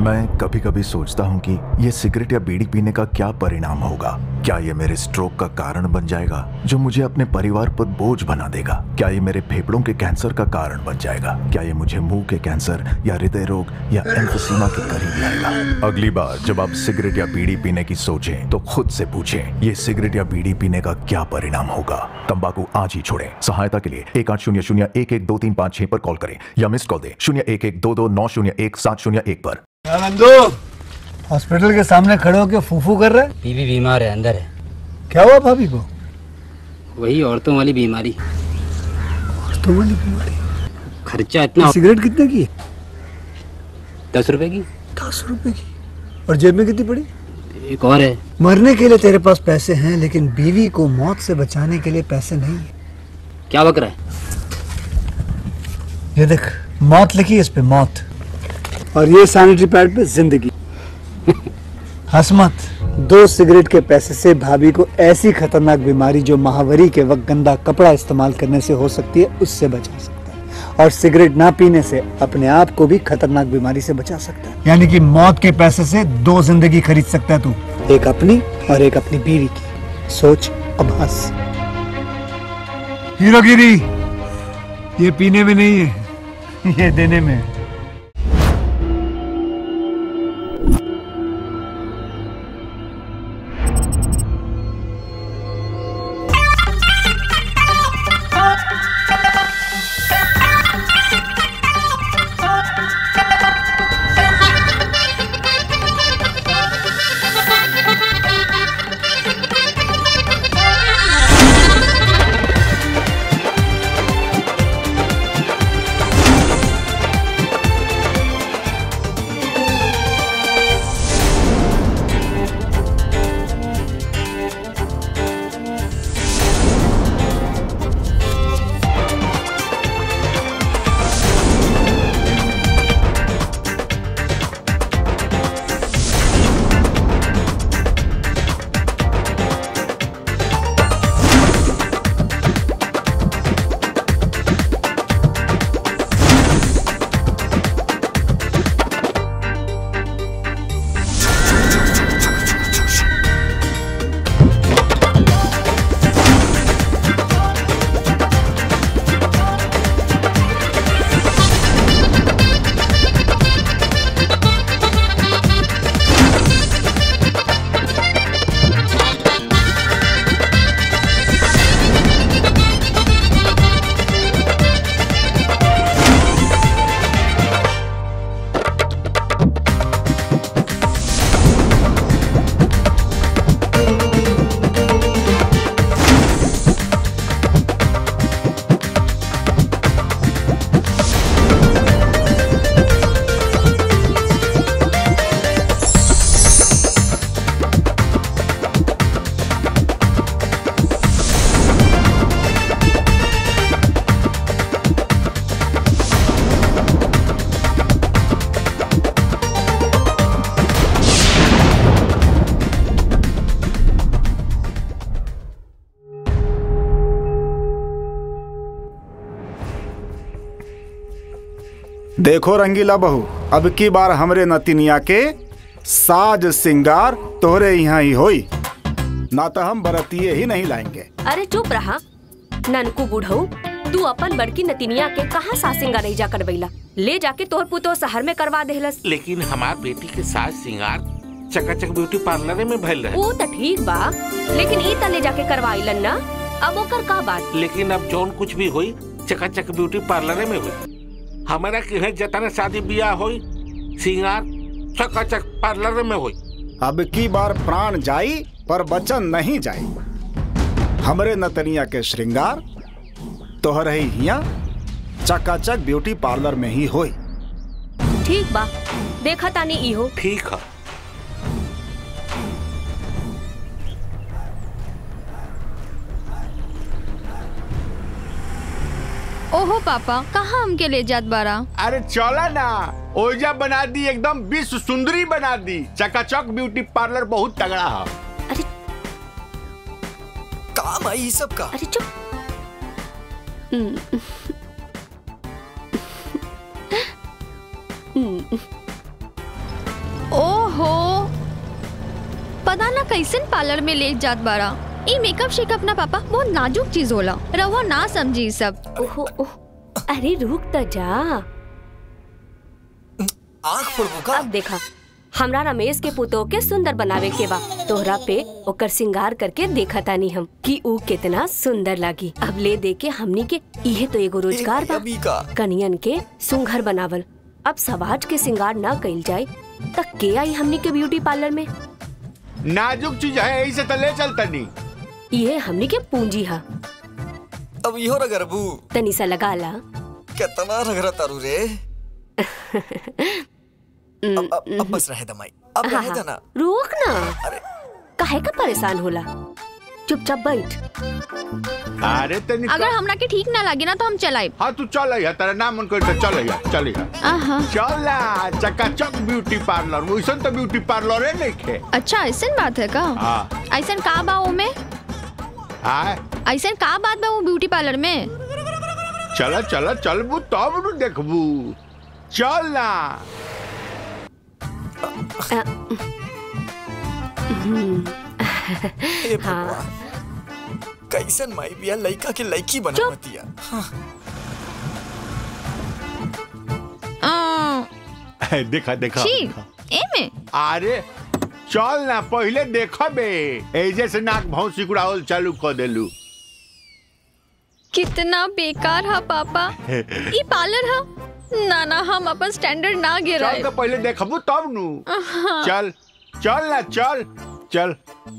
मैं कभी कभी सोचता हूँ कि ये सिगरेट या बीड़ी पीने का क्या परिणाम होगा क्या ये मेरे स्ट्रोक का कारण बन जाएगा जो मुझे अपने परिवार पर बोझ बना देगा क्या ये मेरे फेफड़ों के कैंसर का कारण बन जाएगा क्या ये मुझे मुंह के कैंसर या हृदय रोग या एम्फोसीमा के करीब लाएगा अगली बार जब आप सिगरेट या बीड़ी पीने की सोचें तो खुद से पूछें ये सिगरेट या बीड़ी पीने का क्या परिणाम होगा तंबाकू आज ही छोड़ें सहायता के लिए एक आठ शून्य शून्य एक एक दो तीन पाँच छह पर कॉल करें या मिस कॉल दें शून्य एक एक दो दो नौ शून्य एक सात शून्य एक पर नंदू हॉस्पिटल के सामने खड़े होकर फूफू कर रहे बीवी बीमार है अंदर है क्या हुआ भाभी को वही औरतों वाली बीमारी तो वाली बीमारी खर्चा इतना सिगरेट कितने की दस रुपए की दस रुपए की और जेब में कितनी पड़ी एक और है मरने के लिए तेरे पास पैसे हैं लेकिन बीवी को मौत से बचाने के लिए पैसे नहीं है क्या बक रहा है ये देख मौत लिखी है इस पे मौत और ये सैनिटरी पैड पे जिंदगी हंस मत दो सिगरेट के पैसे से भाभी को ऐसी खतरनाक बीमारी जो महावरी के वक्त गंदा कपड़ा इस्तेमाल करने से हो सकती है उससे बचा सकता है और सिगरेट ना पीने से अपने आप को भी खतरनाक बीमारी से बचा सकता है यानी कि मौत के पैसे से दो जिंदगी खरीद सकता है तू एक अपनी और एक अपनी बीवी की सोच अब हंस हीरोगिरी ये पीने में नहीं है ये देने में है देखो रंगीला बहू अब की बार हमरे नतिनिया के साज सिंगार तोहरे यहाँ ही होई ना तो हम बरतिये ही नहीं लाएंगे अरे चुप रहा ननकू बुढ़ऊ तू अपन बड़की नतिनिया के कहाँ सासिंगा नहीं जा करवैला ले जाके तोहर पुतो शहर में करवा देहलस लेकिन हमार बेटी के साज सिंगार चकाचक ब्यूटी पार्लर में भइल रहे वो तो ठीक बा लेकिन ई त ले जाके करवाइलन ना अब ओकर का बात लेकिन अब जौन कुछ भी हुई चकाचक ब्यूटी पार्लर में हुई हमारा किहे जतने शादी ब्याह हुई सिंगार चकाचक पार्लर में हुई अब की बार प्राण जाई पर वचन नहीं जाई हमरे नतनिया के श्रृंगार तोहरे ही हिया चकाचक ब्यूटी पार्लर में ही होई ठीक बा देखा तानी इहो ठीक है ओहो पापा कहाँ हमके ले जात बारा अरे चला ना ओजा बना दी एकदम विश्व सुंदरी बना दी चकाचक ब्यूटी पार्लर बहुत तगड़ा है काम आई सब का अरे चुप हम्म। हम्म। ना कैसन पार्लर में ले जात बारा ई मेकअप शेकअप ना पापा बहुत नाजुक चीज होला रहुआ ना समझी ई सब ओहो ओह अरे रुक त जा आँख फोड़बू का अब देखा हमरा रमेश के पुतो के सुंदर बनावे के बा तोहरा पे ओकर सिंगार करके देखा तानी हम कि ऊ कितना सुंदर लागी अब ले दे के हमनी के इहे तो एगो रोजगार बा अभी का कनियन के सुंघर बनावल अब समाज के सिंगार ना कइल जाए त के आई हमनी के ब्यूटी पार्लर में नाजुक चीज है यही से तो ले चल तनी ये हमनी के पूंजी हा अब इहो रगरबू तनी सा लगा ला कितना रगरा तारू रे अब, अब, अब बस रहे दमाई अब हाँ, रहे हाँ। देना रुक ना अरे काहे का परेशान होला चुपचाप बैठ अरे तनी अगर हमरा के ठीक ना लगे ना तो हम चलाए हाँ तू चल अइहा तेरा नाम मन कर चल अइहा चल अइहा आहा चला चकाचक ब्यूटी पार्लर वैसन तो ब्यूटी पार्लर है नहीं खे अच्छा ऐसन बात है का हाँ ऐसन का बा ओमे हाँ ऐसन का बात बा वो ब्यूटी पार्लर में चला चला चलबू तब न देखबू चल ना ए भगवान कैसन माई बिया लइका के लइकी बनावतिया आ, देखा देखा छी देखा। एमे अरे चल ना पहले देखबे एजे से नाक भाव सिकुड़ावल चालू कर देलू कितना बेकार हा पापा ई पार्लर हा ना ना हम अपन स्टैंडर्ड ना चल गिराए तो पहले देखबू तब नु चल चल ना चल चल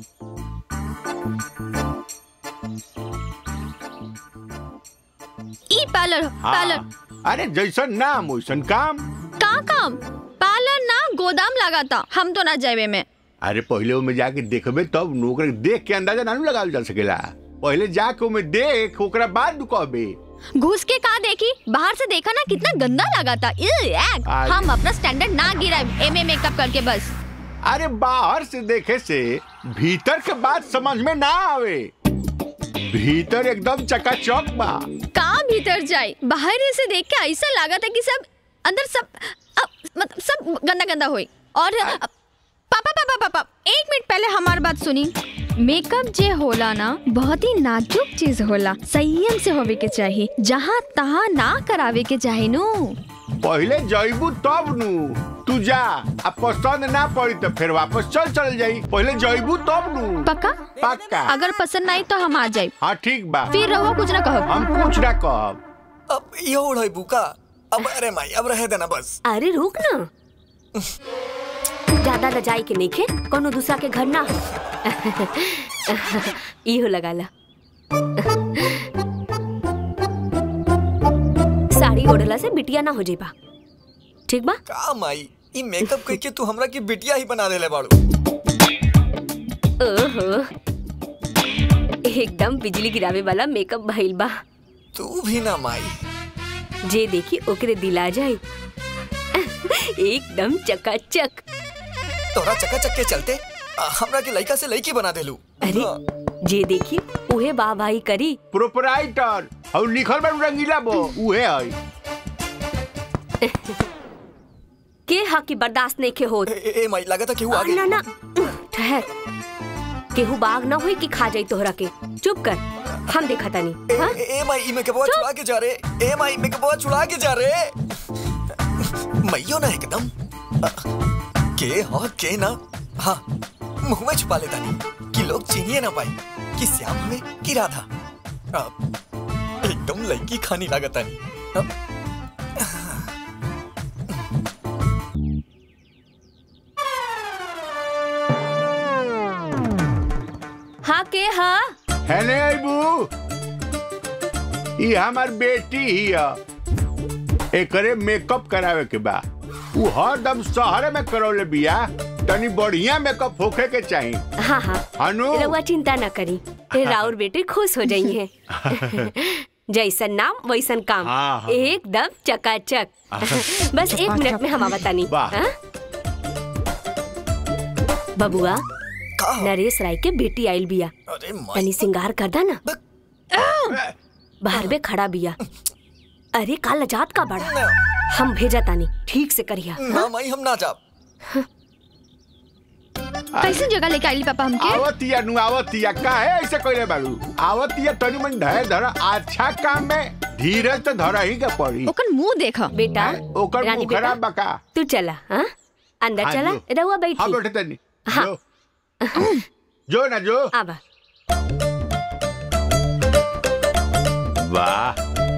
ई पार्लर हाँ। पार्लर अरे जैसन नाम वैसन काम का काम पार्लर ना गोदाम लगाता हम तो ना जाए में अरे पहले ओमे जाके देखबे तब नु ओकरा देख के अंदाजा ना नु लगावल जा सकेला पहले जाके ओमे देख ओकरा बाद नु कहबे घुस के का देखी बाहर से देखा ना कितना गंदा लगा था अरे। हम अपना स्टैंडर्ड ना गिराए एमे मेकअप करके बस अरे बाहर से देखे से भीतर के बात समझ में ना आवे भीतर एकदम चकाचौक बा का भीतर जाए बाहर से देख के ऐसा लगा था कि सब अंदर सब अ, मतलब सब गंदा गंदा हुई और अ, पापा पापा पापा एक मिनट पहले हमारी बात सुनी मेकअप जे होला ना बहुत ही नाजुक चीज होला संयम से होवे के चाहिए जहाँ तहाँ ना करावे के चाहे नु पहले जइबू तब नु तू जा आ पसंद ना पड़ी तो फिर वापस चल चल जाई पहले जइबू तब नु पक्का पक्का अगर पसंद ना आई तो हम आ जाए हाँ ठीक बा फिर रहो कुछ ना कहो हम कुछ ना कहब अब इहो उड़ाई बुका अब अरे माई अब रहे देना बस अरे रुक ना ज्यादा रजाई के नइखे कोनो दूसरा के घर ना हो इहो लगा ला साड़ी ओढ़ला से बिटिया ना हो जेबा ठीक बा का माई ई मेकअप करके तू हमरा की बिटिया ही बना देले बाड़ू ओहो एकदम बिजली गिरावे वाला मेकअप भइल बा तू भी ना माई जे देखी ओकरे दिल आ जाए एकदम चकाचक तोरा चक्का चक्के चलते आ, हमरा के लइका से लइकी बना देलू अरे हाँ। जे देखी उहे वाह वाही करी प्रोपराइटर और लिखल बा रंगीला बो उहे है के हा की बर्दाश्त नहीं के होत ए, ए, ए माई लगा था कि वो आ, आगे ना ना ठहर केहू बाग ना होई कि खा जाई तोहरा के चुप कर हम देखा तानी ए, हाँ? ए, ए माई ई में के बहुत छुड़ा के जा रे ए माई में के बहुत छुड़ा के जा रे मैयो ना एकदम आ, के हाँ के ना हाँ मुंह में छुपा लेता नहीं कि लोग चिनिए ना पाए कि श्याम हमें कि राधा आ, एकदम लड़की खानी लागत नहीं आ, हाँ के हा है ने अबू ई हमार बेटी ही है एकरे मेकअप करावे के बा उ हरदम शहर में करौले बिया तनी बढ़िया मेकअप होखे के चाहिए हाँ हाँ अनु रउआ चिंता ना करी राउर बेटे खुश हो जाई है जैसन नाम वैसन काम हाँ, हाँ। एकदम चकाचक बस एक मिनट में हम बतानी वाह। बबुआ का हो? नरेश राय के बेटी आइल बिया अरे माई तनी सिंगार कर दा ना बाहर में खड़ा बिया अरे काल लजात का बड़ा ना, हम भेजा तानी ठीक से करिया ना माई हम ना जा कैसे जगह लेके आइली पापा हमके आवतिया नु आवतिया काहे ऐसे कइले बाड़ू आवतिया तनी मन धैर्य धर अच्छा काम में धीरज तो धरा ही के पड़ी ओकर मुंह देखा बेटा ओकर रानी मुंह खराब बका तू चला हाँ अंदर हाँ, चला जो। रहुआ हाँ बैठी बैठे तनी हाँ। जो जो ना जो आबा वाह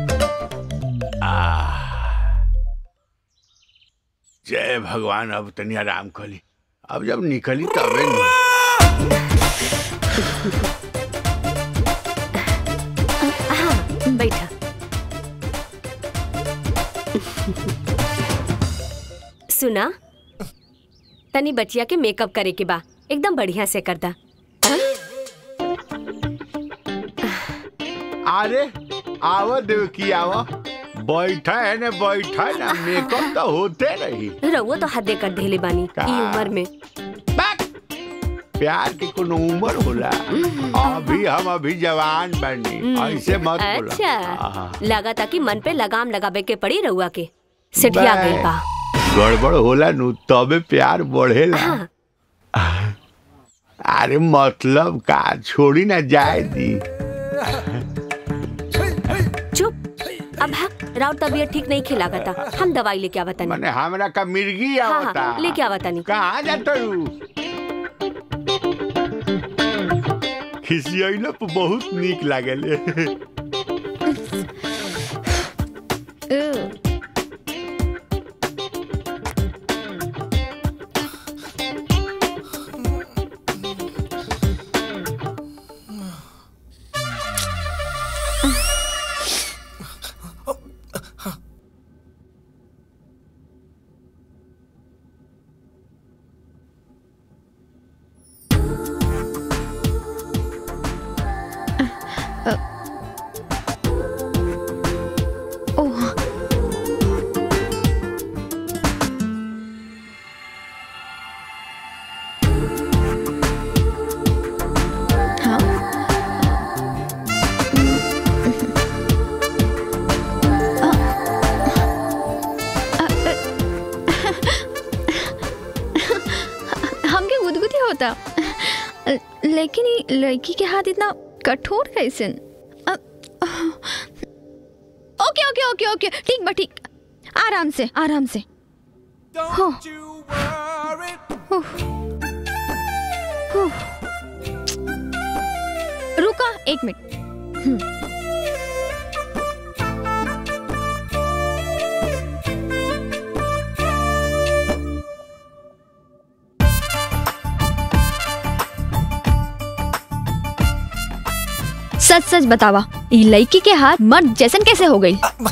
आह। जय भगवान अब तनी आराम कली अब जब निकली तबे नहीं हाँ बैठा सुना तनी बचिया के मेकअप करे के बा एकदम बढ़िया से करता अरे आवा देव की आवा बैठा है ने बैठा ना मेकअप तो होते रही रहुआ तो हदे कर देले बानी का? ई उम्र में प्यार की कोनो उम्र होला अभी हम अभी जवान बनी ऐसे मत बोला अच्छा आहा। लगा था कि मन पे लगाम लगावे के पड़ी रहुआ के सिटिया बे। गई बा गड़बड़ होला नु तबे प्यार बढ़ेला हाँ अरे मतलब का छोड़ी ना जाए दी चुप अब भाग राउत तबीयत ठीक नहीं खिलागा था हम दवाई लेके आवा तनी माने हमरा का मिर्गी हाँ आवता हाँ लेके आवा तनी कहाँ जाता रू खिसियलो पे बहुत नीक लागेले ओह हाँ हमके गुदगुदी होता लेकिन ये लड़की के हाथ इतना कठोर कैसे ओके ओके ओके ओके ठीक बा ठीक आराम से आराम से हो उफ। उफ। रुका एक मिनट हम्म। सच सच बतावा ई लड़की के हाथ मर्द जैसन कैसे हो गई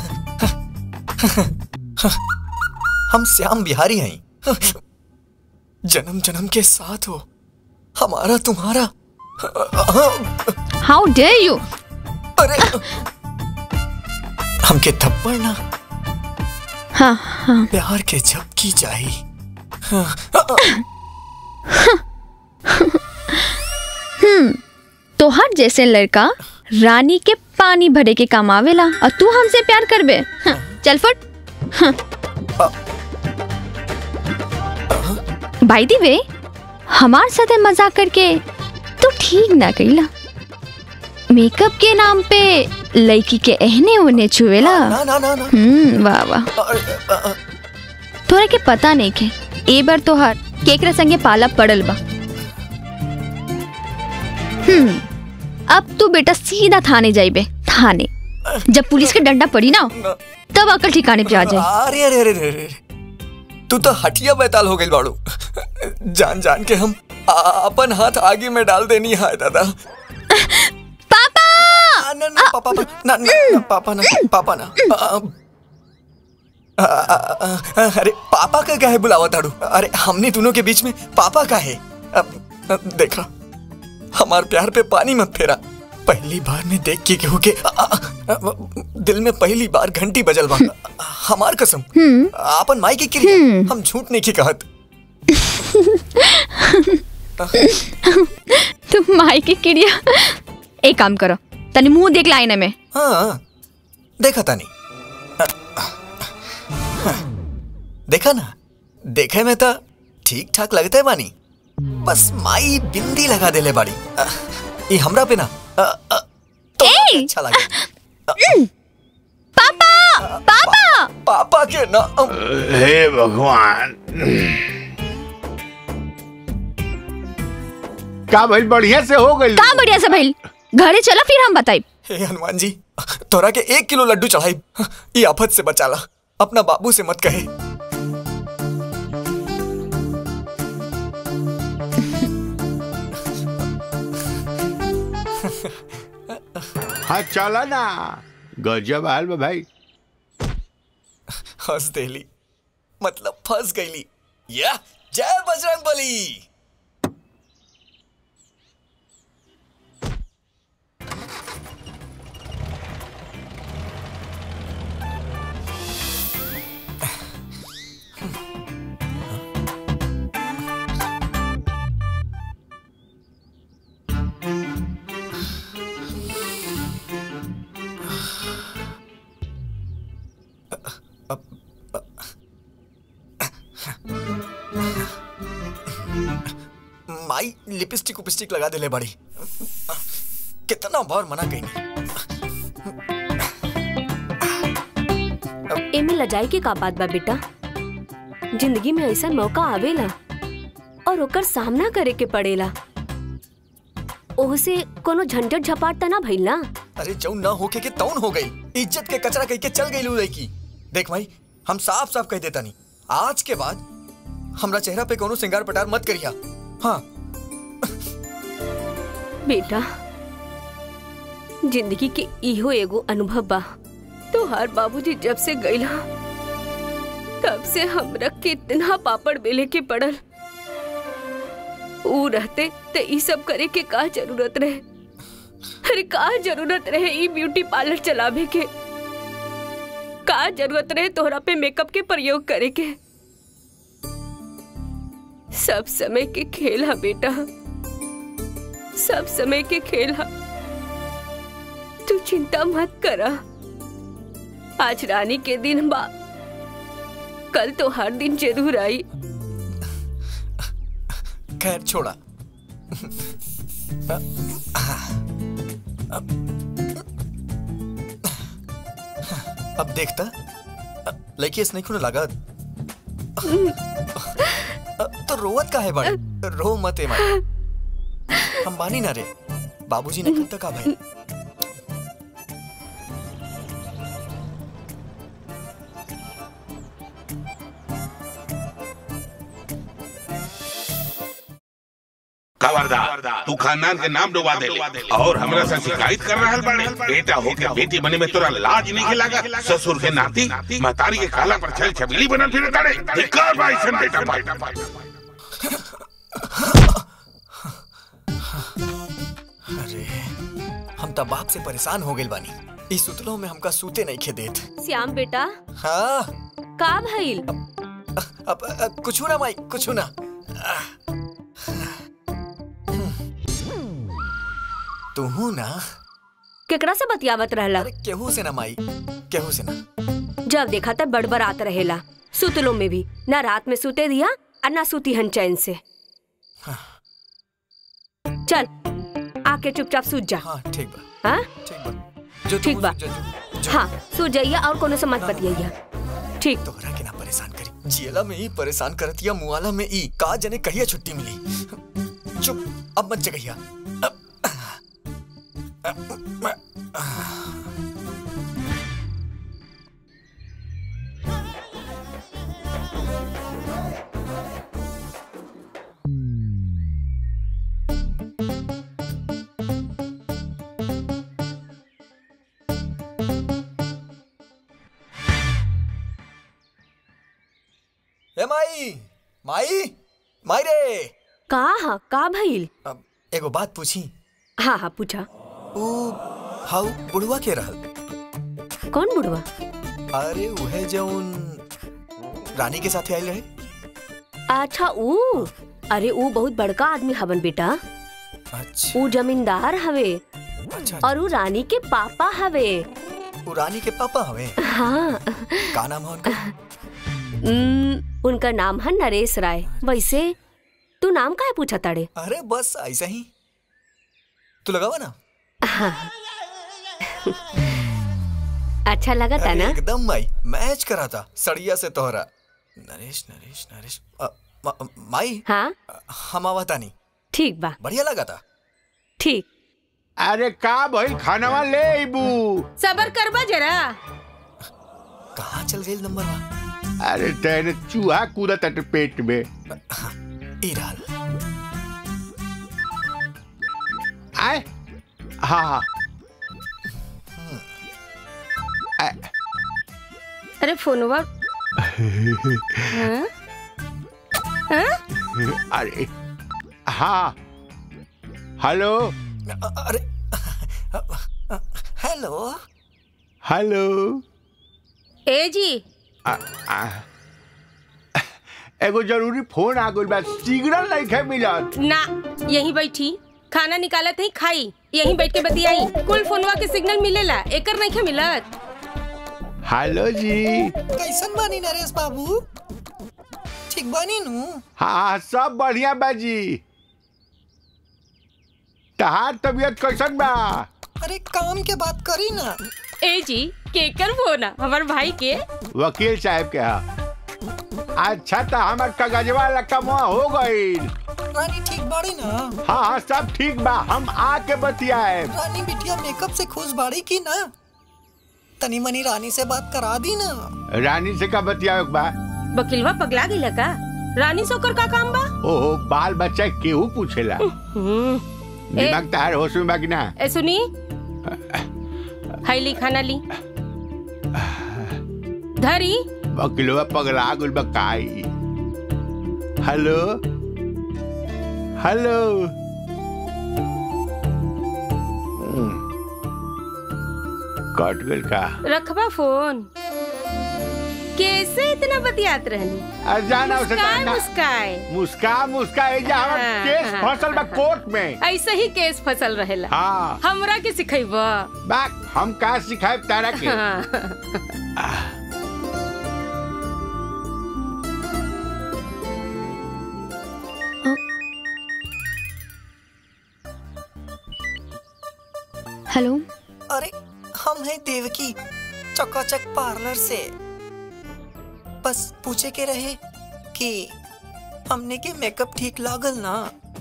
हम श्याम बिहारी हैं जन्म जन्म के साथ हो हमारा तुम्हारा हाउ डेयर यू अरे हमके थप्पड़ ना हाँ हाँ प्यार के झपकी चाहिए तोहर जैसे लड़का रानी के पानी भरे के काम आवेला और तू हमसे प्यार करबे हाँ, चल फट बाई दी वे हमार साथे मजाक करके तू ठीक ना कइला मेकअप के नाम पे लड़की के एहने ओने छुएला ना ना ना ना हम्म वाह वाह अरे, अ, अ, तोरा के पता नहीं के ए बार तोहार केकरा संगे पाला पड़ल बा हम्म अब तू बेटा सीधा थाने जाइबे थाने जब पुलिस के डंडा पड़ी ना तब अकल ठिकाने पे आ जाए अरे अरे अरे अरे अरे तू तो हटिया बैताल हो गई बाड़ू जान जान के हम आ- अपन हाथ आगे में डाल देनी है दादा पापा आ, ना ना पापा ना ना, ना, ना पापा ना पापा ना आ, आ, आ, आ, आ, अरे पापा का क्या है बुलावा ताड़ू अरे हमने दोनों के बीच में पापा का है अब अब देखा हमार प्यार पे पानी मत फेरा पहली बार में देख के केहू के आ, आ, आ, दिल में पहली बार घंटी बजल बा हमार कसम आपन माई के क्रिया हम झूठ नहीं की कहत तुम माई की किड़िया एक काम करो तनी मुंह देख ला आईने में हाँ देखा तानी देखा ना देखे में तो ठीक ठाक लगता है बानी बस माई बिंदी लगा देले बाड़ी अ, ई हमरा पे ना अ, अ, तो अच्छा लगे पापा पापा पापा के ना अ, हे भगवान का भाई बढ़िया से हो गई का बढ़िया से भइल घरे चला फिर हम बताई हे हनुमान जी तोरा के एक किलो लड्डू चढ़ाई ई आफत से बचाला अपना बाबू से मत कहे हाँ चला ना गजब हाल बा भाई हंस देली मतलब फंस गईली या जय बजरंग बली माई लिपस्टिक उपिस्टिक लगा देले बड़ी कितना बार मना कही एमे लजाई के का बात बा बेटा जिंदगी में ऐसा मौका आवेला और ओकर सामना करे के पड़ेला ओहसे कोनो झंझट झपाट त ना भइल ना अरे जौन ना होके के तौन हो गई इज्जत के कचरा कह के चल गई लू लड़की देख भाई हम साफ साफ कह देता नहीं आज के बाद हमरा चेहरा पे कोनो सिंगार पटार मत करिया हाँ बेटा जिंदगी के इहो एगो अनुभव बा तोहार बाबूजी जब से गईला तब से हमरा कितना पापड़ बेले के पड़ल ऊ रहते तो ई सब करे के का जरूरत रहे अरे का जरूरत रहे ई ब्यूटी पार्लर चलावे के का जरूरत रहे तोहरा पे मेकअप के प्रयोग करे के सब समय के खेल है बेटा सब समय के खेल है तू चिंता मत करा आज रानी के दिन बा कल तो हर दिन जरूर आई खैर छोड़ा अब देखता लड़की इस नहीं खुने लगा तो रोवत का है बड़े रो मत है माई हम बानी ना रे बाबूजी ने कब तक आ भाई खबरदार तू खानदान के नाम डुबा दे और हमरा से शिकायत कर रहा बाड़े बेटा हो के बेटी बने में तोरा लाज नहीं के लागा ससुर के नाती महतारी के काला पर छल छबीली बनल फिरे ताड़े धिक्कार बा ऐसन बेटा पाई अरे हम तब बाप से परेशान हो गए बानी इस सुतलों में हमका सूते नहीं खे देत श्याम बेटा हाँ का भइल अब अब कुछ ना माई कुछ ना तू ना केकरा से बतियावत रहला अरे केहू से ना माई केहू से ना जब देखा तब बड़बड़ात रहेला सुतलो में भी ना रात में सूते दिया और ना सूती हन चैन से चल आके चुपचाप सूत जा हाँ ठीक बा हाँ ठीक बा जो ठीक तू बा जो, जो, जो, हाँ सूत जाइया और कोनो से मत बतियाइया ठीक तोहरा के ना परेशान करी जियला में ही परेशान करत या मुआला में ई का जने कहिया छुट्टी मिली चुप अब मत जगहिया अब- ए माई माई माई रे का हा का भइल अब एगो बात पूछी हाँ हाँ पूछा ऊ हाउ बुढ़वा के रहल कौन बुढ़वा अरे उहे जौन रानी के साथे आइल रहे अच्छा ऊ अरे ऊ बहुत बड़का आदमी हवन बेटा अच्छा ऊ जमींदार हवे अच्छा और ऊ रानी के पापा हवे ऊ रानी के पापा हवे हाँ का नाम है उनका उम, उनका नाम है नरेश राय वैसे तू नाम काहे पूछा ताड़े अरे बस ऐसा ही तू लगावा ना अच्छा लगा था ना एकदम माई मैच करा था सड़िया से तोहरा नरेश नरेश नरेश अ, मा- माई हाँ हम आवता नहीं ठीक बा बढ़िया लगा था ठीक अरे का भाई खानवा ले अबू सबर करबा जरा कहाँ चल गई नंबर वा अरे तेरे चूहा कूदा तट पेट में इराल आए हाँ हाँ अरे फोनवा हाँ? हाँ? अरे हाँ हेलो अरे हेलो हेलो ए जी आ, आ, एगो जरूरी फोन आ गइल बा सिग्नल नहीं खे मिलत ना यहीं बैठी खाना निकालत है खाई यहीं बैठ के बतियाई कुल फोनवा के सिग्नल मिलेला एकर नहीं मिलत हेलो जी कैसन बानी नरेश बाबू ठीक बानी नु हाँ हाँ सब बढ़िया बा जी तहार तबीयत कैसन बा अरे काम के बात करी ना ए जी केकर फोना हमार भाई के वकील साहब के हा अच्छा तो हमार कागजवा लकमवा हो गईल रानी ठीक बाड़ी ना हाँ हाँ सब ठीक बा हम आके बतियाए रानी बिटिया मेकअप से खुश बाड़ी की ना तनी मनी रानी से बात करा दी ना रानी से का बतियावे के बा वकीलवा पगला गई का रानी सोकर का काम बा ओहो बाल बच्चा केहू पूछेला हम्म, दिमाग तहार होश में बा कि ना ए सुनी हाई ली खाना ली धरी वकीलवा पगला गुल बा काई हेलो हेलो हम्म, कट गइल का रखबा फोन कैसे इतना बतियात रहनी अरे जाना उसे मुस्काए जाना मुस्काए मुस्का मुस्का ए जा हमर हाँ, केस हाँ, फसल बा कोर्ट में ऐसे ही केस फसल रहेला हाँ हमरा के सिखैबा बाक हम का सिखाए तारा के हाँ। हेलो अरे हम हैं देवकी चकाचक पार्लर से बस पूछे के रहे कि हमने के मेकअप ठीक लागल ना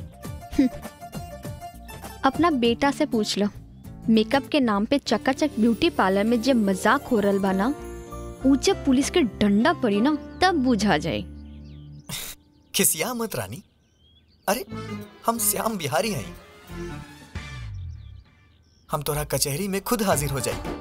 अपना बेटा से पूछ लो मेकअप के नाम पे चकाचक ब्यूटी पार्लर में जब मजाक हो रहा बा ना ऊ जब पुलिस के डंडा पड़ी ना तब बुझा जाए खिसिया मत रानी अरे हम श्याम बिहारी हैं हम तोरा कचहरी में खुद हाजिर हो जाए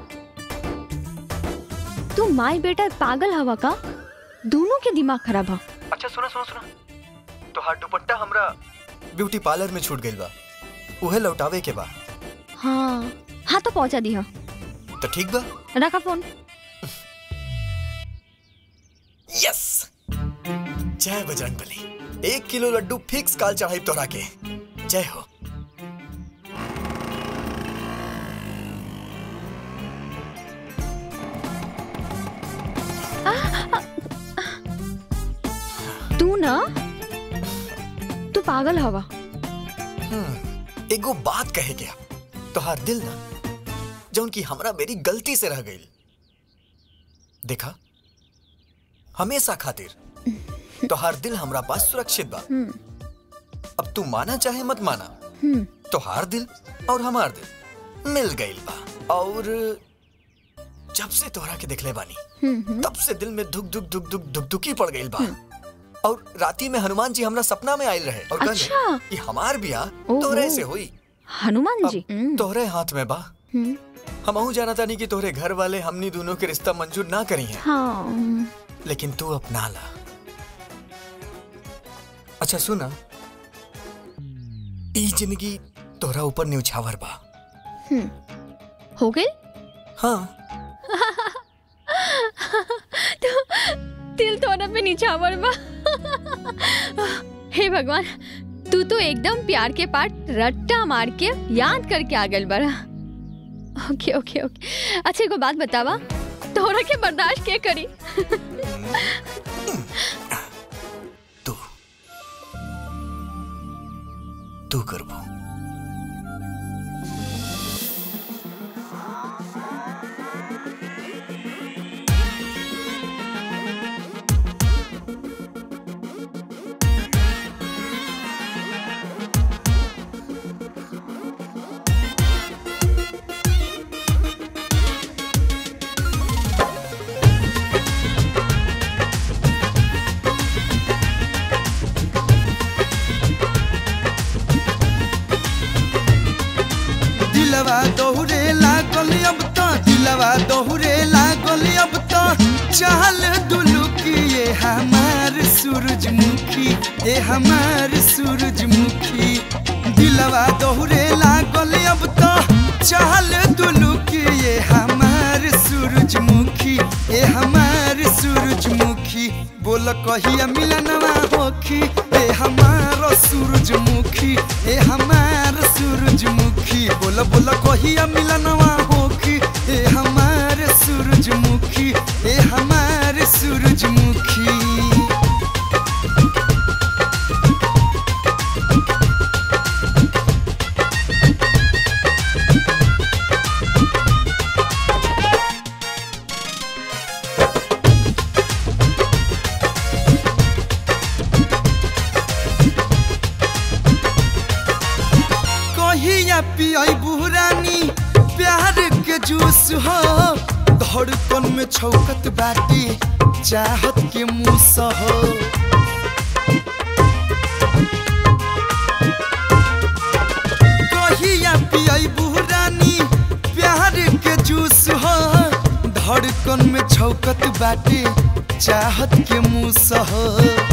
तू माई बेटा पागल हवा का दोनों के दिमाग खराब हा अच्छा सुना सुना सुना तो हाथ दुपट्टा हमरा ब्यूटी पार्लर में छूट गइल बा उहे लौटावे के बा हाँ हाँ तो पहुंचा दी हा तो ठीक बा रखा फोन यस जय बजरंग बली एक किलो लड्डू फिक्स काल चढ़ाई तोरा के जय हो तू ना तू पागल हवा हम्म, एगो बात कहे गया तोहार दिल ना जौन की हमरा मेरी गलती से रह गई देखा हमेशा खातिर तोहार दिल हमरा पास सुरक्षित बा अब तू माना चाहे मत माना हम्म तोहार दिल और हमार दिल मिल गईल बा और जब से तोहरा के देखले बानी हम्म तब से दिल में धुक धुक धुक धुक धुक धुकी पड़ गईल बा और राती में हनुमान जी हमरा सपना में आयल रहे और कहले अच्छा। कि हमार बियाह ओहो। तोरे से हुई हनुमान जी अब तोहरे हाथ में बा हम्म, हमहू जाना तानी कि तोहरे घर वाले हमनी दोनों के रिश्ता मंजूर ना करी हैं हाँ लेकिन तू अपना ला अच्छा सुना ई जिंदगी तोहरा ऊपर न्यौछावर बा हम्म, हो गई हाँ तो दिल तोड़ा पे निछावर बा हे भगवान तू तो एकदम प्यार के पाठ रट्टा मार के याद करके आ गल बड़ा ओके ओके ओके अच्छा एगो बात बतावा तोरा के बर्दाश्त के करी तू करबो दिलवा दोहरे लागल अब तो दिलवा दोहरे लागल अब तो चाल दुलुकी ये हमार सूरजमुखी ये हमार सूरजमुखी दिलवा दोहरे लागल अब तो चाल दुलुकी ये हमार सूरजमुखी ये हमार सूरजमुखी बोल कहिया मिलनवा होखी ए हमार सूरजमुखी ए हमार सूरजमुखी बोल बोल कहिया मिलनवा होखी ए हमार सूरजमुखी ए हमार सूरजमुखी कहिया पियाई बुरानी प्यार के जूस हो धड़कन में छौकत बाटी चाहत के मूस हो कहिया पियाई बुरानी प्यार के जूस हो धड़कन में छौकत बाटी चाहत के मूस हो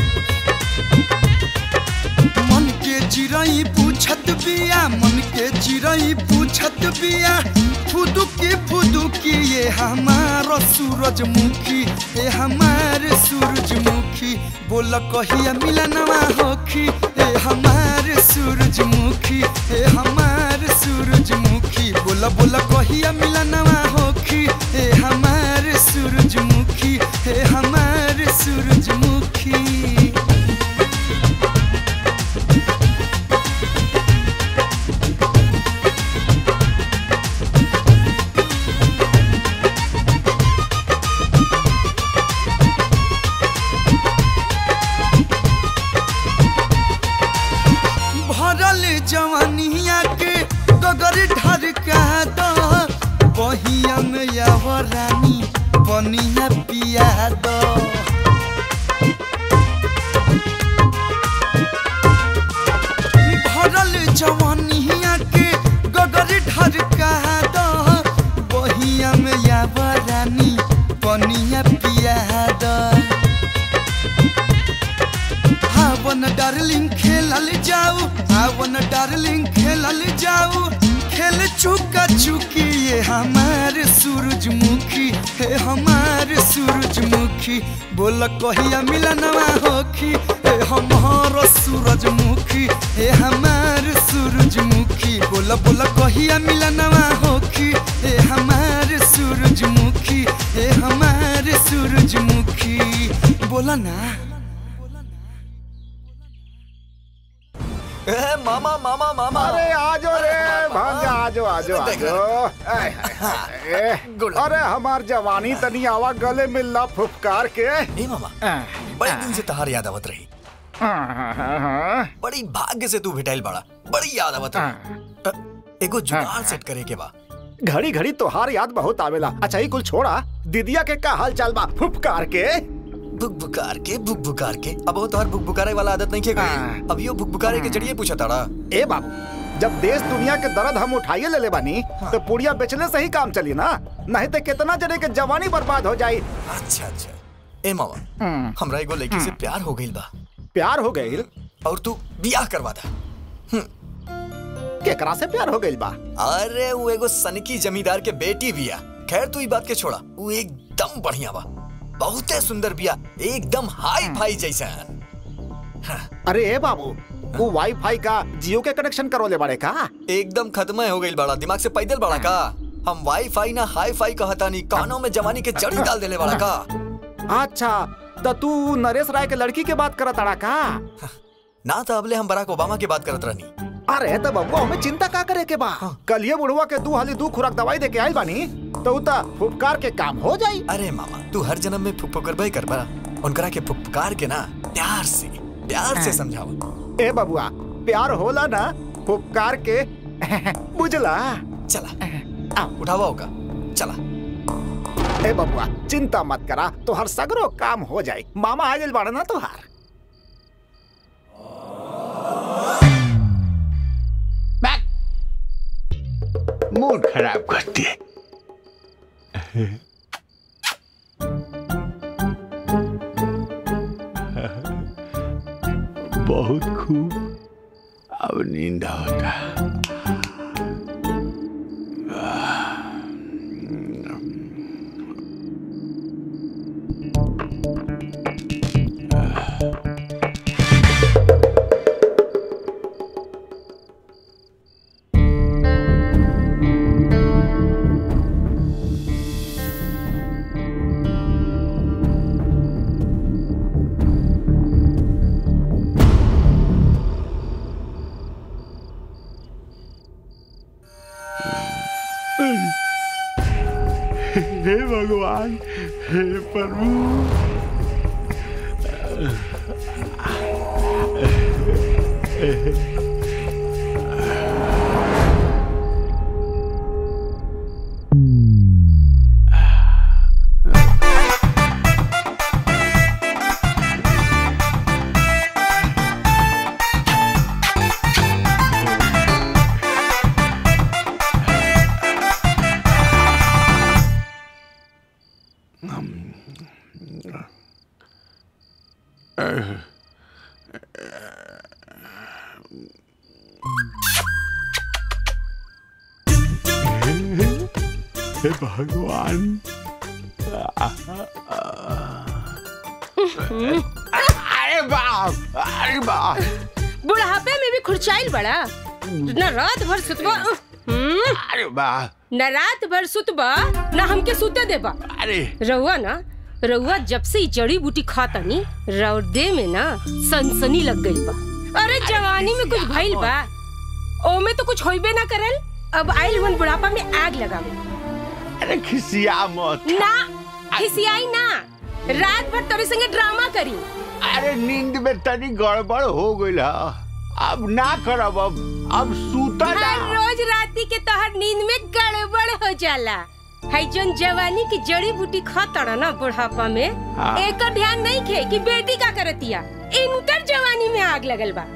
मन के चिड़ई पूछत बिया मन के चिड़ई पूछत बिया फुदुकी फुदुकी ये हमार सूरजमुखी ये हमार सूरजमुखी बोल कहिया मिलनवा होखी ए हमार सूरजमुखी ए हमार सूरजमुखी बोल बोल कहिया मिलनवा होखी ए हमार सूरजमुखी ए हमार सूरजमुखी भरल जवानिया के गगर ढरका दो बहिया में यावरानी बनिया पिया दो भरल जवानिया के गगर ढरका दो बहिया में यावरानी बनिया पिया दो आवन डार्लिंग खेलल जाऊ आवन डार्लिंग खेलल जाऊ खेल चुका चुकी ये हमार सूरजमुखी हे हमार सूरजमुखी बोल कहिया मिलनवा होखी हे हमार सूरजमुखी हे हमार सूरजमुखी बोल बोल कहिया मिलनवा होखी हे हमार सूरजमुखी हे हमार सूरजमुखी बोला ना ए, मामा मामा मामा अरे आजो रे भांजा आजो आजो आजो आय, हाय, हाय, ए, अरे हमार जवानी तनी आवा गले मिलना फुफकार के ए मामा बड़े दिन से तहार याद आवत रही बड़ी भाग्य से तू भेटाइल बड़ा बड़ी याद आवत रही अ, एगो जुगाड़ सेट करे के बा घड़ी घड़ी तोहार याद बहुत आवेला अच्छा ही कुल छोड़ा दीदिया के का हाल चाल बा फुफकार के बुक बुकार के बुक बुकार के अब वो तोहर बुक बुकारे वाला आदत नहीं खेगा अब यो बुक बुकारे के जरिए पूछा ताड़ा ए बाबू जब देश दुनिया के दर्द हम उठाइए ले ले बानी तो पुड़िया बेचने से ही काम चली ना नहीं तो कितना जने के जवानी बर्बाद हो जाई अच्छा अच्छा ए मामा हमरा एगो लड़की से प्यार हो गइल बा प्यार हो गई और तू बियाह करवा दा केकरा से प्यार हो गई बा अरे वो एगो सनकी जमींदार के बेटी बिया खैर तू ई बात के छोड़ा वो एकदम बढ़िया बा बहुते सुंदर बिया एकदम हाई फाई जैसा अरे ए बाबू वो वाईफाई का जियो के कनेक्शन करो ले बाड़े का एकदम खत्म हो गई बड़ा दिमाग से पैदल बड़ा का हम वाईफाई ना हाई फाई कहता नहीं कानों में जवानी के जड़ी डाल देले बड़ा का अच्छा तो तू नरेश राय के लड़की के बात करत अड़ा का ना तो अबले हम बराक ओबामा की बात करत रहनी अरे तो बबुआ हमें चिंता का करे के बा कल ये बुढ़वा के दू हाली दू खुराक दवाई दे के आइल बानी तो उता उपकार के काम हो जाई अरे मामा तू हर जन्म में फुक करबे कर बा उनकरा के फुफकार के ना प्यार से प्यार से समझाओ ए बबुआ प्यार होला ना उपकार के बुझला चला उठावा होगा चला ए बबुआ चिंता मत करा तो हर सगरो काम हो जाए मामा आ गेल बाड़ा ना तोहार मूड खराब करती है बहुत खूब अब नींद होता हे भगवान हे प्रभु हे भगवान अरे बाप अरे बाप बुढ़ापे में भी खुरचाइल बड़ा न रात भर सुतबा हम्म, अरे बाप न रात भर सुतबा न हमके सुते देबा अरे रउआ ना रउआ जब से ई जड़ी बूटी खातनी रौदे में ना सनसनी लग गई बा अरे जवानी में कुछ भइल बा ओमे तो कुछ होइबे ना करल अब आइल हुन बुढ़ापा में आग लगावे अरे खिसिया मत ना खिसियाई ना रात भर तोरे संगे ड्रामा करी अरे नींद में तनी गड़बड़ हो गई अब ना करब अब अब सूता ना हर रोज राती के तोहर नींद में गड़बड़ हो जाला है जोन जवानी की जड़ी बूटी खातड़ा ना बुढ़ापा में हाँ। एकर ध्यान नहीं खे कि बेटी का करतिया इनकर जवानी में आग लगल बा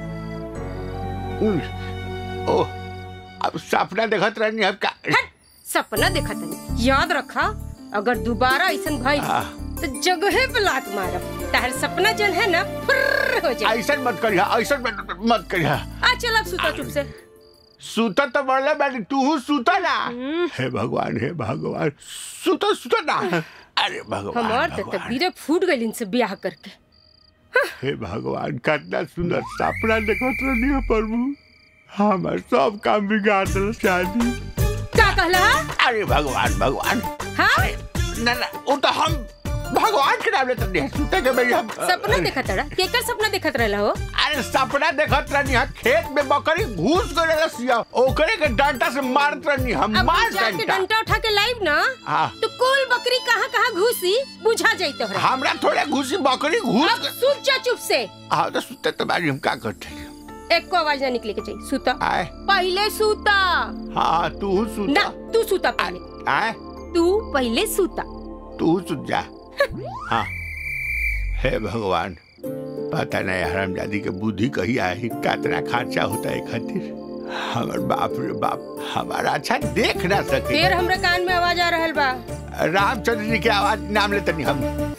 उह, ओह अब सपना देखत रहनी अब का सपना देखत नहीं याद रखा अगर दोबारा ऐसा भइल आह। तो जगहे पे लात मारब तार सपना जन है ना फुर्र हो जाए ऐसा मत करिया ऐसा मत मत करिया आ चल अब सुता चुप से सूता तो बढ़ले बैठी तू सूता ना हे भगवान हे भगवान सूता सूता ना अरे भगवान हमार तो भगवान, तकदीरें फूट गई इनसे ब्याह करके हे भगवान कितना सुंदर सपना देखत रहनी है प्रभु हमार सब काम बिगाड़ दिल शादी का कहला अरे भगवान भगवान हाँ ना ना वो तो हम भगवान के नाम लेते नहीं सूते के मेरी हम सपना देखत रहा केकर सपना देखत रहला हो अरे सपना देखत रहनी है खेत में बकरी घुस गए रसिया ओकरे के डंटा से मारत रहनी हम अब मार जाके डंटा डंटा उठा के लाइव ना हाँ। तो कुल बकरी कहाँ कहाँ घुसी बुझा जाई तोहरा हमरा थोड़े घुसी बकरी घुस अब सुत जा चुप से हाँ तो सुते तो बारी हम का करते एक को आवाज ना निकले के चाहिए सूता आए पहले सूता हाँ तू ना सुता तू सूता पहले आए तू पहले सूता तू सुत जा हाँ हे भगवान पता नहीं हरामजादी के बुद्धि कही आई कितना खर्चा होता है खातिर हमार बाप रे बाप हमारा अच्छा देख ना सके फिर हमरा कान में आवाज आ रहल बा रामचंद्र जी के आवाज नाम लेते नहीं हम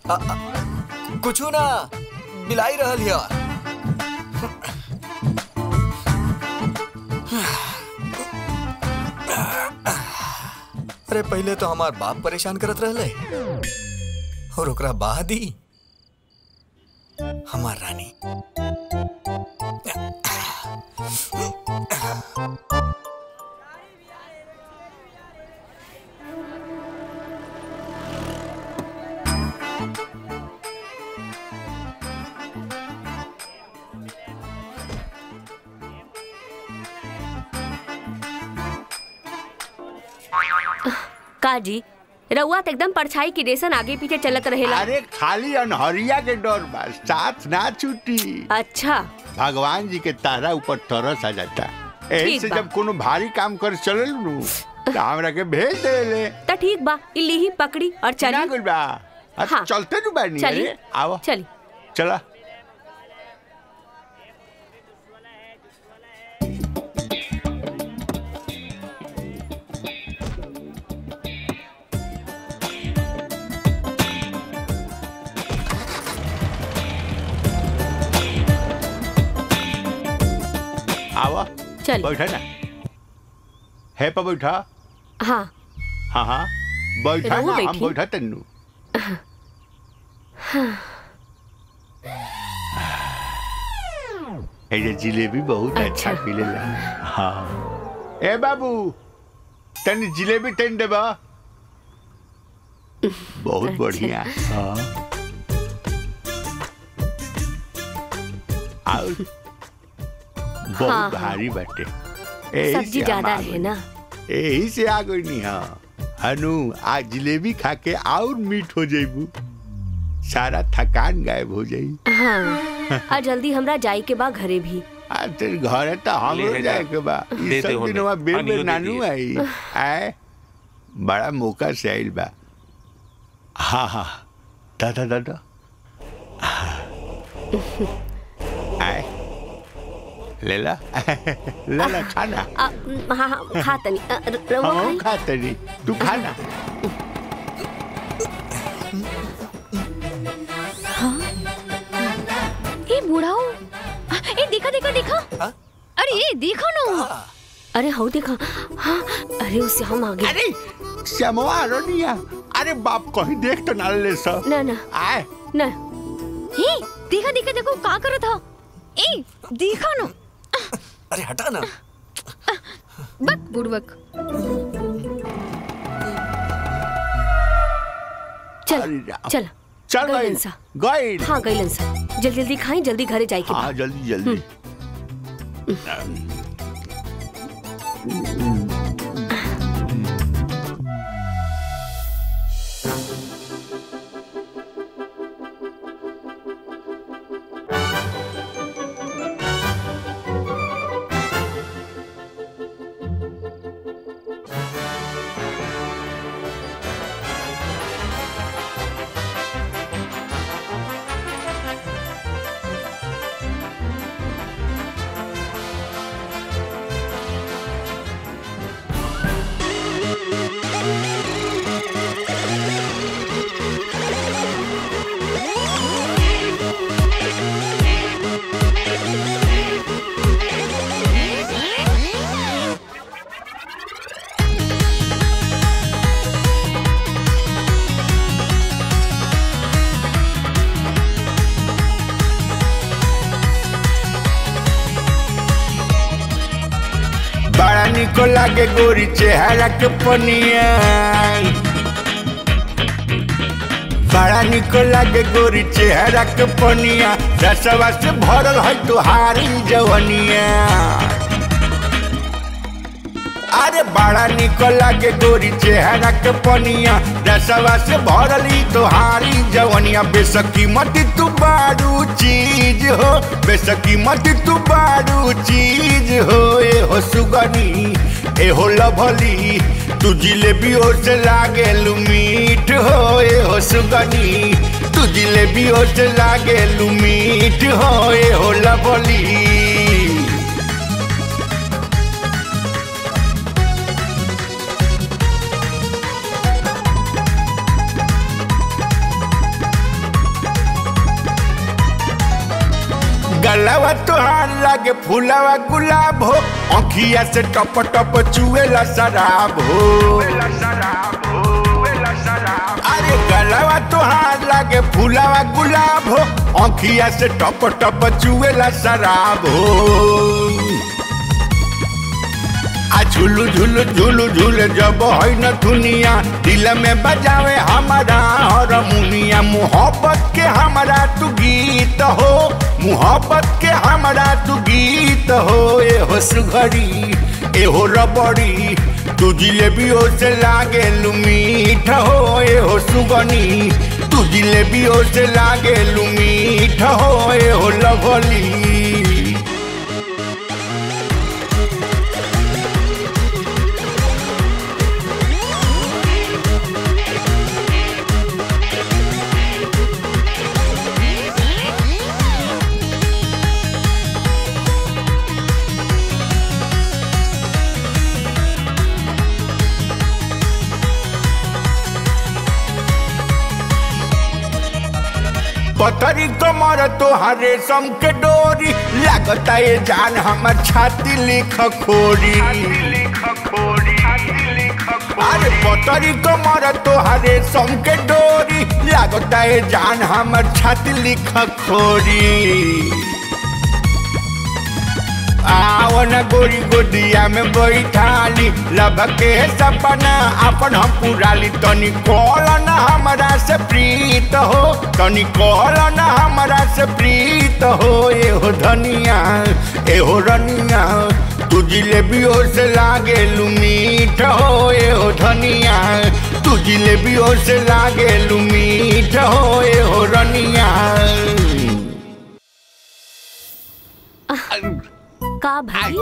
कुछू ना बिलाई रहल हिया अरे पहले तो हमार बाप परेशान करत रहले और ओकरा बाद ही हमार रानी का जी रउआ तो एकदम परछाई की रेसन आगे पीछे चलत रहेला अरे खाली अनहरिया के डर बा साथ ना छूटी अच्छा भगवान जी के तारा ऊपर तरस आ जाता एही ठीक से बा। जब कोनो भारी काम कर चलल नु तो हमरा के भेज देले त ठीक बा इली ही पकड़ी और ना चली गुल बा हाँ। चलते नु बानी चली। अरे आओ चली चला आवा चल बैठा ना है पर बैठा हाँ हाँ हाँ बैठा रहू ना हम बैठी। बैठा तन्नू ए ये जिलेबी बहुत अच्छा मिलेला हाँ ए बाबू तनी जिलेबी तन देबा बहुत बढ़िया हाँ और बहुत हाँ, हाँ। भारी बाटे एही सब्जी से हम ज्यादा आ है गइल। ना यही से आ गई नी हाँ हनु आज जिलेबी खा के और मीठ हो जाइबू सारा थकान गायब हो जाई हाँ और जल्दी हमरा जाए के बा घरे भी आज तेरे घरे तो हमरो ले जाए जा। के बा दे ई दे सब होने। दिनवा बेर पानियो बेर दे नानू दिए। आई आए बड़ा मौका से आइल बा हाँ हाँ दादा दादा आए ले ला ले ला खाना आ, हाँ हाँ खा तनी अ, र- रउआ हम खाई खा तनी तू खाना ए बुढ़ाओ ए देखा देखा देखा अरे ये देखो ना अरे हो देखा हाँ अरे उससे हम आगे अरे श्यामवा रोनिया अरे बाप कहीं देख तो ना ले सर ना ना आए ना हे देखा देखा देखो का करो था ए देखा ना अरे हटा ना बक बुड़बक चल अरे राम। चल चल गइलन गई सा। गई हाँ गइलन सा जल्दी जल्दी खाई जल्दी घरे जाए के बा। हाँ जल्दी जल्दी बड़ा निको लागे गोरी चेहरा के पनिया बड़ा निको लागे गोरी चेहरा के पनिया रसवा से भरल है तुहारी जवनिया अरे बड़ा निको लागे गोरी चेहरा के पनिया रसवा से भरल ही तुहारी जवनिया बेसकीमती तू बारू चीज हो बेसकीमती तू बारू चीज हो ए हो सुगनी ए हो लभली तू जिलेबी ओ से लागे मीठ हो ए हो सुगनी तू जिलेबी ओ से लागे मीठ हो ए हो लभली गलवा तुहार लागे फूलवा गुलाब हो अखिया से टप टप चुएला शराब हो अरे गलवा तुहार लागे फूलवा गुलाब हो अखिया से टप टप चुएला शराब हो आ झुलू झुलू झुलू झूल जब है न दुनिया दिल में बजावे हमारा हारमोनिया मोहब्बत के हमारा तू गीत हो मोहब्बत के हमारा तू गीत हो ए हो सुघड़ी ए हो रबड़ी तू जिलेबियो से लागे मीठ हो ए हो सुगनी तू जिलेबियो से लागे मीठ हो ए हो लवली पतरी कमर तोहार रेशम के डोरी लागता ये जान हमर छाती लिख खोरी अरे पतरी कमर तोहार रेशम के डोरी लागता ये जान हमर छाती लिख खोरी आवन गोरी गोदिया में बैठाली लब के सपना अपन हम पुराली तनी कॉलन हमरा से प्रीत हो तनी कॉलन हमरा से प्रीत हो ए हो धनिया ए हो रनिया तू जिलेबियो से लागे मीठ हो ए हो धनिया तू जिलेबियो से लागे मीठ हो ए हो रनिया का भाई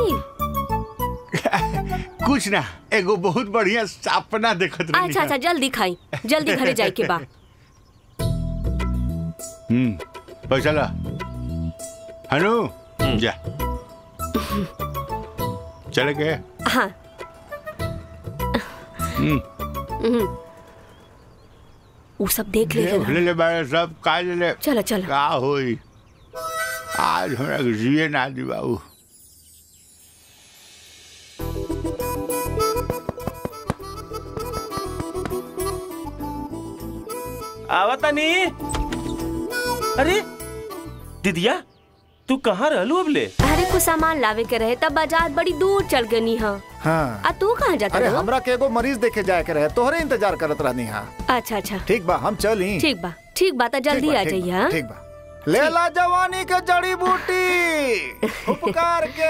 कुछ ना एगो बहुत बढ़िया सपना देखत रही अच्छा अच्छा जल्दी खाई जल्दी घरे जाए के बा हम्म पैसा ला हनु जा चले गए हाँ हम्म हम्म। उ सब देख ले ले ले बारे सब का ले ले चलो चलो का होई आज हमरा के जिए ना दी बाबू आवतानी अरे दीदिया तू कहाँ रहलू अबले अरे कुछ सामान लावे के रहे तब बाजार बड़ी दूर चल गनी हाँ हाँ आ तू कहाँ जाता अरे रहो? हमरा के एगो मरीज देखे जाए के रहे तोहरे इंतजार करत रहनी हाँ अच्छा अच्छा ठीक बा हम चली ठीक बा ठीक बा तो जल्दी बा, आ ठीक जाइए बा, हाँ? ठीक बा ले ला जवानी के जड़ी बूटी उपकार के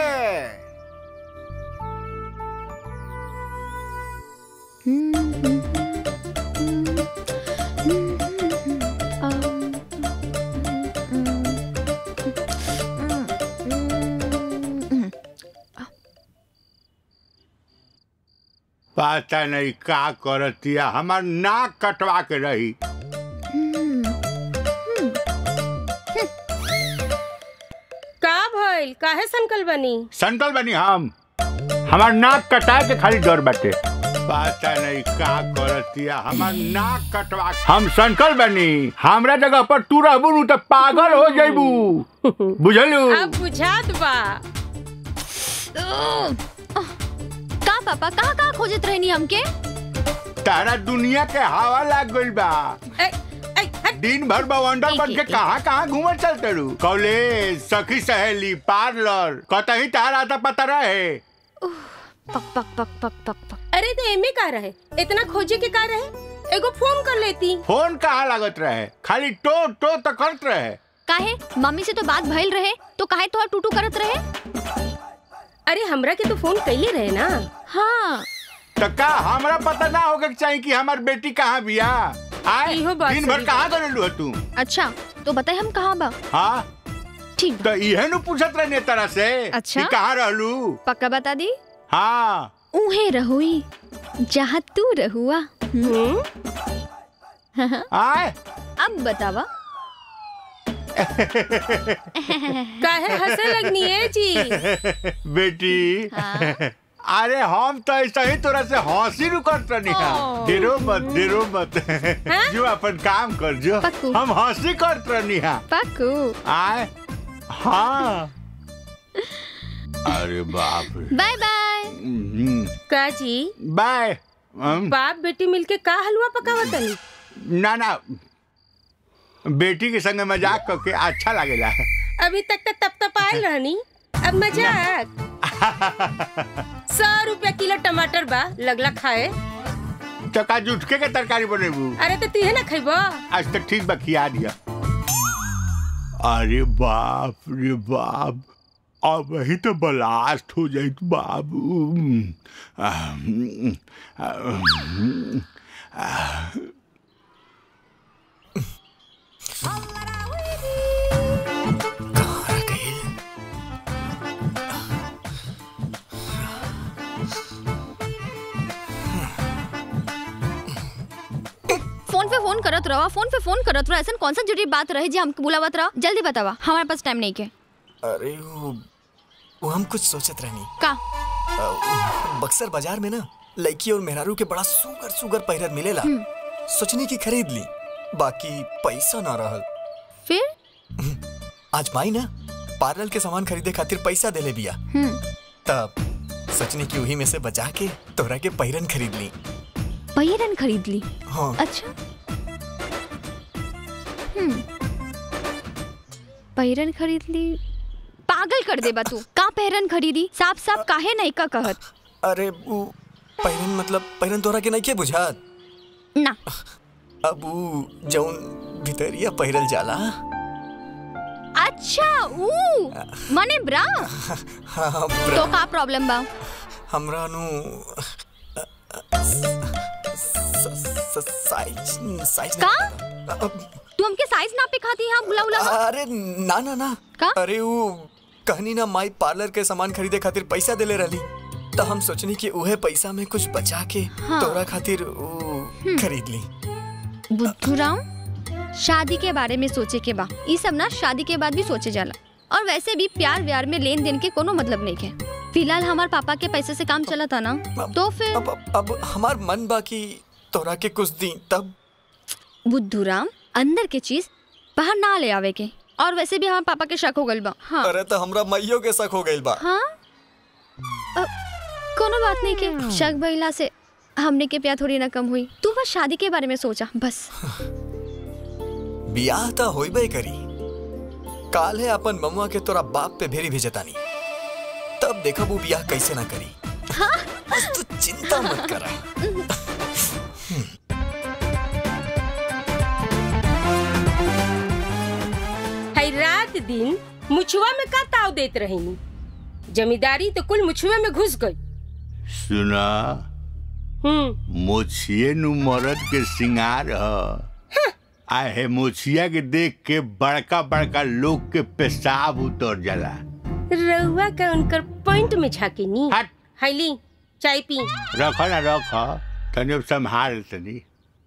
पता नहीं का करतिया हमार नाक कटवा के रही का भइल काहे संकल बनी संतल बनी हम हमार नाक कटा के खाली डर बाटे पता नहीं का करतिया हमार नाक कटवा हम संकल बनी हमरा जगह पर तू रहबू नु तो पागल हो जाइबू बुझलू अब बुझात बा का पापा कहाँ कहाँ खोजत रहनी हमके तारा दुनिया के हवा लाग गइल बा दिन भर बवंडर बन के कहाँ कहाँ घूमत चलते रू कॉलेज सखी सहेली पार्लर कतही तारा आता पता रहे पक पक पक पक पक पक अरे तो एमे का रहे इतना खोजे के का रहे एगो फोन कर लेती फोन कहाँ लागत रहे खाली टो टो तो करत रहे काहे मम्मी से तो बात भइल रहे तो काहे तोहर टूटू करत रहे अरे हमरा के तो फोन कैले रहे ना हाँ तो का हमरा पता ना होगा कि चाहिए कि हमार बेटी कहाँ बिया आए दिन भर कहाँ करेलू तू अच्छा तो बताए हम कहाँ बा हाँ ठीक तो इहे नु पूछत रहने तरह से अच्छा? कि कहाँ रहलू पक्का बता दी हाँ उहे रहुई जहाँ तू रहुआ आए अब बतावा काहे हंसे लगनी है जी बेटी हाँ? अरे हम तो ऐसा ही तोरा से हंसी नु करत रहनी ओ। डेरो मत डेरो मत जो अपन काम कर जो पक्कू। हम हंसी करत रहनी हा पक्कू आए हाँ अरे बाप रे बाय बाय हम्म, का जी बाय हम, बाप बेटी मिलके का हलवा पकावतनी ना ना बेटी के संग मजाक करके अच्छा लगेला अभी तक तो तप तप आयल रहनी अब मजाक सौ रुपया किलो टमाटर बा लगला खाए तो का जुटके के तरकारी बनेबू अरे तो तुहे ना खैबो आज तक ठीक बा खिया दिया अरे बाप रे बाप अब वही तो ब्लास्ट हो जाई बाबू आह, आह, आह, फोन पे फोन करत रहो फोन पे फोन करत रहो ऐसा कौन सा जरूरी बात रहे जी हमको बुलावत रहो जल्दी बतावा हमारे पास टाइम नहीं के अरे वो वो हम कुछ सोचत रहनी का अ, बक्सर बाजार में ना लड़की और मेहरारू के बड़ा सुगर सुगर पहिरत मिलेला सोचनी की खरीद ली बाकी पैसा ना रहल फिर आज माई ना पार्लर के सामान खरीदे खातिर पैसा देले बिया हम्म तब सोचनी की वही में से बचा के तोरा के पहिरन खरीद ली पहिरन खरीद ली हाँ अच्छा हम्म पहिरन खरीद ली पागल कर दे बा तू का पहिरन खरीदी साफ साफ काहे नहीं का कहत अरे वो पहिरन मतलब पहिरन तोरा के नहीं के बुझात ना अब वो जौन भितरिया पहिरल जाला अच्छा ऊ मने ब्रा हाँ हाँ, तो ब्रा- का प्रॉब्लम बा हमरा नु साइज साइज का तू हमके साइज नापे खाती हां बुला बुला अरे ना ना ना का? अरे वो कहनी ना माई पार्लर के सामान खरीदे खातिर पैसा देले रहली तो हम सोचनी कि उहे पैसा में कुछ बचा के हाँ। तोरा खातिर वो खरीद ली बुद्धूराम शादी के बारे में सोचे के बा ई सब ना शादी के बाद भी सोचे जाला और वैसे भी प्यार व्यार में लेन देन के कोनो मतलब नहीं है फिलहाल हमार पापा के पैसे से काम चला था ना तो फिर अब अब हमार मन बाकी तोरा के कुछ दी तब बुद्धूराम अंदर के चीज बाहर ना ले आवे के और वैसे भी हमारे पापा के शक हो गइल बा हाँ अरे तो हमरा मैयो के शक हो गइल बा हाँ अ, कोनो बात नहीं के शक भइला से हमने के प्यार थोड़ी ना कम हुई तू बस शादी के बारे में सोचा बस बियाह तो होइबे करी काल है अपन ममुआ के तोरा बाप पे भेरी भेजतानी तब देखब वो बियाह कैसे ना करी हाँ बस तू चिंता मत करा है रात दिन मुछुआ में का ताव देत रहेनी जमींदारी तो कुल मुछुए में घुस गई सुना हम्म मोछिए नु मरद के सिंगार ह आहे मोछिया के देख के बड़का बड़का लोग के पेशाब उतर जाला रउआ का उनकर पॉइंट में झाके नी हैली चाय पी रख ना रख तनी अब संभाल तनी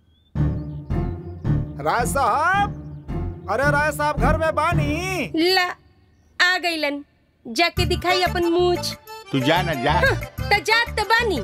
राय साहब अरे राय साहब घर में बानी ला आ गईलन जाके दिखाई अपन मूछ तू जा ना जा त जात त बानी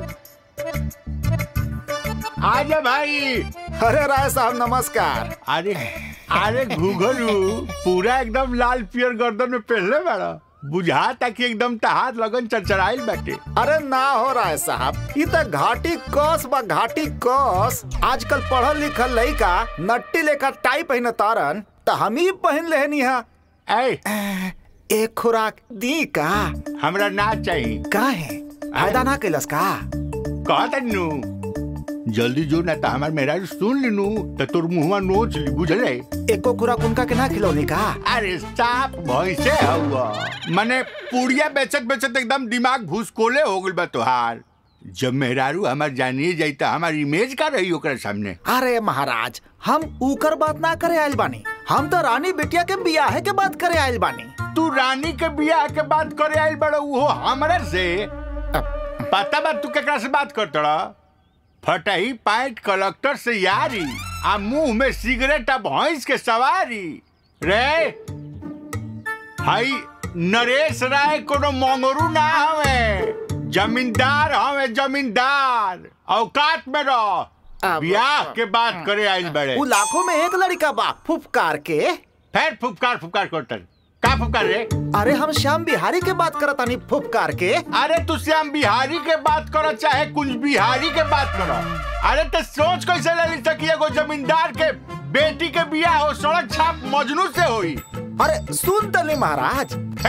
आजा भाई अरे राय साहब नमस्कार अरे अरे घुघरू पूरा एकदम लाल पियर गर्दन में पहले बड़ा बुझाता कि एकदम तहार लगन चरचराइल बाटे अरे ना हो राय साहब ई त घाटी कस बा घाटी कस आजकल पढ़ल लिखल लइका नट्टी लेखा टाई पहन तारन त हम ही पहन लेहनी हा ए एक खुराक दी का हमरा ना चाहिए का है फायदा ना कैलस का कहा तन्नू जल्दी जो ना तो हमार मेरा सुन लिनू तो तोर मुहवा नोच ली बुझले एको खुराक उनका के ना खिलौनी का अरे साफ भैंसे हुआ मने पुड़िया बेचत बेचत एकदम दिमाग भूसकोले हो गइल बा तोहार जब मेहरारू हमार जानिए जाई तो हमार इमेज का रही ओकरा सामने अरे महाराज हम ऊकर बात ना करे आयल बानी हम तो रानी बिटिया के बियाह के बात करे आयल बानी तू रानी के बियाह के बात करे आइल बड़ा वो हमरा से पता बा तू केकरा से बात करतड़ा फटही पाइट कलेक्टर से यारी आ मुंह में सिगरेट आ भैंस के सवारी रे हाई नरेश राय कोनो मंगरू ना हवे जमींदार हवे जमींदार औकात में रह बियाह के बात करे आइल बड़े उ लाखों में एक लड़का बा फुफकार के फिर फुफकार फुफकार करतन का का फुफकार रे अरे हम श्याम बिहारी के बात करत तानी फुफकार के अरे तू श्याम बिहारी के बात करो चाहे कुछ बिहारी के बात करो अरे तो सोच कैसे ले ली सकी एगो जमींदार के बेटी के बियाह हो सड़क छाप मजनू से होई अरे सुन तनी महाराज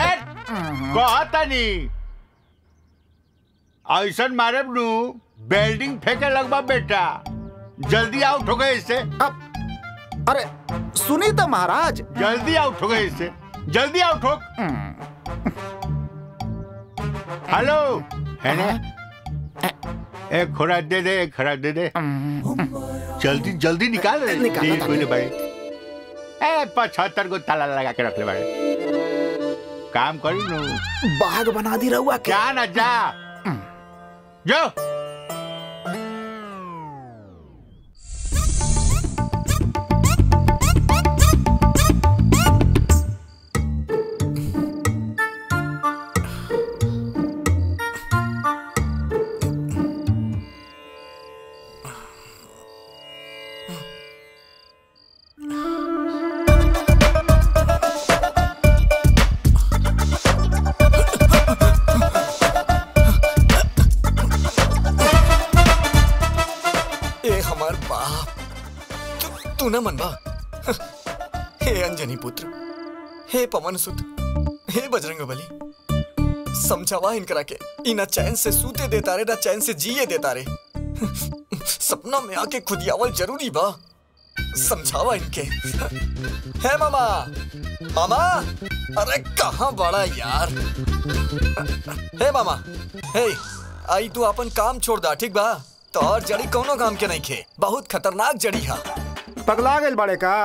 कहतनी ऐसा मारे नू बेल्डिंग फेंके लगवा बेटा जल्दी आउट हो गए इससे अब अरे सुनी तो महाराज जल्दी आउट हो गए इससे जल्दी आउट हो हेलो है ना एक खुराक दे दे एक खुराक दे दे जल्दी जल्दी निकाल रे निकालो ठीक ताली। बोले भाई ए पचहत्तर को ताला लगा के रख ले भाई काम करी नु बाग बना दी रहुआ क्या ना जा जो ए हमार बाप तू तू ना मनवा हे अंजनी पुत्र हे पवन सुत हे बजरंग बली समझावा इनकरा के ई ना चैन से सूते देता रे ना चैन से जिए देता रे सपना में आके खुदियावल जरूरी बा समझावा इनके है मामा मामा अरे कहाँ बड़ा यार हे मामा हे आई तू अपन काम छोड़ दा ठीक बा तो और जड़ी कौनो काम के नहीं खे बहुत खतरनाक जड़ी हा पगला गए बड़े का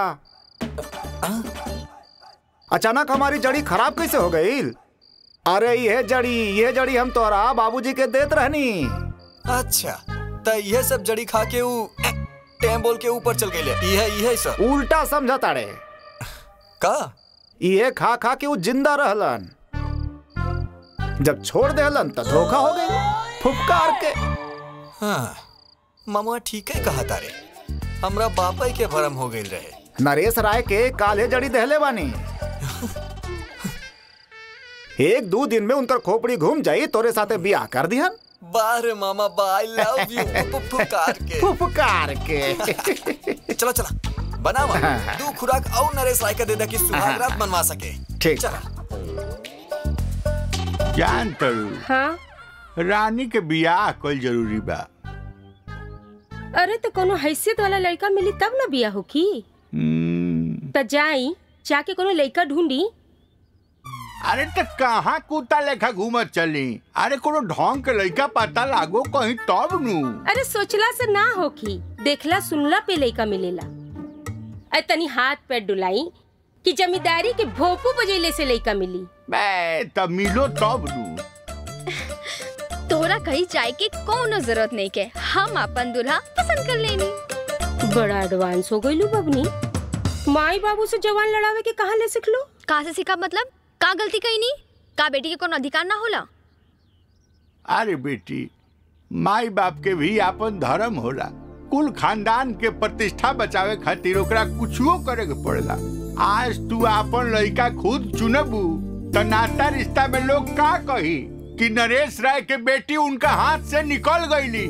अचानक हमारी जड़ी खराब कैसे हो गई अरे ये जड़ी ये जड़ी हम तोरा बाबूजी के देत रहनी अच्छा तो यह सब जड़ी खा के ऊ टेम बोल के ऊपर चल गई ये ये सब उल्टा समझा ताड़े का ये खा खा के वो जिंदा रहलन जब छोड़ देहलन तो धोखा हो गई फुफकार के हाँ मामा ठीक है कहा तारे हमरा बापा के भरम हो गई रहे नरेश राय के काले जड़ी दहले बानी एक दो दिन में उनकर खोपड़ी घूम जाई तोरे साथे बियाह कर दिहन बार मामा बा आई लव यू फुफकार के फुफकार के चला चला बनावा दो खुराक और नरेश राय का दे दा कि सुहाग रात मनवा सके ठीक चला जान तरू हाँ रानी के बियाह कल जरूरी बा अरे तो कोनो हैसियत वाला लड़का मिली तब ना बिया हो की हम्म, त जाई जाके कोनो लड़का ढूंढी अरे तो कहाँ कुत्ता लेखा घूमत चली अरे कोनो ढोंग के लड़का पता लागो कहीं तब नू अरे सोचला से ना होखी देखला सुनला पे लड़का मिलेला अरे तनी हाथ पैर डुलाई कि जमींदारी के भोपू बजैले से लड़का मिली बे तब मिलो तब नू तोरा कहीं जाए के कोनो जरूरत नहीं के हम अपन दूल्हा पसंद कर लेनी बड़ा एडवांस हो गईलू बबनी माई बाबू से जवान लड़ावे के कहाँ ले सिखलो कहाँ से सीखा मतलब का गलती कही नहीं का बेटी के कोनो अधिकार ना होला अरे बेटी माई बाप के भी आपन धर्म होला कुल खानदान के प्रतिष्ठा बचावे खातिर ओकरा कुछो करे के पड़ेला आज तू आपन लड़का खुद चुनबू तो नाता रिश्ता में लोग का कही कि नरेश राय के बेटी उनका हाथ से निकल गईली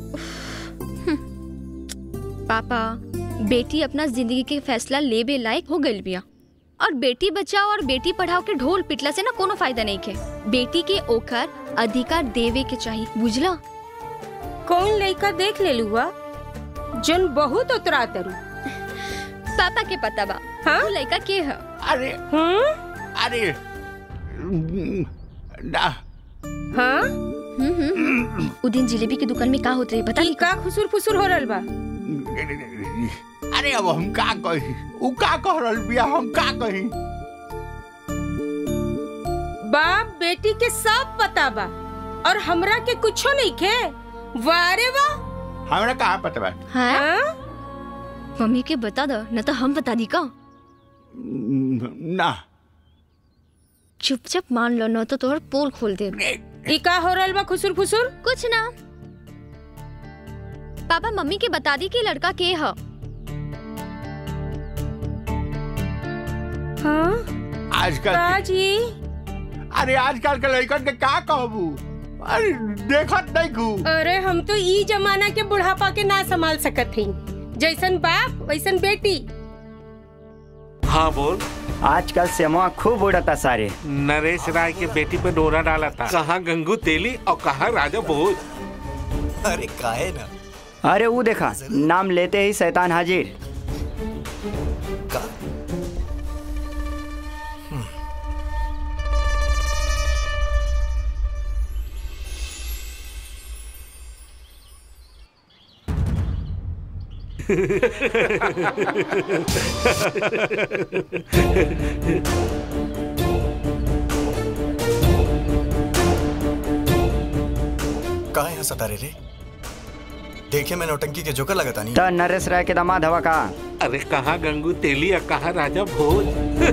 पापा बेटी अपना जिंदगी के फैसला लेबे लायक हो गइल बिया और बेटी बचाओ और बेटी पढ़ाओ के ढोल पिटला से ना कोनो फायदा नहीं के बेटी के ओकर अधिकार देवे के चाहिए बुझला कौन लड़का देख ले लुआ जन बहुत उतरा तरू पापा के पता बा हाँ? वो लड़का के है अरे हम्म अरे ना हाँ हम्म, हम्म। उ दिन जिलेबी की दुकान में का होत रही बता ई का खुसुर फुसुर हो रहल बा अरे अब हम का कही उ का कह रहल बिया हम का कही बाप बेटी के सब पता बा और हमरा के कुछो नहीं खे वारे वाह हमरा कहाँ पता बा हाँ हाँ? मम्मी के बता दो न तो हम बता दी का ना चुपचाप मान लो न तो तोहर पोल खोल दे ई का हो रहल बा खुसुर फुसुर कुछ ना पापा मम्मी के बता दी कि लड़का के है हाँ आजकल काजी अरे आजकल के लड़कन के का कहबू अरे देखत नहीं कू अरे हम तो ई जमाना के बुढ़ापा के ना संभाल सकत हई जैसन बाप वैसन बेटी हाँ बोल आजकल सेमा खूब उड़ता सारे नरेश राय के बेटी पे डोरा डाला था कहाँ गंगू तेली और कहाँ राजा भोज अरे काहे ना अरे वो देखा नाम लेते ही शैतान हाजिर काहे यहाँ सतारे रे देखे मैं नौटंकी के जोकर लगाता नहीं तो नरेश राय के दामाद हवा का अरे कहाँ गंगू तेली और कहाँ राजा भोज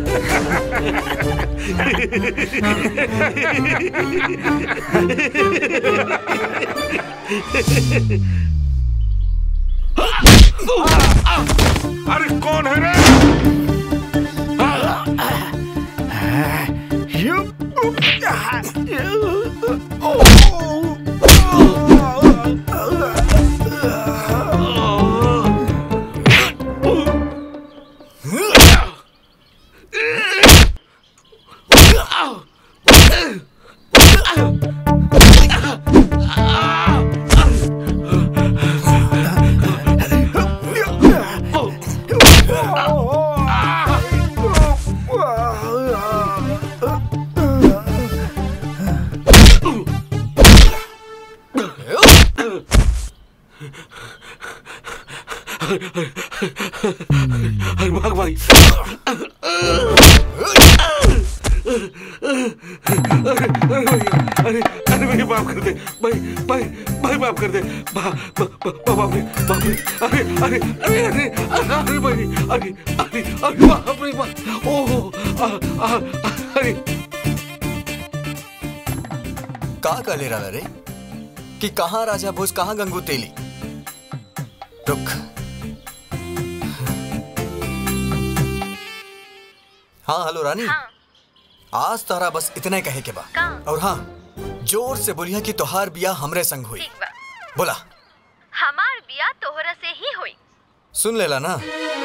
अरे कौन है रे अरे भाग भाई अरे अरे भाई माफ कर दे भाई भाई भाई माफ कर दे बा, बा, बा, बा, बाप रे बाप रे अरे अरे अरे अरे अरे भाई अरे अरे अरे बाप रे बाप ओह आ, आ, अरे का का ले रहा रे कि कहाँ राजा भोज कहाँ गंगू तेली रुक हाँ हेलो रानी आज तारा बस इतने कहे के बा और हाँ जोर से बोलिया कि तोहार बिया हमरे संग हुई बोला हमार बिया तोहरा से ही हुई सुन लेला ना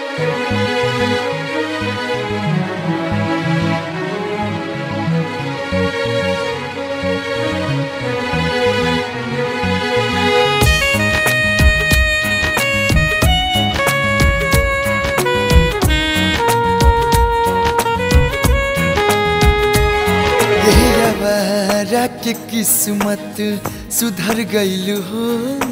हमारा के किस्मत सुधर गईल हो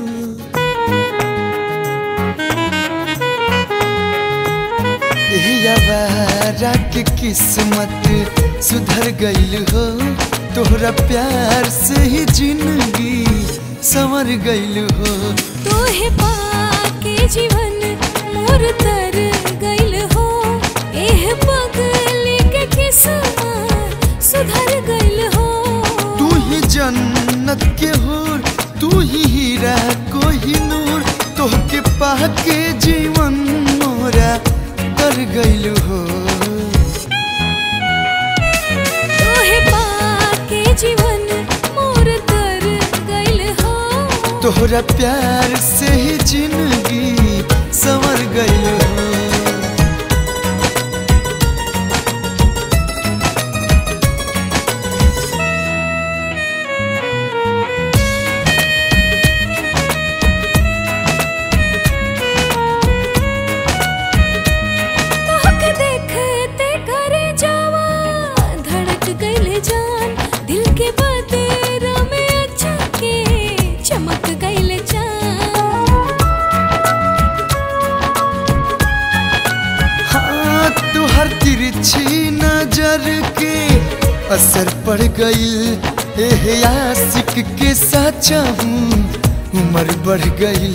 हमारा के किस्मत सुधर गईल हो तोहरा प्यार से ही जिंदगी संवर गईल हो तोहे पाके जीवन मोर तर गइल हो एह पगली के किस्मत सुधर गइल हो तू ही जन्नत के हूर तू ही हीरा कोही नूर तोहके पाके जीवन मोरा तर गइल हो तोहे पाके जीवन मोर तर गइल हो तोहरा प्यार से ही जिंदगी संवर गइल हो तोहके देखते करे जावा धड़क गइल जान दिल के बतेरा में अच्छा के चमक गइल जान हाँ तुहर तिरछी नजर के असर पड़ गइल एह आशिक के साचा हूँ उम्र बढ़ गइल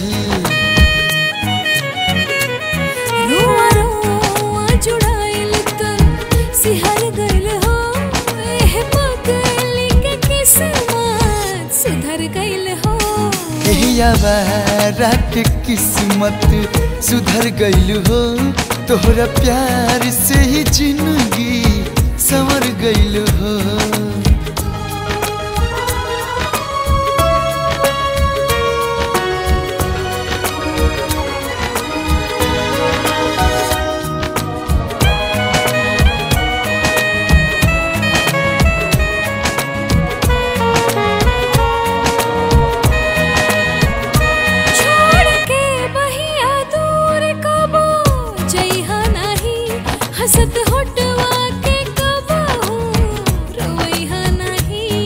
रुआ रुआ जुड़ाइल तन सिहर गइल हो एह पगली के किस्मत सुधर गइल हो एहियावारा के किस्मत सुधर गइल हो तोहरा प्यार से ही जिंदगी संवर गइल हो छोड़ के बहिया दूर कबो जइहा नाही हसत होटवा के कबो रोइहा नाही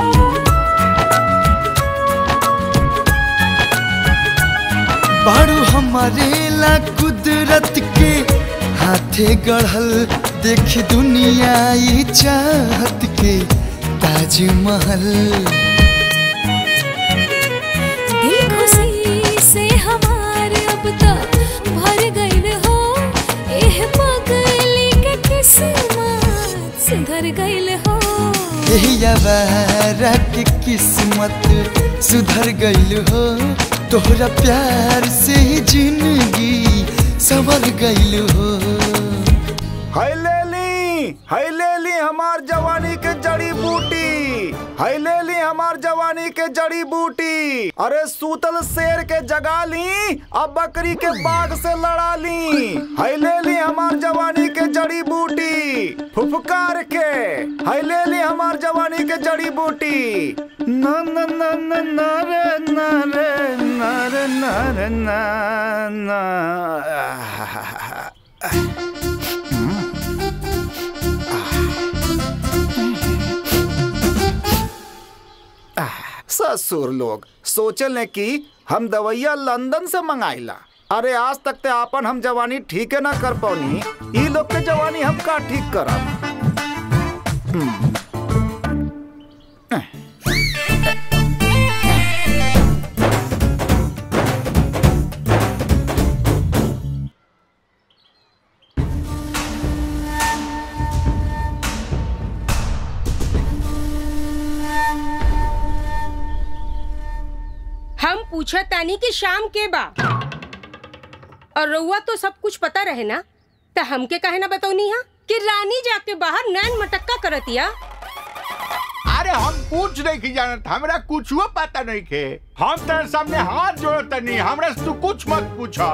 बारू हमारे ला कुदरत के हाथे गढ़ल देख दुनिया ई चाहत के ताजमहल दिल खुशी से हमार अब तक भर गइल हो एह पगली के किस्मत सुधर गइल हो यही अवारा के किस्मत सुधर गइल हो तोहरा प्यार से ही जिंदगी संवर गइल हो हाय ले ली हाय ले ली हमार जवानी के जड़ी बूटी हाय ले ली हमार जवानी के जड़ी बूटी अरे सूतल शेर के जगा ली अब बकरी के बाग से लड़ा ली हाय ले ली हमार जवानी के जड़ी बूटी फुफकार के हाय ले ली हमार जवानी के जड़ी बूटी न न न न न रे न रे न रे न रे न न ससुर लोग सोचल कि हम दवैया लंदन से मंगाइला अरे आज तक ते आपन हम जवानी ठीक ना कर पौनी ई लोग के जवानी हम का ठीक करब हम्म। हम पूछा तानी कि शाम के बा और रउआ तो सब कुछ पता रहे ना तो हमके काहे ना बतौनी हा कि रानी जाके बाहर नैन मटक्का करतिया अरे हम कुछ नहीं की जानत हमरा कुछ पता नहीं खे हम तेरे सामने हाथ जोड़त नहीं हमरा से तू कुछ मत पूछा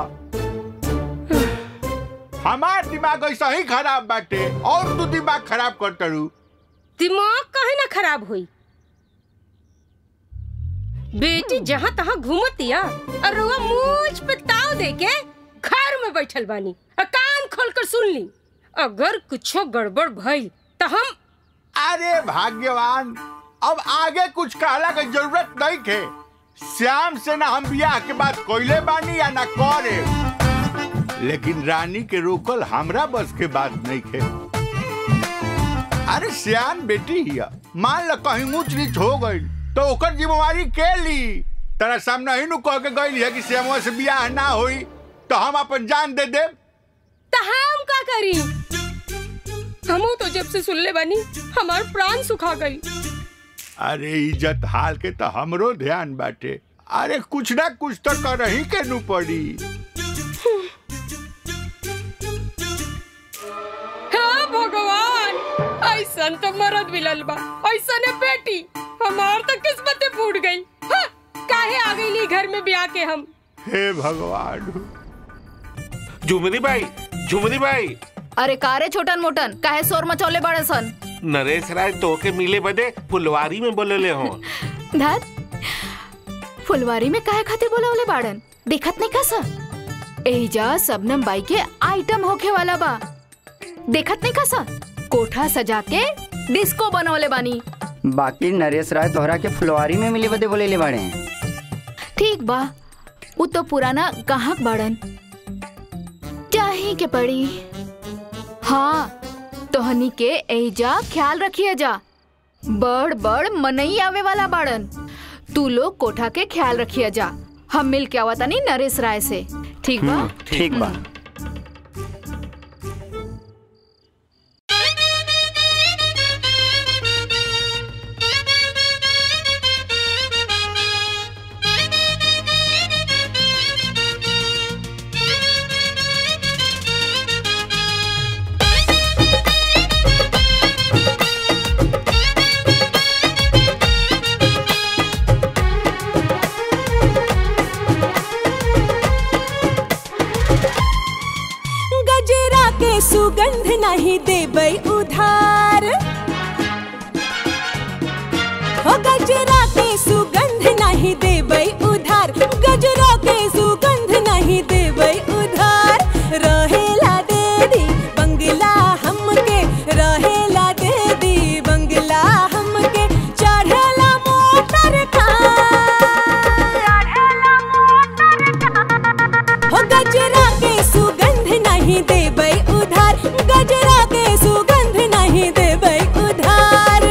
हमार दिमाग ऐसा ही खराब बाटे और तू दिमाग खराब कर तरू दिमाग काहे ना खराब हुई बेटी जहाँ तहाँ घूमतिया और रउआ मूछ पे ताव दे के घर में बैठल बानी और कान खोल कर सुन ली अगर कुछो गड़बड़ भइल तो हम अरे भाग्यवान अब आगे कुछ कहला की जरूरत नहीं थे श्याम से ना हम ब्याह के बाद कोयले बानी या ना करे लेकिन रानी के रोकल हमरा बस के बात नहीं थे अरे श्याम बेटी हिया मान ल कहीं ऊंच नीच हो गई तो ओकर जिम्मेवारी के ली तेरा सामने ही नु कह के गई है कि श्यामवा से ब्याह ना होई तो हम अपन जान दे दे तो हम का करी हमू तो जब से सुन ले बानी हमार प्राण सुखा गई अरे इज्जत हाल के तो हमरो ध्यान बाटे अरे कुछ ना कुछ तो कर ही के नु पड़ी हाँ भगवान ऐसन तो मरद मिलल बा ऐसन है बेटी हमार तो किस्मत फूट गई हाँ, काहे आ गई नी घर में ब्याह के हम हे भगवान झुमरी भाई झुमरी भाई अरे कारे छोटन मोटन काहे शोर मचौले बड़े सन नरेश राय तो के मिले बदे फुलवारी में बोलले हो धत फुलवारी में काहे खातिर बोलावले बाड़न देखत नहीं कसा एहिजा सबनम बाई के आइटम होखे वाला बा देखत नहीं कसा कोठा सजा के डिस्को बनवले बानी बाकी नरेश राय तोहरा के फुलवारी में मिले बदे बोले ले बाड़े हैं ठीक बा उ तो पुराना गाहक बाड़न चाही के पड़ी हाँ तोहनी के एहिजा ख्याल रखिए जा बड़ बड़ मनई आवे वाला बाड़न तू लोग कोठा के ख्याल रखिए जा हम मिल के आवता नहीं नरेश राय से ठीक बा ठीक बा Thank you. नहीं देबै उधार हो गजरा के सुगंध नहीं देबै उधार गजरा के सुगंध नहीं देबै उधार रहेला दे दी बंगला हमके रहेला दे दी बंगला हमके चढ़ला मोटर हो गजरा के सुगंध नहीं देबै उधार गजरा के सुगंध नहीं देबै उधार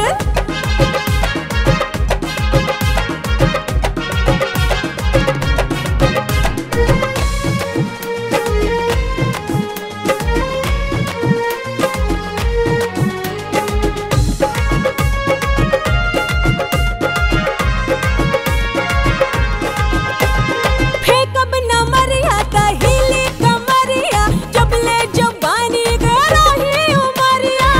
फेकब न मरिया त हिली कमरिया जब ले जवानी गराही उमरिया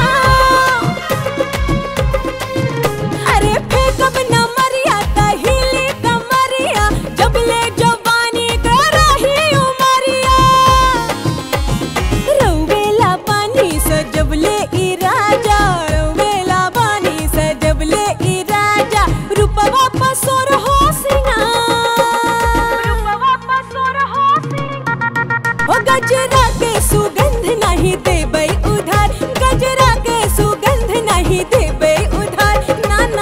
अरे फेकब न मरिया त हिली कमरिया जब ले जवानी गराही उमरिया रौवेला पानी से जब ले ई राजा रौवेला पानी से जब ले ई राजा रूपवा पसोर हो ओ गजरा के सुगंध नहीं देबै उधार गजरा के सुगंध नहीं देबै उधार ना ना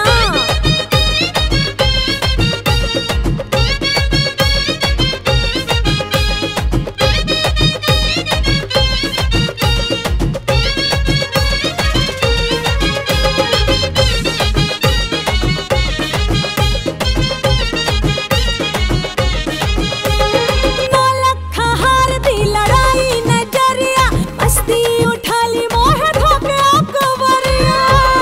नौलखा हार दी लड़ाई नजरिया मस्ती उठा ली मोह धोके अकबरिया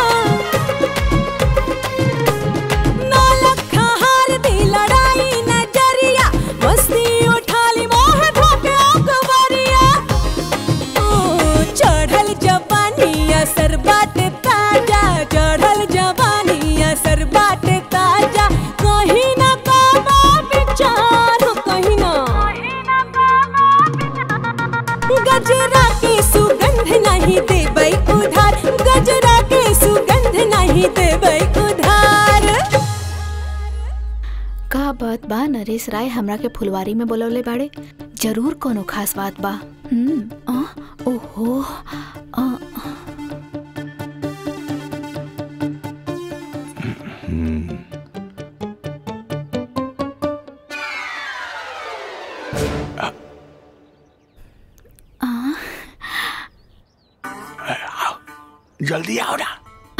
नौलखा हार दी लड़ाई नजरिया मस्ती उठा ली मोह धोके अकबरिया ओ चढ़ल जवानी असर बाट ताजा चढ़ल जवानी असर बाट ताजा कहीं ना काबा विचार हो कहीं ना गजरा के सुगंध नहीं देबै उधार गजरा के सुगंध नहीं देबै उधार का बात बा नरेश राय हमरा के फुलवारी में बोलवले बाड़े जरूर कोनो खास बात बा हम्म आ, ओहो आ, आ, जल्दी आओ ना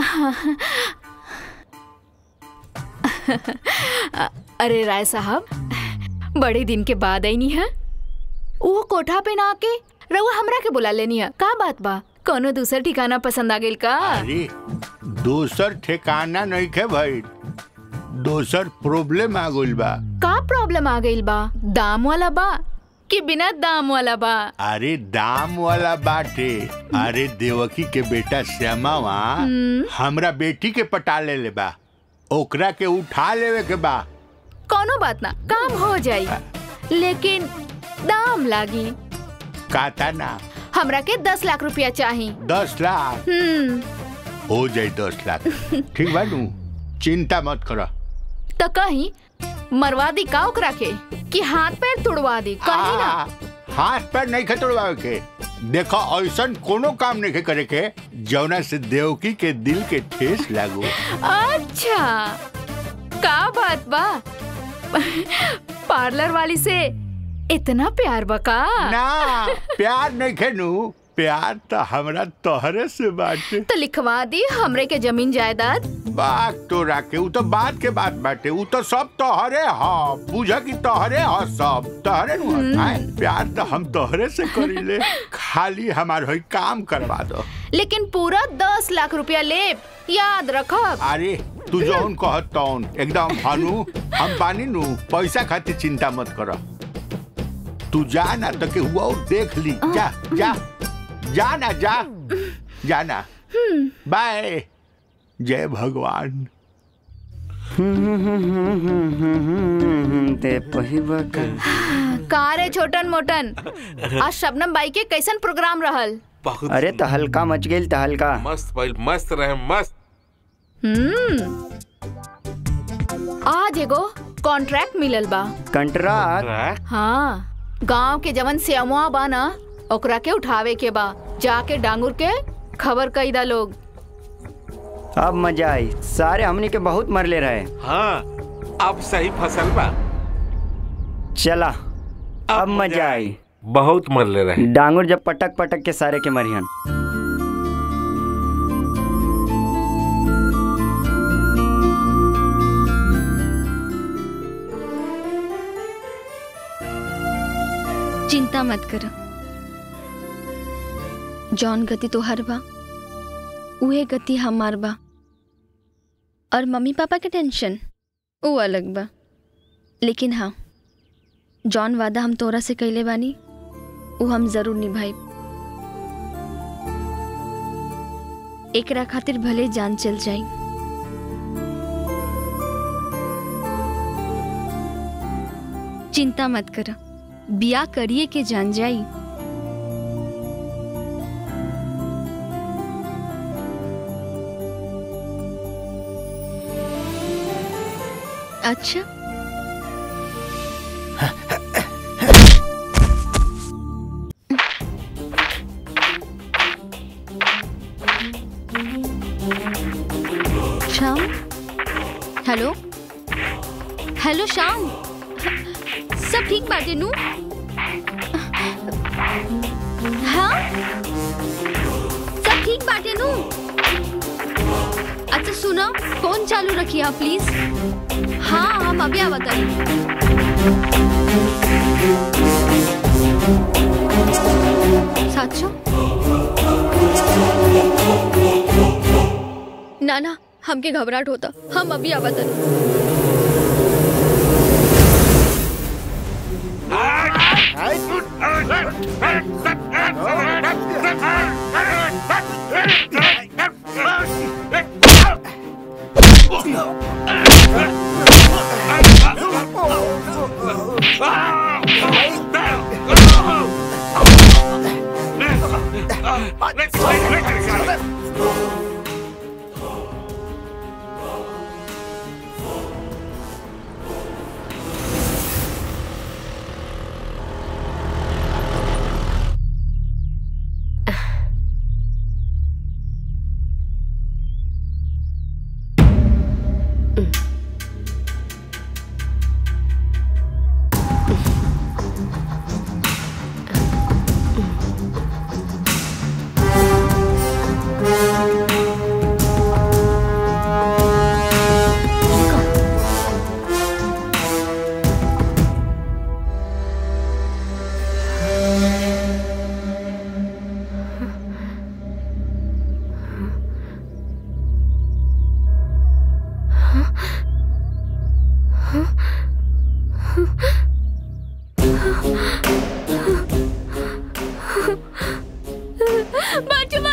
अ- अरे राय साहब बड़े दिन के बाद आई नी है वो कोठा पे ना आके रउआ हमरा के बुला लेनी है का बात बा कोनो दूसर ठिकाना पसंद आ गेल का अरे दोसर ठिकाना नहीं खे भाई दोसर प्रॉब्लम आ गइल बा का प्रॉब्लम आ गइल बा दाम वाला बा कि बिना दाम वाला बा अरे दाम वाला बाटे अरे देवकी के बेटा श्यामावा हम्म। हमरा बेटी के पटा ले ले बा ओकरा के उठा लेवे के बा कोनो बात ना काम हो जाई लेकिन दाम लागी काता ना हमरा के दस लाख रुपया चाही दस लाख हम्म हो जाए दस लाख ठीक बा नू चिंता मत करो तो कहीं मरवा दी का ओकरा के कि हाथ पैर तुड़वा दी कहीं ना आ, हाथ पैर नहीं खतरवावे के देखो ऐसा कोनो काम नहीं करे के जौना से देवकी के दिल के ठेस लागो अच्छा का बात बा पार्लर वाली से इतना प्यार बका ना प्यार नहीं खेनू प्यार तो हमरा तोहरे से बाटे तो लिखवा दी हमरे के जमीन जायदाद बात तो राके उ तो बात के बात बाटे उ तो सब तोहरे ह बुझ कि तोहरे ह सब तोहरे नु ह। आय, प्यार तो हम तोहरे से करीले खाली हमार होई काम करवा दो लेकिन पूरा दस लाख रुपया ले याद रखब अरे तू जौन कहत तौन एकदम हनु हम बानी नु पैसा खातिर चिंता मत कर तू जा ना तो के हुआ और देख ली जा जा जा ना जा जा ना बाय जय भगवान दे पहिबा का का रे छोटन मोटन आज शबनम बाई के कैसन प्रोग्राम रहल बहुत अरे तो हल्का मच गेल तो हल्का मस्त भइल मस्त रहे मस्त हम्म आज एगो कॉन्ट्रैक्ट मिलल बा कंट्राक्ट हाँ गांव के जवन सेमुआ बा ना ओकरा के उठावे के बा जाके डांगुर के खबर कई दा लोग अब मजा आई सारे हमनी के बहुत मरले रहे हाँ अब सही फसल बा चला अब मजा आई बहुत मरले रहे डांगुर जब पटक पटक के सारे के मरिहन चिंता मत कर जौन गति तोहर बा उहे गति हमार बा और मम्मी पापा के टेंशन वो अलग बा लेकिन हाँ जौन वादा हम तोरा से कैले बानी वो हम जरूर निभाई एकरा खातिर भले जान चल जाई चिंता मत कर बिया करिए के जान जाई अच्छा श्याम हेलो हेलो श्याम सब ठीक बाटे नू हाँ सब ठीक बाटे नू अच्छा सुनो फोन चालू रखिए आप प्लीज हाँ हम अभी आवत साचो ना ना हमके घबराहट होता हम अभी आवत बचवा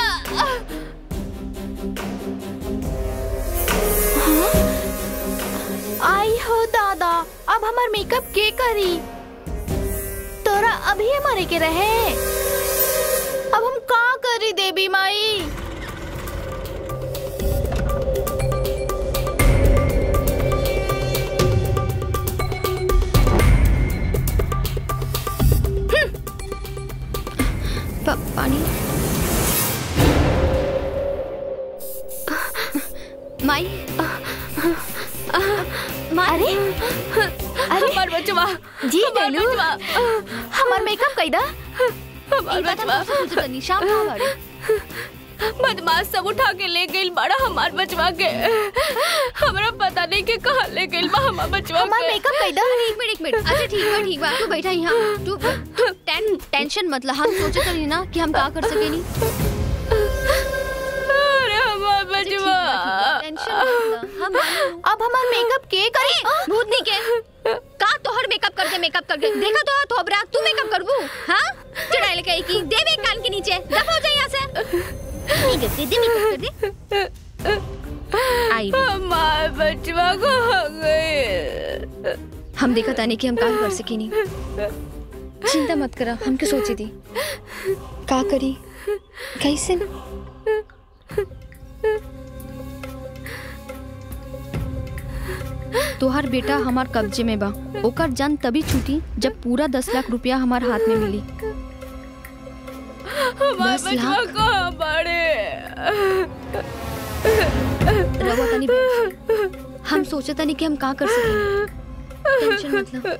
आई हो दादा अब हमार मेकअप के करी तोरा अभी मरे के रहे अब हम का करी देवी माई पा, पानी माई अरे अरे हमार बचवा जी गलू हमार मेकअप कैदा हमार बचवा निशान कहाँ बाड़े? बदमाश सब उठा के ले गइल बड़ा हमार बचवा के हमरा पता नहीं के कहाँ ले गइल बा हमार बचवा हमार के मेकअप कैदा एक मिनट एक मिनट अच्छा ठीक बा ठीक बा तू बैठा यहाँ तू तू टें, टेंशन मतलब हम सोचे तो नहीं ना कि हम का कर सके नहीं अरे हमार बचवा टेंशन मत ला, हम अब हमार मेकअप के करी भूतनी के का तोहर मेकअप करके मेकअप करके देखा तो थोबरा तू मेकअप करबू हाँ चढ़ाई लेके आई की देवे कान के नीचे दफा हो जा यहाँ से नहीं करते दे मेकअप कर दे आई हमार बचवा को हो गए हम देखा तानी कि हम का कर सकी नहीं चिंता मत करा हम क्या सोची थी का करी कैसे तोहार बेटा हमार कब्जे में बा ओकर जान तभी छूटी जब पूरा दस लाख रुपया हमार हाथ में मिली हमार दस बचवा लाख? को बड़े रवा तनी बैठ। हम सोचा तनी कि हम का कर सके टेंशन मत लो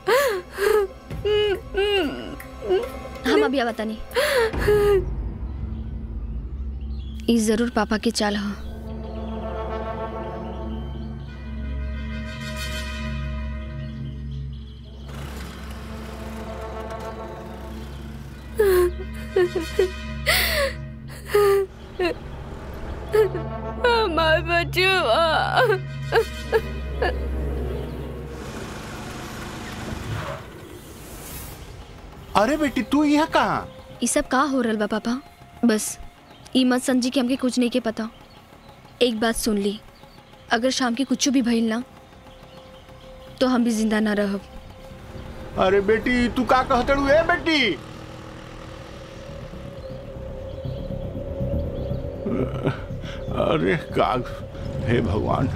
हम अभी आवा तनी ई जरूर पापा के चाल ह हमार बचवा अरे बेटी तू यहाँ कहाँ ई सब का हो रहल बा पापा बस ई मत समझी कि हमके कुछ नहीं के पता एक बात सुन ली अगर शाम के कुछ भी भइल ना तो हम भी जिंदा ना रहब अरे बेटी तू का कहते ए बेटी अरे का हे भगवान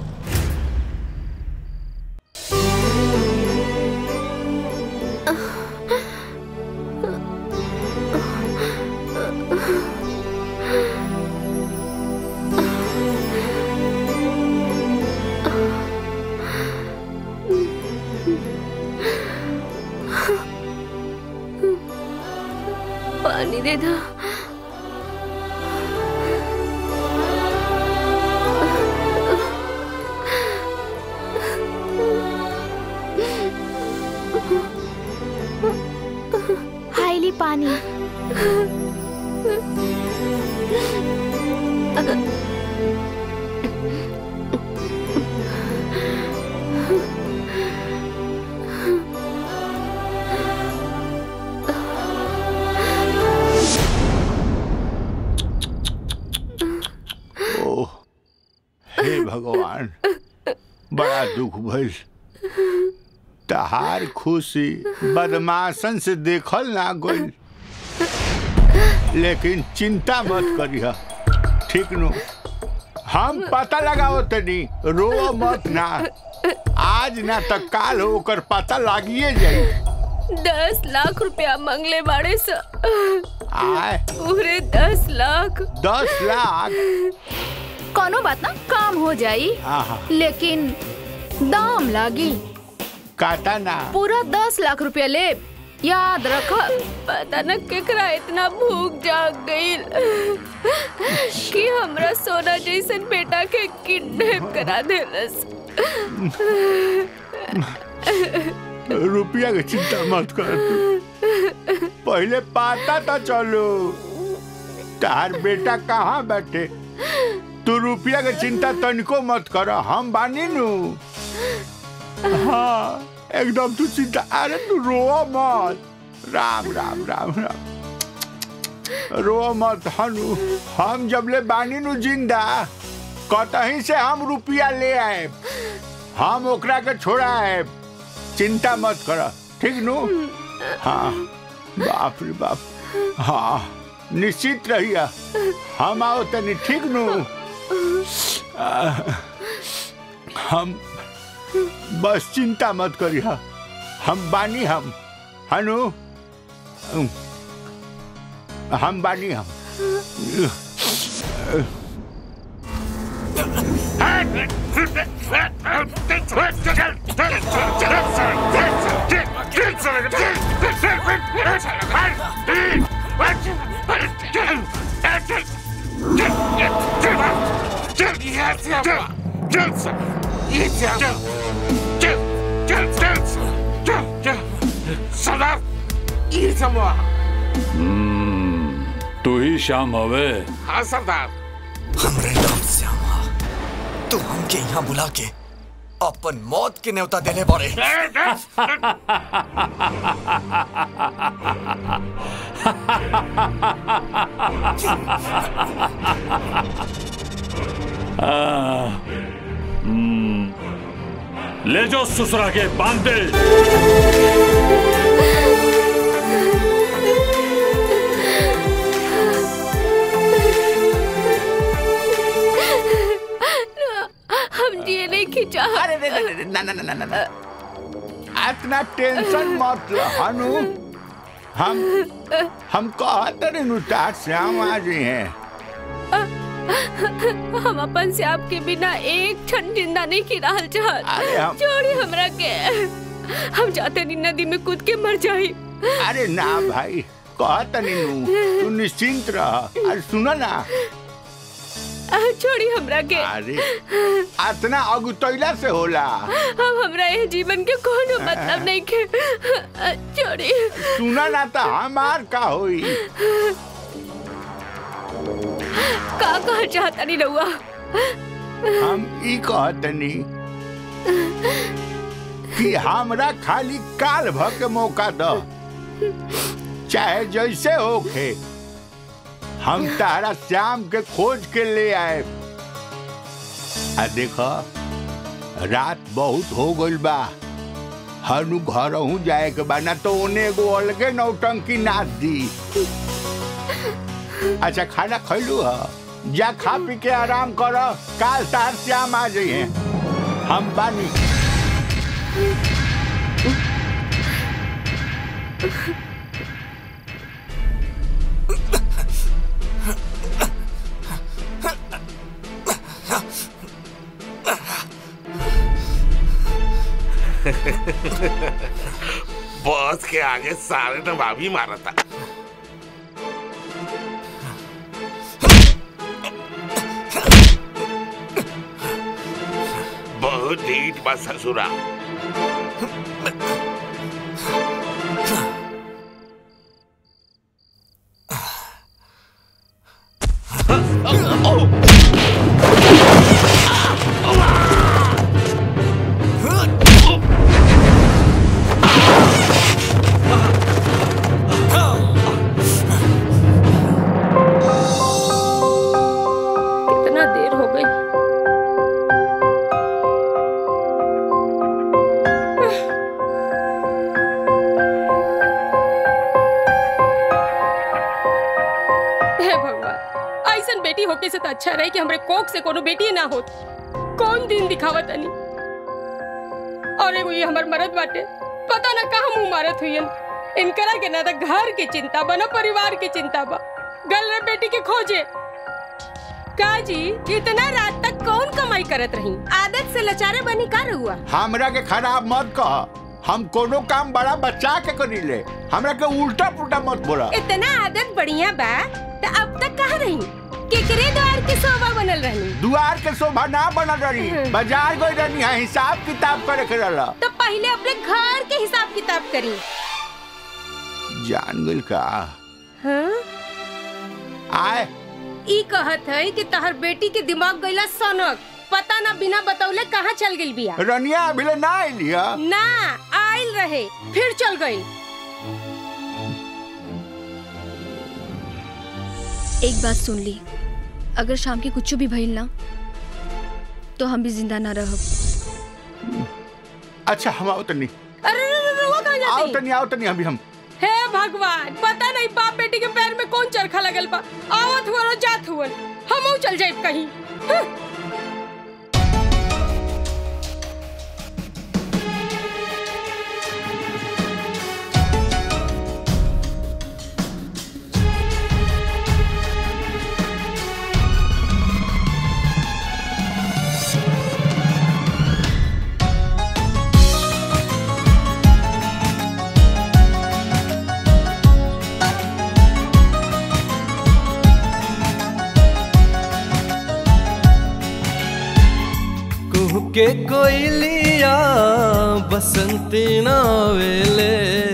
पानी दे दो हाईली पानी ओह हे भगवान बड़ा दुख भइल तहार खुशी बदमाशन से देखल ना गइल लेकिन चिंता मत करिह ठीक नु हम पता लगाओ तनी रो मत ना आज ना तो काल ओकर पता लागिए जाई दस लाख रुपया मंगले बाड़े स आए पूरे दस लाख दस लाख कोनो बात ना काम हो जाई आहा लेकिन दाम लागी काटा ना पूरा दस लाख रुपया ले याद रख पता न केकरा इतना भूख जाग गई कि हमरा सोना जैसन बेटा के किडनैप करा देलस रुपया की चिंता मत कर तू पहले पता तो चलो तार बेटा कहाँ बैठे तू रुपया की चिंता तनिको मत कर हम बानी नु हाँ एकदम तू चिंता अरे तू रो मत राम राम राम राम रो मत हनु हम जब ले बानी नु जिंदा कतहीं से हम रुपया ले आए हम ओकरा के छोड़ा है चिंता मत कर ठीक नु हाँ बाप रे बाप हाँ निश्चित रहिया हम आओ तनी ठीक नु आ, हम बस चिंता मत करिया हम बानी हम हनु हम बानी हम सरदार ये समूह हम्म, तू ही श्याम हवे हाँ सरदार हमरे नाम श्यामा तू हमके यहाँ बुला के अपन मौत के न्योता देने बारे आ, हम्म, ले जाओ ससुरा के बांध दे हम जिए नहीं खिंचा अरे रे रे रे ना ना ना ना ना इतना टेंशन मत लो हनु हम हम कहते नहीं नुता श्याम आ जी हैं हम अपन से आपके बिना एक क्षण जिंदा नहीं की रहल अरे चाहत हम- छोड़ी हमरा के हम जाते नहीं नदी में कूद के मर जाई अरे ना भाई कहते नहीं नू तू निश्चिंत रह अरे सुनो ना छोड़ी हमरा के अरे इतना अगुतैला से होला हम हमरा ये जीवन के कोनो मतलब नहीं के छोड़ी सुना ना तो हमार का होई का कह चाहता नहीं रहुआ हम ई कहतनी कि हमरा खाली काल भ के मौका द चाहे जैसे होखे हम तारा श्याम के खोज के ले आए आ देख रात बहुत हो गइल बा हनु घर हूँ जाए के बा ना तो ओने एगो अलगे नौटंकी नाच दी अच्छा खाना खैलू ह जा खा पी के आराम कर काल तार श्याम आ जाइए हम बानी बॉस के आगे सारे नवाबी मारा था बहुत ढीठ बा ससुरा कितना देर हो गई हे भगवान ऐसन बेटी होके से तो अच्छा रहे कि हमरे कोख से कोनो बेटी ना होत कौन दिन दिखावत अनी और एगो ये हमर मरद बाटे पता ना कहाँ मुंह मारत हुईन इनकरा के ना तो घर की चिंता बा ना परिवार की चिंता बा गल रे बेटी के खोजे का जी इतना रात तक कौन कमाई करत रही आदत से लचारे बनी का हुआ हमरा के खराब मत कह हम कोनो काम बड़ा बच्चा के करी ले हमरा के उल्टा पुल्टा मत बोला इतना आदत बढ़िया बा तो अब तक कहाँ रही केकरे द्वार के शोभा बनल रही दुआर के शोभा ना बनल रही हम्म। बाजार गई रहनी है हिसाब किताब करे के रहला तो पहले अपने घर के हिसाब किताब करी जान गइल का हाँ? आए ई कहत है कि तहर बेटी के दिमाग गईला सनक पता ना बिना बतौले कहाँ चल गई बिया रनिया अभी ले ना आइली है ना आयल रहे फिर चल गई एक बात सुन ली अगर शाम के कुछ भी भइल ना तो हम भी जिंदा ना रहब अच्छा हम आओ तनी अरे रे रे रे, वो कहाँ आओ जाती तनी आओ तनी अभी हम हे भगवान पता नहीं बाप बेटी के पैर में कौन चरखा लगल बा आवत हुआ जात हुआ हम चल जाए कहीं हं। कुहू के कोयलिया बसंती नावेले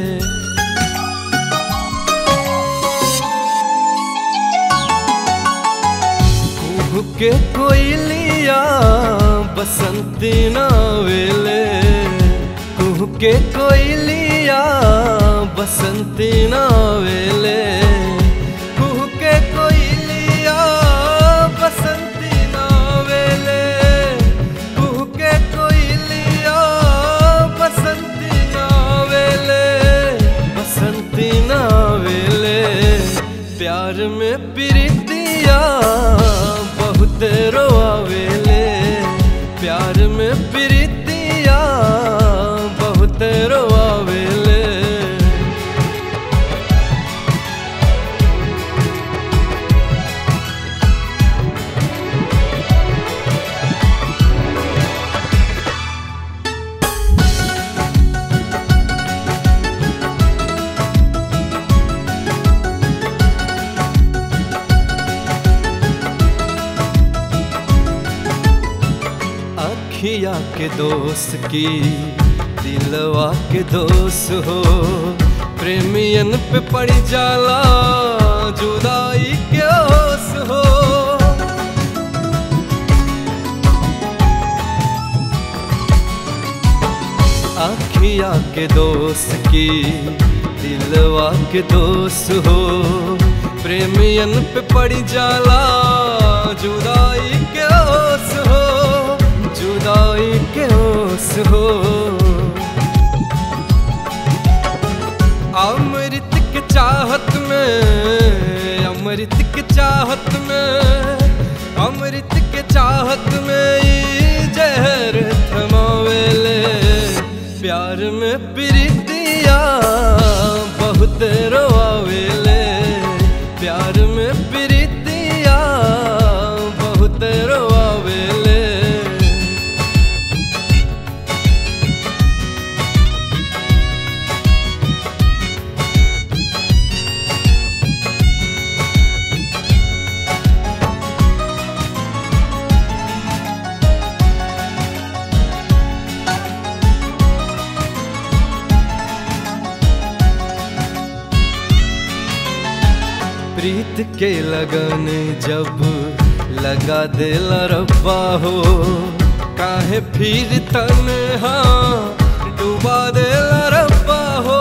कुहू के कोयलिया बसंती नावेले कुहू के कोयलिया बसंती नावेले कुहू के कोयलिया बसंती नावेले आखिया के दोस्त की दिलवा के दोस्त हो प्रेमियन पे पड़ जाला जुदाई के ओस हो आखिया के दोस्त की दिलवा के दोस्त हो प्रेमियन पे पड़ जाला जुदाई के ओस हो जुदाई के ओस हो अमृत के चाहत में अमृत के चाहत में अमृत के चाहत में ई जहर थमावेले प्यार में प्रीतिया बहुत रोआवेले प्यार में प्रीतिया बहुत रोआवेले प्रीत के लगन जब लगा दिल रब्बा हो काहे फिर तन्हा डुबा दिल रब्बा हो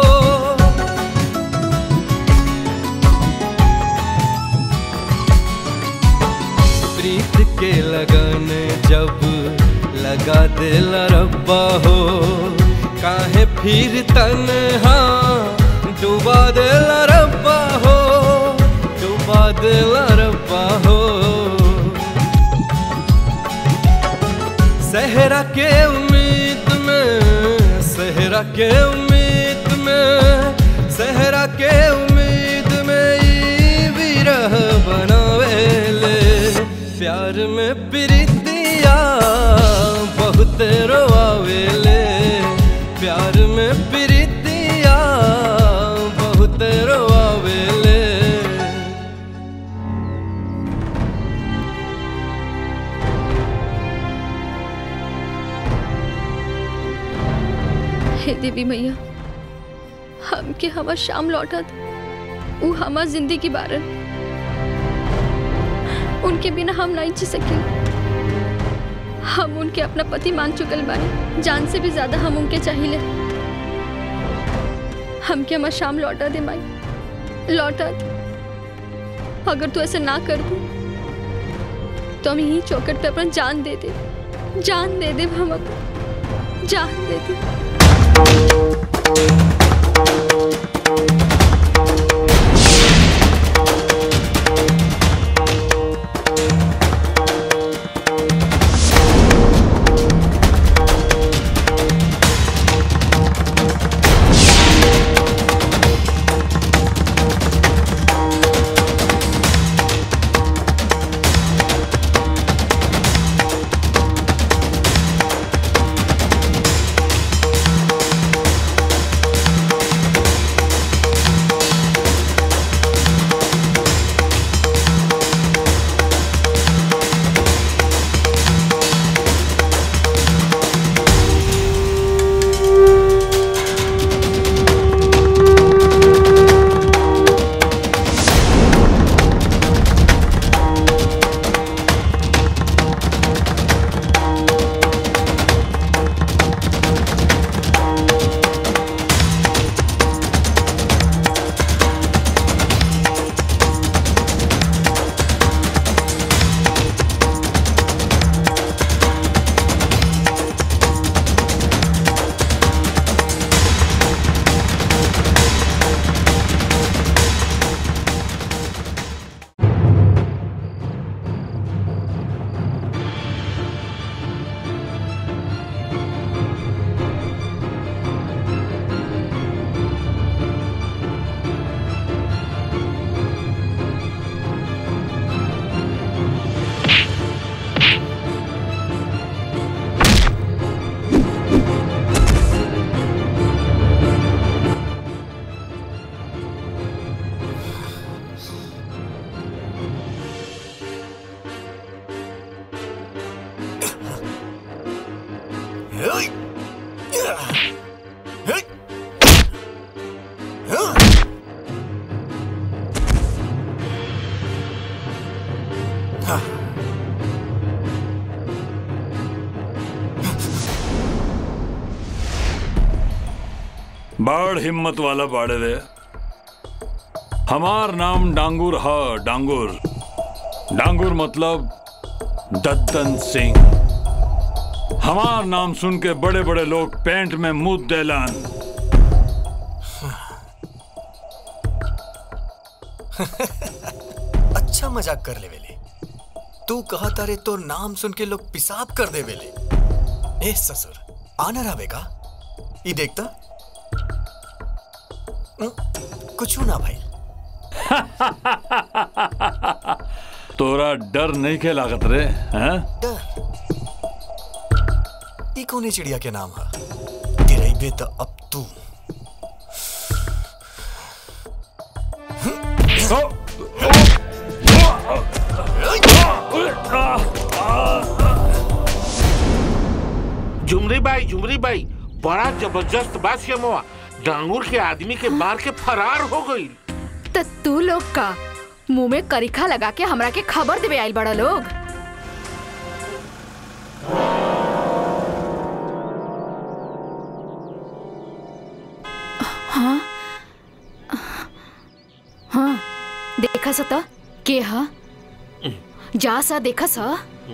प्रीत के लगन जब लगा दिल रब्बा हो काहे फिर तन्हा डुबा दिल रब्बा हो डुबा दिल रब्बा हो सहरा के उम्मीद में सहरा के उम्मीद में सहरा के उम्मीद में ई विरह बनावेले प्यार में प्रीतिया बहुत रोआवेले प्यार में प्रीतिया बहुत रोआवेले हे देवी मैया हमके हवा शाम लौटत ऊ हमार जिंदगी बारन उनके बिना हम नहीं जी सके हम उनके अपना पति मान चुकल बानी जान से भी ज्यादा हम उनके चाहिए हमके हमार शाम लौटा दे माई लौटा दे। अगर तू ऐसे ना कर दू तो हम यही चौकट पे अपना जान दे दे जान दे दे हम अपन जान दे दे हाँ बड़ हिम्मत वाला बाड़े रे हमार नाम डांगुर ह डांगुर डांगुर मतलब दद्दन सिंह हमार नाम सुन के बड़े बड़े लोग पेंट में मुंह देलन अच्छा मजाक कर ले वेले तू कहा तारे तो नाम सुन के लोग पिसाब कर दे वेले ए ससुर आना रहा बेगा ये देखता हम्म, कुछ ना भाई तोरा डर नहीं के लागत रे हैं ई कौने चिड़िया के नाम है गिरैबे तो अब तू झुमरी बाई झुमरी बाई बड़ा जबरदस्त बात है मोआ डांगूर के आदमी के मार के फरार हो गई त तू लोग का मुंह में करिखा लगा के हमरा के खबर देवे आइल बड़ा लोग हाँ हाँ देखा सा त के हा जा सा देखा सा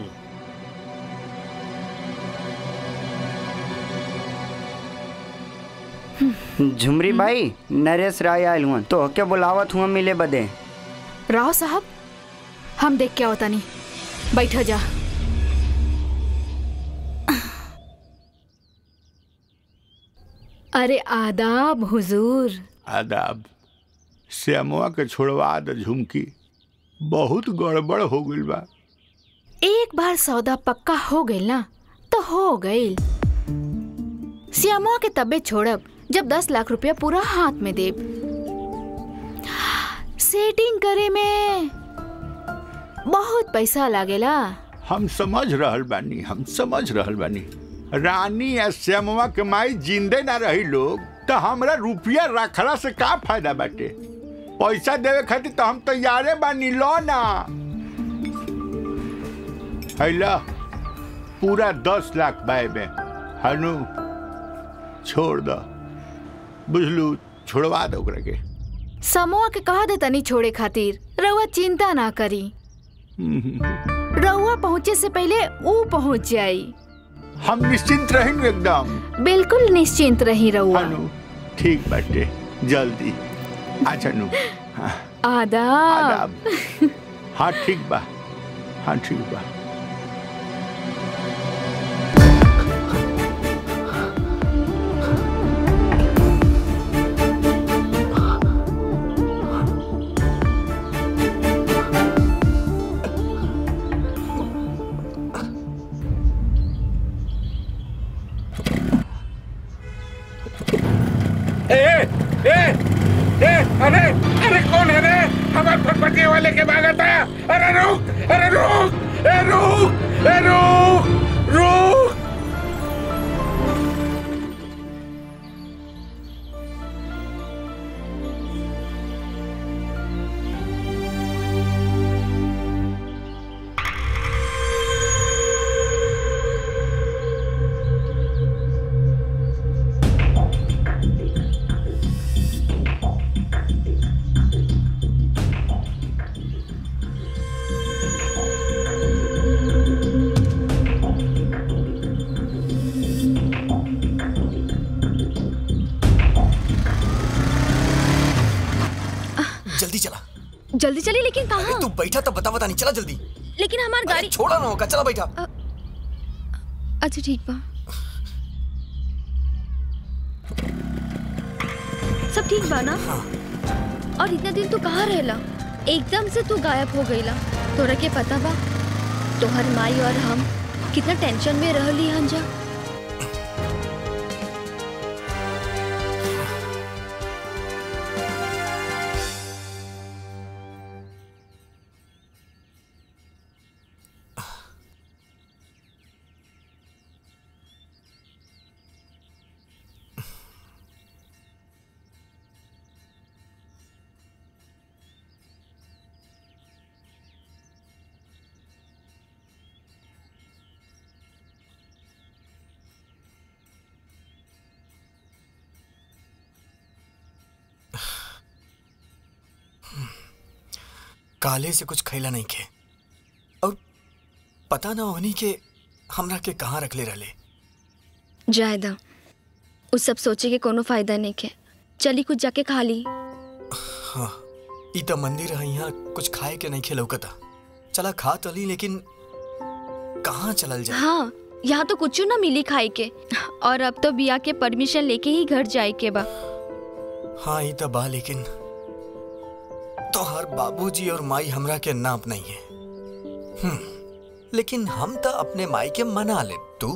झुमरी भाई नरेश राय आयल हुआ तो के बुलावत हुआ मिले बदे राव साहब हम देख के आवता नहीं बैठा जा अरे आदाब हुजूर आदाब श्यामुआ के छोड़वा द झुमकी बहुत गड़बड़ हो गइल बा एक बार सौदा पक्का हो गइल ना तो हो गइल श्यामा के तबे छोड़ब जब दस लाख रुपया पूरा हाथ में देब सेटिंग करे में बहुत पैसा लागेला हम समझ रहल बानी हम समझ रहल बानी रानी या श्यामुआ के माई जिंदे ना रही लोग तो हमरा रुपया रखला से का फायदा बाटे पैसा देवे खातिर तो हम तैयारे बानी लो ना हैला पूरा दस लाख बाय में हनु छोड़ दो बुझलू छोड़वा दो ओकरा के समूह के कहा दे तनी छोड़े खातिर रउआ चिंता ना करी रउआ पहुँचे से पहले ऊ पहुँच जाई हम निश्चिंत रहेंगे एकदम बिल्कुल निश्चिंत रही रउआ ठीक बाटे जल्दी अच्छा नु हाँ, आदाब आदाब हाँ ठीक बा हाँ ठीक बा ए ए ए अरे अरे कौन है रे हमारे फटफटिया वाले के भागा था अरे रुक अरे रुक ए रुक ए रुक रुक जल्दी चला जल्दी चली लेकिन कहाँ तू बैठा तब बता बता नहीं चला जल्दी लेकिन हमार गाड़ी छोड़ा ना होगा चला बैठा अच्छा ठीक बा सब ठीक बा ना और इतना दिन तू कहाँ रहेला एकदम से तू गायब हो गईला तोरा के पता बा तोहर माई और हम कितना टेंशन में रहली हंजा काले से कुछ खैला नहीं खे और पता ना होनी के हमरा के कहाँ रख ले रहले जायदा उस सब सोचे के कोनो फायदा नहीं के चली कुछ जाके खा ली हाँ ई त मंदिर है यहाँ कुछ खाए के नहीं खे लौकता चला खा तो ली लेकिन कहाँ चलल जाए हाँ यहाँ तो कुछ ना मिली खाई के और अब तो बिया के परमिशन लेके ही घर जाए के बा हाँ ई त बा लेकिन तो हर बाबूजी और माई हमरा के नाप नहीं है हम्म लेकिन हम तो अपने माई के मना ले तू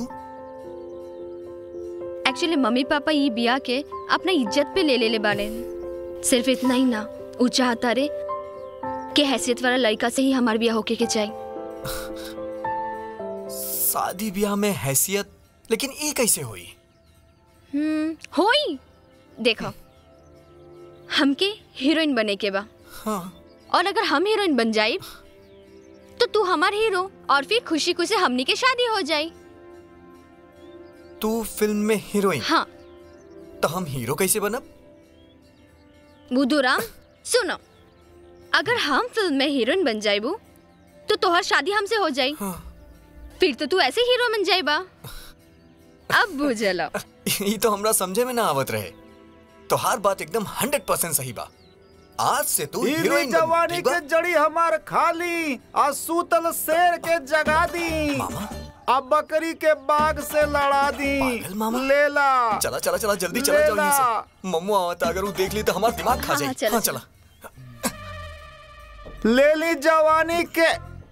एक्चुअली मम्मी पापा ये बिया के अपना इज्जत पे ले ले ले बाले सिर्फ इतना ही ना वो चाहता रे कि हैसियत वाला लड़का से ही हमार बिया होके के चाहिए शादी ब्याह में हैसियत लेकिन ई कैसे हुई हम्म होई देखो हमके हीरोइन बने के बा हाँ और अगर हम हीरोइन बन जाए तो तू हमार हीरो और फिर खुशी खुशी हमनी के शादी हो जाए तू फिल्म में हीरोइन हाँ तो हम हीरो कैसे बनब बुधुराम सुनो अगर हम फिल्म में हीरोइन बन जाइबू तो तोहर शादी हमसे हो जाई फिर तो तू ऐसे हीरो बन जाइबा अब बुझलो ई तो हमरा समझे में ना आवत रहे तो हर बात एकदम हंड्रेड परसेंट सही बा आज से तू इली हीरोइन बन, जवानी ठीक बा? के जड़ी हमार खाली आ सूतल शेर के जगा दी अब बकरी के बाग से लड़ा दी लेला चला चला चला जल्दी चला जाओ यहाँ से मम्मू आवता अगर वो देख ली तो हमारा दिमाग खा हाँ, जाए चलो, हाँ चला ले ली जवानी के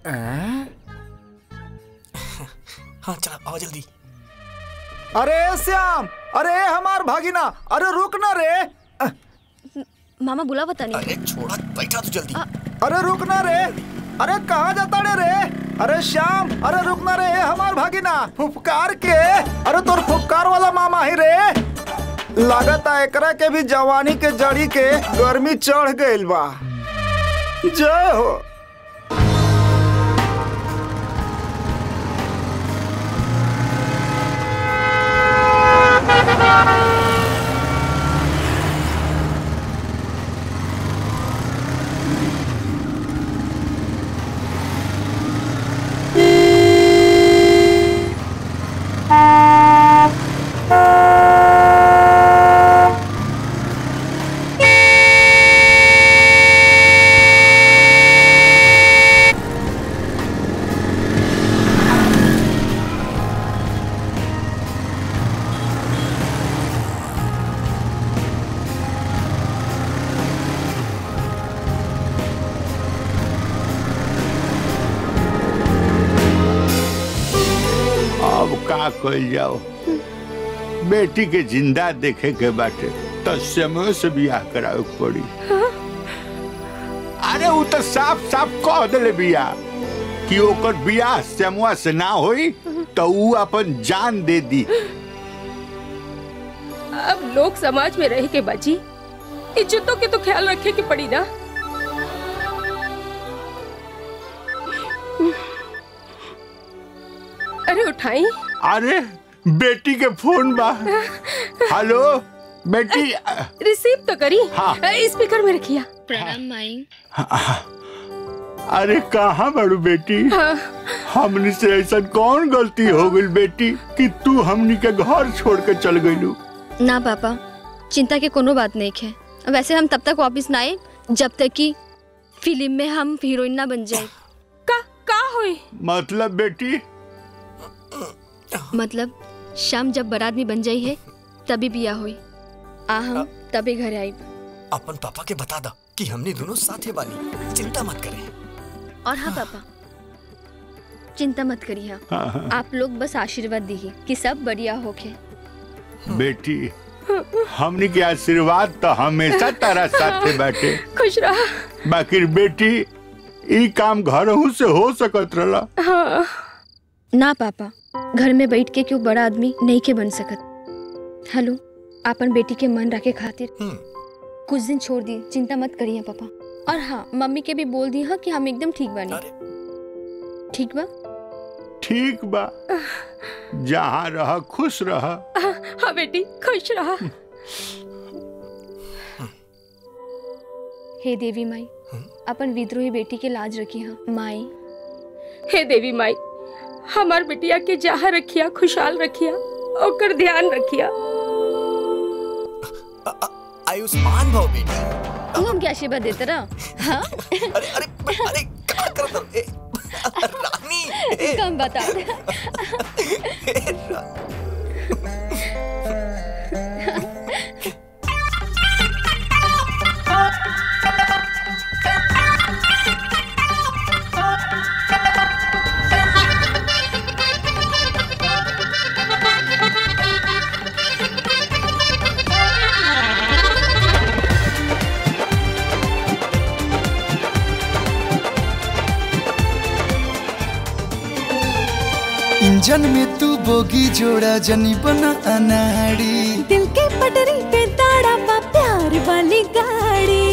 हाँ चला आओ जल्दी अरे श्याम अरे हमार भागिना अरे रुक ना रे मामा बुला बता नहीं अरे छोड़ा बैठा तू जल्दी अरे रुक ना रे अरे कहाँ जाता रे रे अरे श्याम अरे रुक ना रे हमार भागिना फुफकार के अरे तोर फुफकार वाला मामा ही रे लागत है एकरा के भी जवानी के जड़ी के गर्मी चढ़ गइल बा जय हो अब का कल जाओ बेटी के जिंदा देखे के बाटे तो समय से बियाह करावे के पड़ी अरे वो तो साफ साफ कह दिले बियाह कि ओकर बियाह सेमुआ से ना होई तो ऊ अपन जान दे दी अब लोग समाज में रह के बाजी इज्जतों के तो ख्याल रखे के पड़ी ना अरे उठाई अरे बेटी के फोन बा हेलो बेटी रिसीव तो करी हाँ। स्पीकर में रखिया प्रणाम माई अरे कहाँ बड़ू बेटी हाँ। हमनी से ऐसा कौन गलती हो गई बेटी कि तू हमनी के घर छोड़ के चल गईलू ना पापा चिंता के कोनो बात नहीं है वैसे हम तब तक वापस ना आए जब तक कि फिल्म में हम हीरोइन ना बन जाए का का होई मतलब बेटी मतलब शाम जब बारात में बन जाई है तभी बिया हुई आ हम तभी घर आई अपन पापा के बता दा कि हमने दोनों साथे बानी चिंता मत करें और हाँ पापा चिंता मत करिए हाँ, हाँ। आप लोग बस आशीर्वाद दीजिए कि सब बढ़िया होके बेटी हमनी के आशीर्वाद तो हमेशा तारा साथे बैठे खुश रहा बाकी बेटी ई काम घर से हो सकत रहला हाँ ना पापा घर में बैठ के क्यों बड़ा आदमी नहीं के बन सकत हेलो अपन बेटी के मन रखे खातिर कुछ दिन छोड़ दी चिंता मत करिए पापा और हाँ मम्मी के भी बोल दी हाँ कि हम एकदम ठीक बने ठीक बा ठीक बा जहाँ रह खुश रह हाँ बेटी खुश रहा हे देवी माई अपन विद्रोही बेटी के लाज रखी है माई हे देवी माई हमार बिटिया के जहाँ रखिया खुशहाल रखिया ओकर ध्यान रखिया आयुष्मान भव बेटी तू हमके आशीर्वाद देते रह हाँ कम बता इंजन में तू बोगी जोड़ा जनी बना अनाड़ी दिल के पटरी पे दाड़ा बा प्यार वाली गाड़ी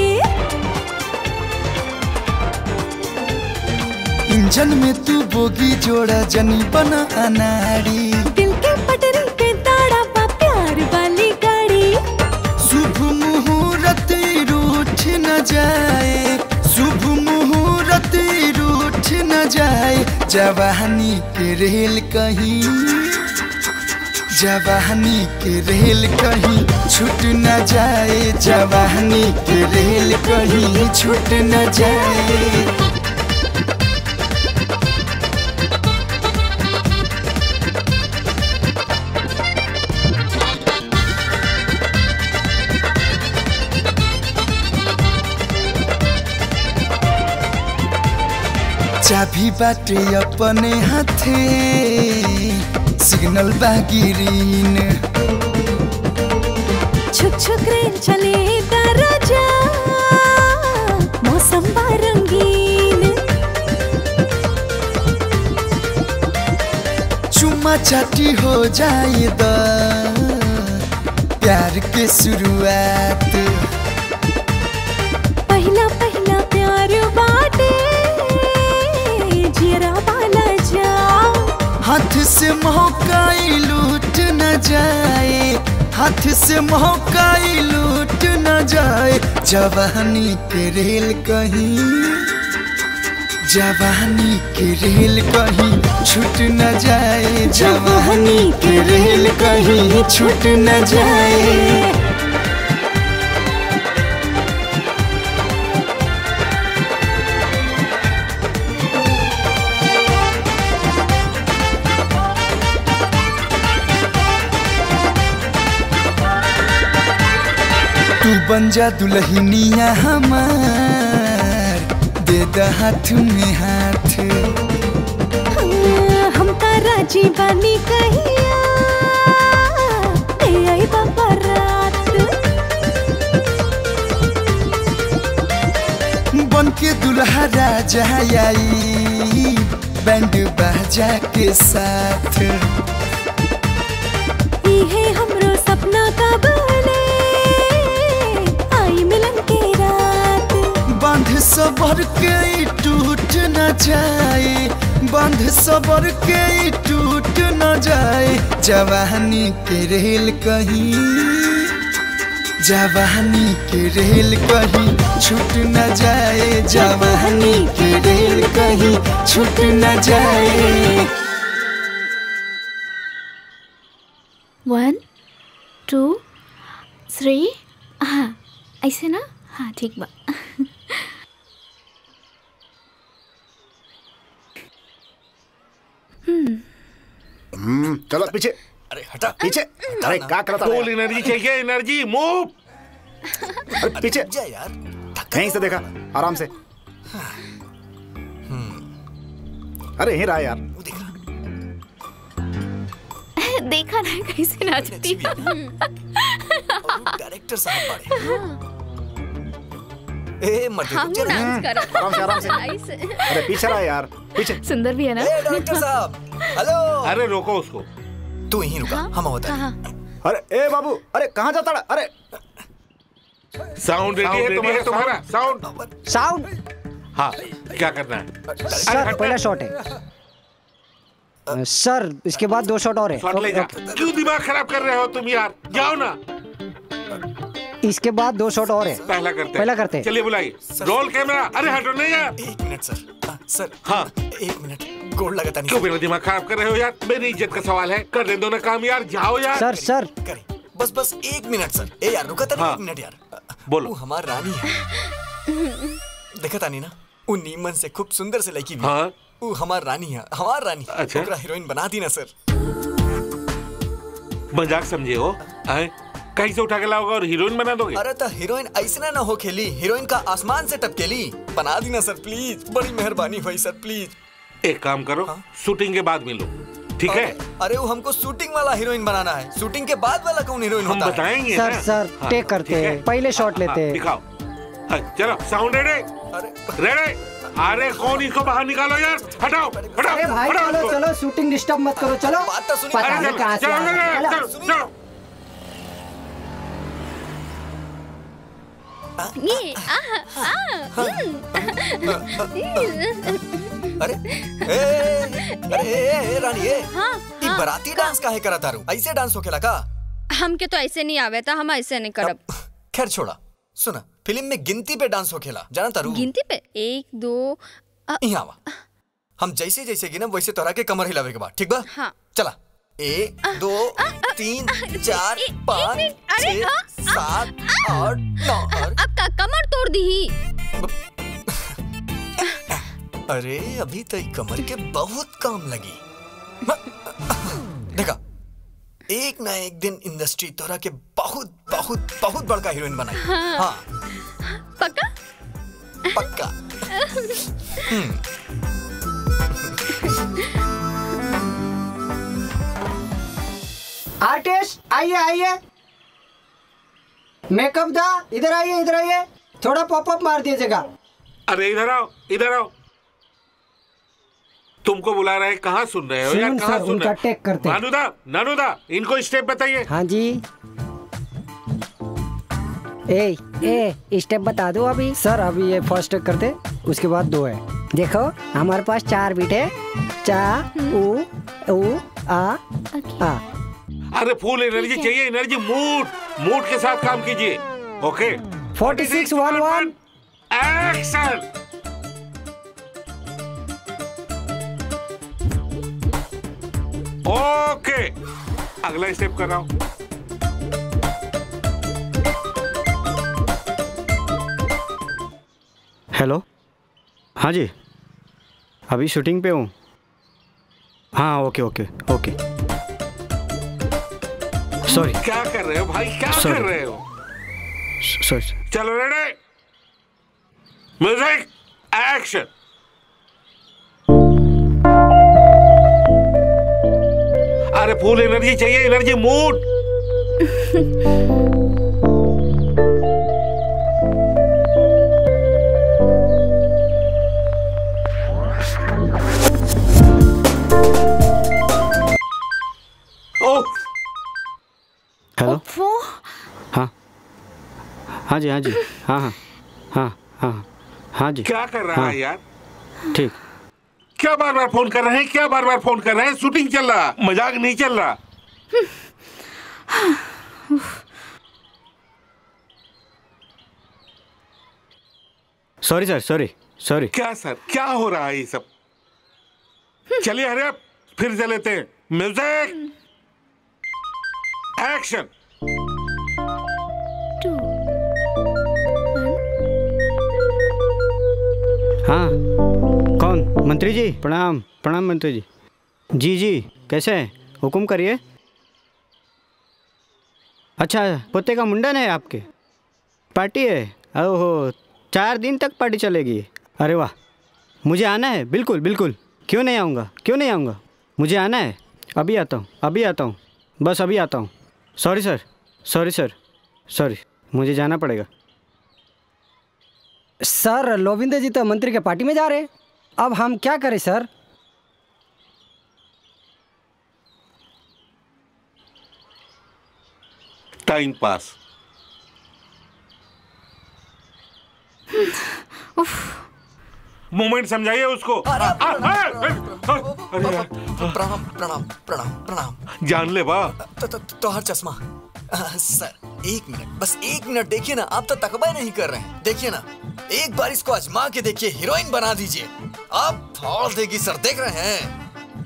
इंजन में तू बोगी जोड़ा जनी बना अनाड़ी दिल के पटरी पे दाड़ा बा प्यार वाली गाड़ी शुभ मुहूर्त रूठ न जाए शुभ मुहूर्त रूठ न जाए जवानी के रेल कहीं जवानी के रेल कहीं छूट न जाए जवानी के रेल कहीं छूट न जाए चाबी बाटे अपने हाथे सिग्नल बागिरीन छुक छुक रेल चले दरजा मौसम बा रंगीन चुम्मा चाटी हो जाए द प्यार के शुरुआत पहला पहला प्यार बाटे जियरा वाला जाओ हाथ से महकाई लूट न जाए हाथ से महकाई लूट न जाए जवानी के रेल कहीं जवानी के रेल कहीं छूट न जाए जवानी के रेल कहीं छूट न जाए तू बन जा दुल्हनिया हमार दे द हाथ में हाथ हम तारा जीवानी कहिया ए आई बाबा रात बन के दुल्हा राजा आई बैंड बाजा के साथ इहे हमरो सपना का बने आई मिलन के रात बांध सबर के ई टूट न जाए बांध सबर के ई टूट न जाए जवानी के रेल कहीं जवानी के रेल कहीं छूट न जाए जवानी के रेल कहीं छूट न जाए वन टू थ्री हाँ ऐसे ना हाँ ठीक बा हम्म हम्म, चलो पीछे अरे हटा पीछे अरे क्या करता फुल एनर्जी चाहिए एनर्जी मूव अरे पीछे यार यहीं से देखा आराम से अरे यहीं रहा यार देखा ना कैसे नाचती डायरेक्टर साहब बड़े ए मत हम जरा डांस कर आराम से आराम से ऐसे अरे पीछे रहा यार पीछे सुंदर भी है ना ए डायरेक्टर साहब हेलो अरे रोको उसको तू यहीं रुका हम होता हाँ अरे ए बाबू अरे कहाँ जाता है अरे साउंड रेडी है तुम्हारा तुम्हारा साउंड साउंड हाँ क्या करना है सर पहला शॉट है अ, सर इसके बाद दो शॉट और है शॉट ले जा क्यों दिमाग खराब कर रहे हो तुम यार जाओ ना इसके बाद दो शॉट और है पहला करते पहला करते हैं। चलिए बुलाइए रोल कैमरा अरे हटो नहीं यार एक मिनट सर आ, सर हाँ एक मिनट गोड़ लगाता नहीं क्यों मेरा दिमाग खराब कर रहे हो यार मेरी इज्जत का सवाल है कर दे दो ना काम यार जाओ यार सर सर बस बस एक मिनट सर ए यार रुका था हाँ। एक मिनट यार बोलो वो हमार रानी है देखा तानी ना वो नीमन से खूब सुंदर से लड़की भी हाँ वो हमार रानी है हमार रानी अच्छा। ओकरा हीरोइन बना दी ना सर मजाक समझे हो हैं? कहीं से उठा के लाओगे और हीरोइन बना दोगे अरे तो हीरोइन ऐसे ना हो खेली हीरोइन का आसमान से टपकेली बना दी ना सर प्लीज बड़ी मेहरबानी हुई सर प्लीज एक काम करो शूटिंग के बाद मिलो ठीक है अरे वो हमको शूटिंग वाला हीरोइन बनाना है शूटिंग के बाद वाला कौन हीरोइन हम होता है बताएंगे सर ना सर हाँ, टेक करते ठीक है? हैं पहले शॉट लेते हाँ, हैं दिखाओ हाँ, चलो साउंड रेडी रेडी अरे कौन इसको बाहर निकालो यार हटाओ हटाओ अरे भाई हटाओ चलो इसको। चलो शूटिंग डिस्टर्ब मत करो चलो पता अरे नहीं चलो, कहाँ से चलो, आ रहा है। चलो, चलो। चलो, चलो। ये आ आ अरे ए, अरे ए, ए, ए, रानी ए हाँ ई बराती डांस काहे करा तारू ऐसे डांस होखेला का हमके तो ऐसे नहीं आवे था हम ऐसे नहीं करब खैर छोड़ा सुना फिल्म में गिनती पे डांस होखेला जाना तारू गिनती पे एक दो यहाँ आवा हम जैसे जैसे गिनब वैसे तोरा के कमर हिलावे के बाद ठीक बा हाँ चला एक दो तीन चार पाँच अरे, छह हाँ, सात आठ नौ और अब का कमर तोड़ दी अरे अभी तो ई कमर के बहुत काम लगी देखा एक ना एक दिन इंडस्ट्री तोरा के बहुत बहुत बहुत बड़का हीरोइन बनाई हाँ। हाँ पक्का पक्का हम्म आर्टिस्ट आइए आइए मेकअप दा इधर आइए इधर आइए थोड़ा पॉपअप मार दीजिएगा अरे इधर आओ इधर आओ तुमको बुला रहे हैं कहाँ सुन रहे हो यार सुन कहाँ सर, सुन उनका रहे टेक करते हैं। नानुदा नानुदा इनको स्टेप बताइए हाँ जी ए ए स्टेप बता दो अभी सर अभी ये फर्स्ट करते उसके बाद दो है देखो हमारे पास चार बीट है चा उ उ आ आ अरे फुल एनर्जी चाहिए एनर्जी मूड मूड के साथ काम कीजिए okay forty six one one action okay अगला स्टेप कर रहा हूं हेलो हाँ जी अभी शूटिंग पे हूँ हाँ ओके ओके ओके सॉरी क्या कर रहे हो भाई क्या Sorry. कर रहे हो सॉरी चलो रेडी म्यूजिक एक्शन अरे फुल एनर्जी चाहिए एनर्जी मूड ओह हेलो हाँ हाँ जी हाँ जी हाँ हाँ हाँ हाँ हाँ जी क्या कर रहा हाँ, है यार ठीक क्या बार बार फोन कर रहे हैं क्या बार बार फोन कर रहे हैं शूटिंग चल रहा मजाक नहीं चल रहा सॉरी सर सॉरी सॉरी क्या सर क्या हो रहा है ये सब चलिए हरे आप फिर से लेते हैं म्यूजिक एक्शन हाँ कौन मंत्री जी प्रणाम प्रणाम मंत्री जी जी जी कैसे हैं हुक्म करिए अच्छा पोते का मुंडन है आपके पार्टी है ओहो चार दिन तक पार्टी चलेगी अरे वाह मुझे आना है बिल्कुल बिल्कुल क्यों नहीं आऊँगा क्यों नहीं आऊँगा मुझे आना है अभी आता हूँ अभी आता हूँ बस अभी आता हूँ sorry sir sorry sir sorry मुझे जाना पड़ेगा सर लोविंदर जी तो मंत्री के पार्टी में जा रहे हैं अब हम क्या करें सर टाइम पास मोमेंट समझाइए उसको आ, आ, आ, आ, अरे यार, प्रणाम प्रणाम प्रणाम प्रणाम जान ले बा तो, तो, तो हर चश्मा आ, सर एक मिनट बस एक मिनट देखिए ना आप तो तकबा नहीं कर रहे हैं देखिए ना एक बार इसको आजमा के देखिए हीरोइन बना दीजिए आप फाड़ देगी सर देख रहे हैं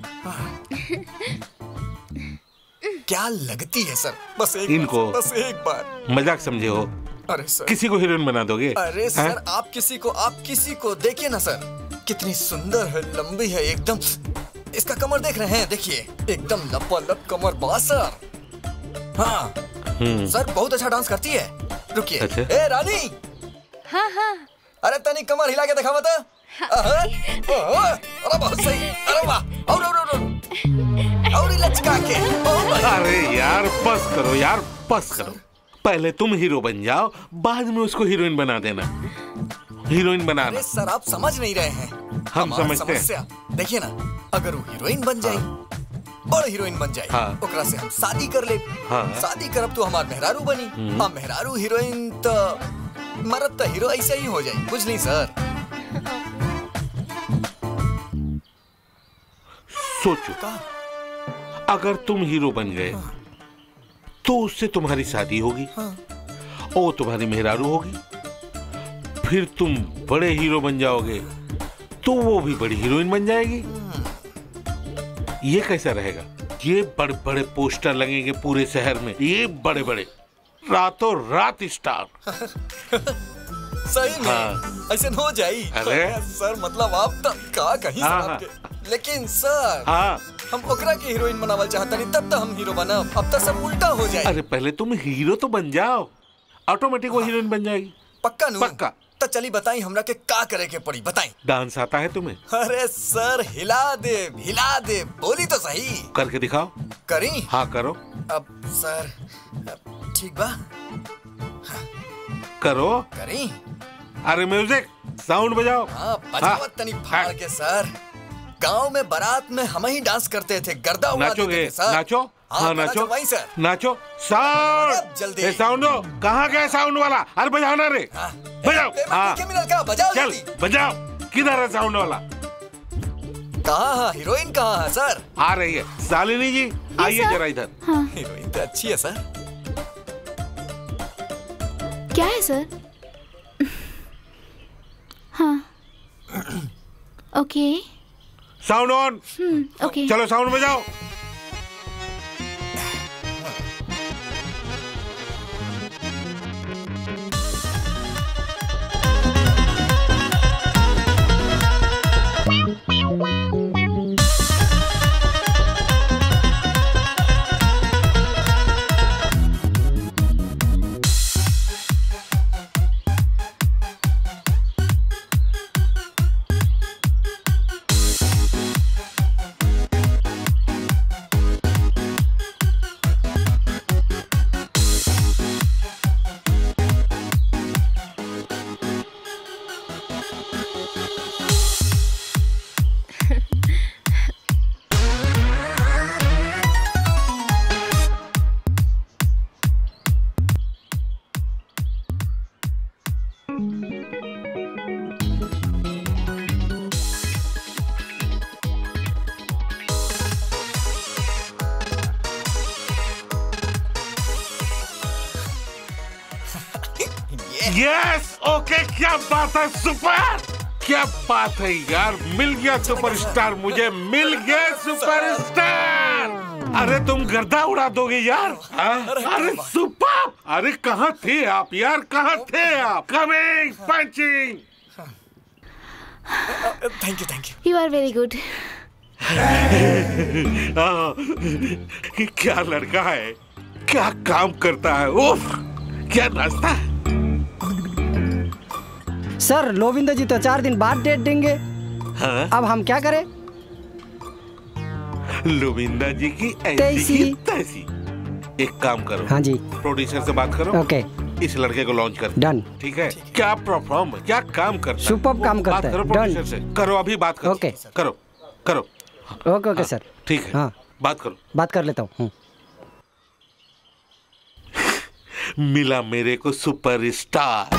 क्या लगती है सर बस एक इनको बार, बस एक बार मजाक समझे हो अरे सर किसी को हीरोइन बना दोगे अरे हैं? सर आप किसी को आप किसी को देखिए ना सर कितनी सुंदर है लंबी है एकदम इसका कमर देख रहे हैं देखिए एकदम लपालप कमर बा सर हाँ हम्म। सर बहुत अच्छा डांस करती है रुकिए अच्छा। ए रानी हाँ हाँ अरे तनी कमर हिला के दिखा बता अरे अरे बहुत सही अरे वाह और और और और और ही लचका के ओ भाई। अरे यार बस करो यार बस करो पहले तुम हीरो बन जाओ बाद में उसको हीरोइन बना देना हीरोइन बनाना अरे सर आप समझ नहीं रहे हैं हम हमार समझते हैं। समस्या देखिए ना अगर वो हीरोइन बन जाए बड़ हीरोइन बन जाए हाँ। ओकरा से हम शादी कर ले हाँ। शादी करब तो हमार मेहरारू बनी हम्म। आ मेहरारू हीरोइन तो मरद तो हीरो ऐसे ही हो जाए बुझ नहीं सर सोचो अगर तुम हीरो बन गए तो उससे तुम्हारी शादी होगी और वो तुम्हारी मेहरारू होगी फिर तुम बड़े हीरो बन जाओगे तो वो भी बड़ी हीरोइन बन जाएगी ये कैसा रहेगा ये बड़े बड़े पोस्टर लगेंगे पूरे शहर में ये बड़े बड़े रातों रात स्टार सही में हाँ। ऐसे हो जाई अरे। सर मतलब आप तो का कहीं हाँ, सर आपके लेकिन सर हाँ हम ओकरा के हीरोइन बनावल चाहता नहीं तब तो हम हीरो बनब अब तो सब उल्टा हो जाए अरे पहले तुम हीरो तो बन जाओ ऑटोमेटिक वो हीरोइन बन जाएगी पक्का नू पक्का तो चली बताई हमरा के का करे के पड़ी बताई डांस आता है तुम्हें अरे सर हिला दे हिला दे बोली तो सही करके दिखाओ करी हाँ करो अब सर अब ठीक बा करो करी अरे म्यूजिक साउंड बजाओ हाँ बजावत तनी फाड़ के सर गांव में बारात में हम ही डांस करते थे गर्दा उड़ा देते नाचोगे थे सर नाचो हाँ, हाँ गाना नाचो चलवाई सर नाचो साउंड जल्दी। ए साउंड दो कहाँ गया साउंड वाला अरे बजाओ ना रे बजाओ हाँ के मिनल का बजाओ चल बजाओ किधर है साउंड वाला कहाँ है हीरोइन कहाँ है सर आ रही है शालिनी जी आइए सर। जरा इधर हीरोइन तो अच्छी है सर क्या है सर हाँ ओके साउंड ऑन हम्म ओके चलो साउंड बजाओ यस ओके क्या बात है सुपर क्या बात है यार मिल गया सुपरस्टार मुझे मिल गया सुपरस्टार अरे तुम गर्दा उड़ा दोगे यार हाँ? अरे सुपर अरे कहाँ थे आप यार कहाँ थे आप coming punching thank you thank you you are very good क्या लड़का है क्या काम करता है उफ क्या नाचता है सर लोविंदर जी तो चार दिन बाद डेट देंगे हाँ? अब हम क्या करें लोविंदा जी की ऐसी तैसी। ही तैसी एक काम करो हाँ जी प्रोड्यूसर से बात करो ओके इस लड़के को लॉन्च कर डन ठीक है क्या परफॉर्म है क्या काम करता है Superb काम करता बात है, करो done। प्रोड्यूसर से करो अभी बात करो ओके। करो करो ओके ओके सर ठीक है हाँ बात करो बात कर लेता हूँ मिला मेरे को सुपरस्टार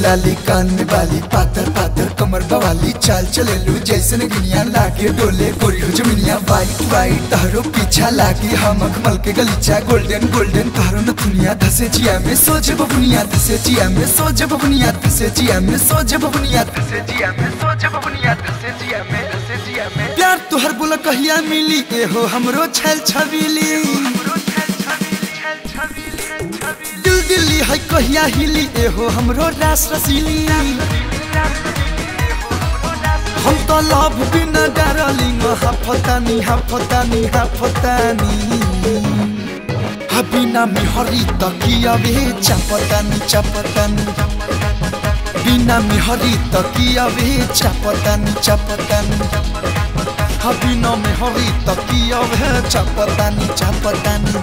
लाली कान में बाली पातर पातर कमर बवाली चाल चले लू जैसे गिनिया लागे डोले गोरी हो जमिनिया वाइट वाइट तहरो पीछा लागे हम अखमल के गलीचा गोल्डन गोल्डन तहरो न दुनिया धसे जिया में सोच बबुनिया धसे जिया में सोच बबुनिया धसे जिया में सोच बबुनिया धसे जिया में सोच बबुनिया धसे जिया में धसे जिया में प्यार तुहर बोला कहिया मिली ए हो हमरो छल छबीली दिल दिल्ली है कहिया हिली ए हो हमरो रास रसीली हम तो लव बिना डारलिंग हाफतानी हाफतानी हाफतानी बिना में हरी तकिया वे चापतानी चापतानी बिना में हरी तकिया वे चापतानी चापतानी बिना में हरी तकिया वे चापतानी चापतानी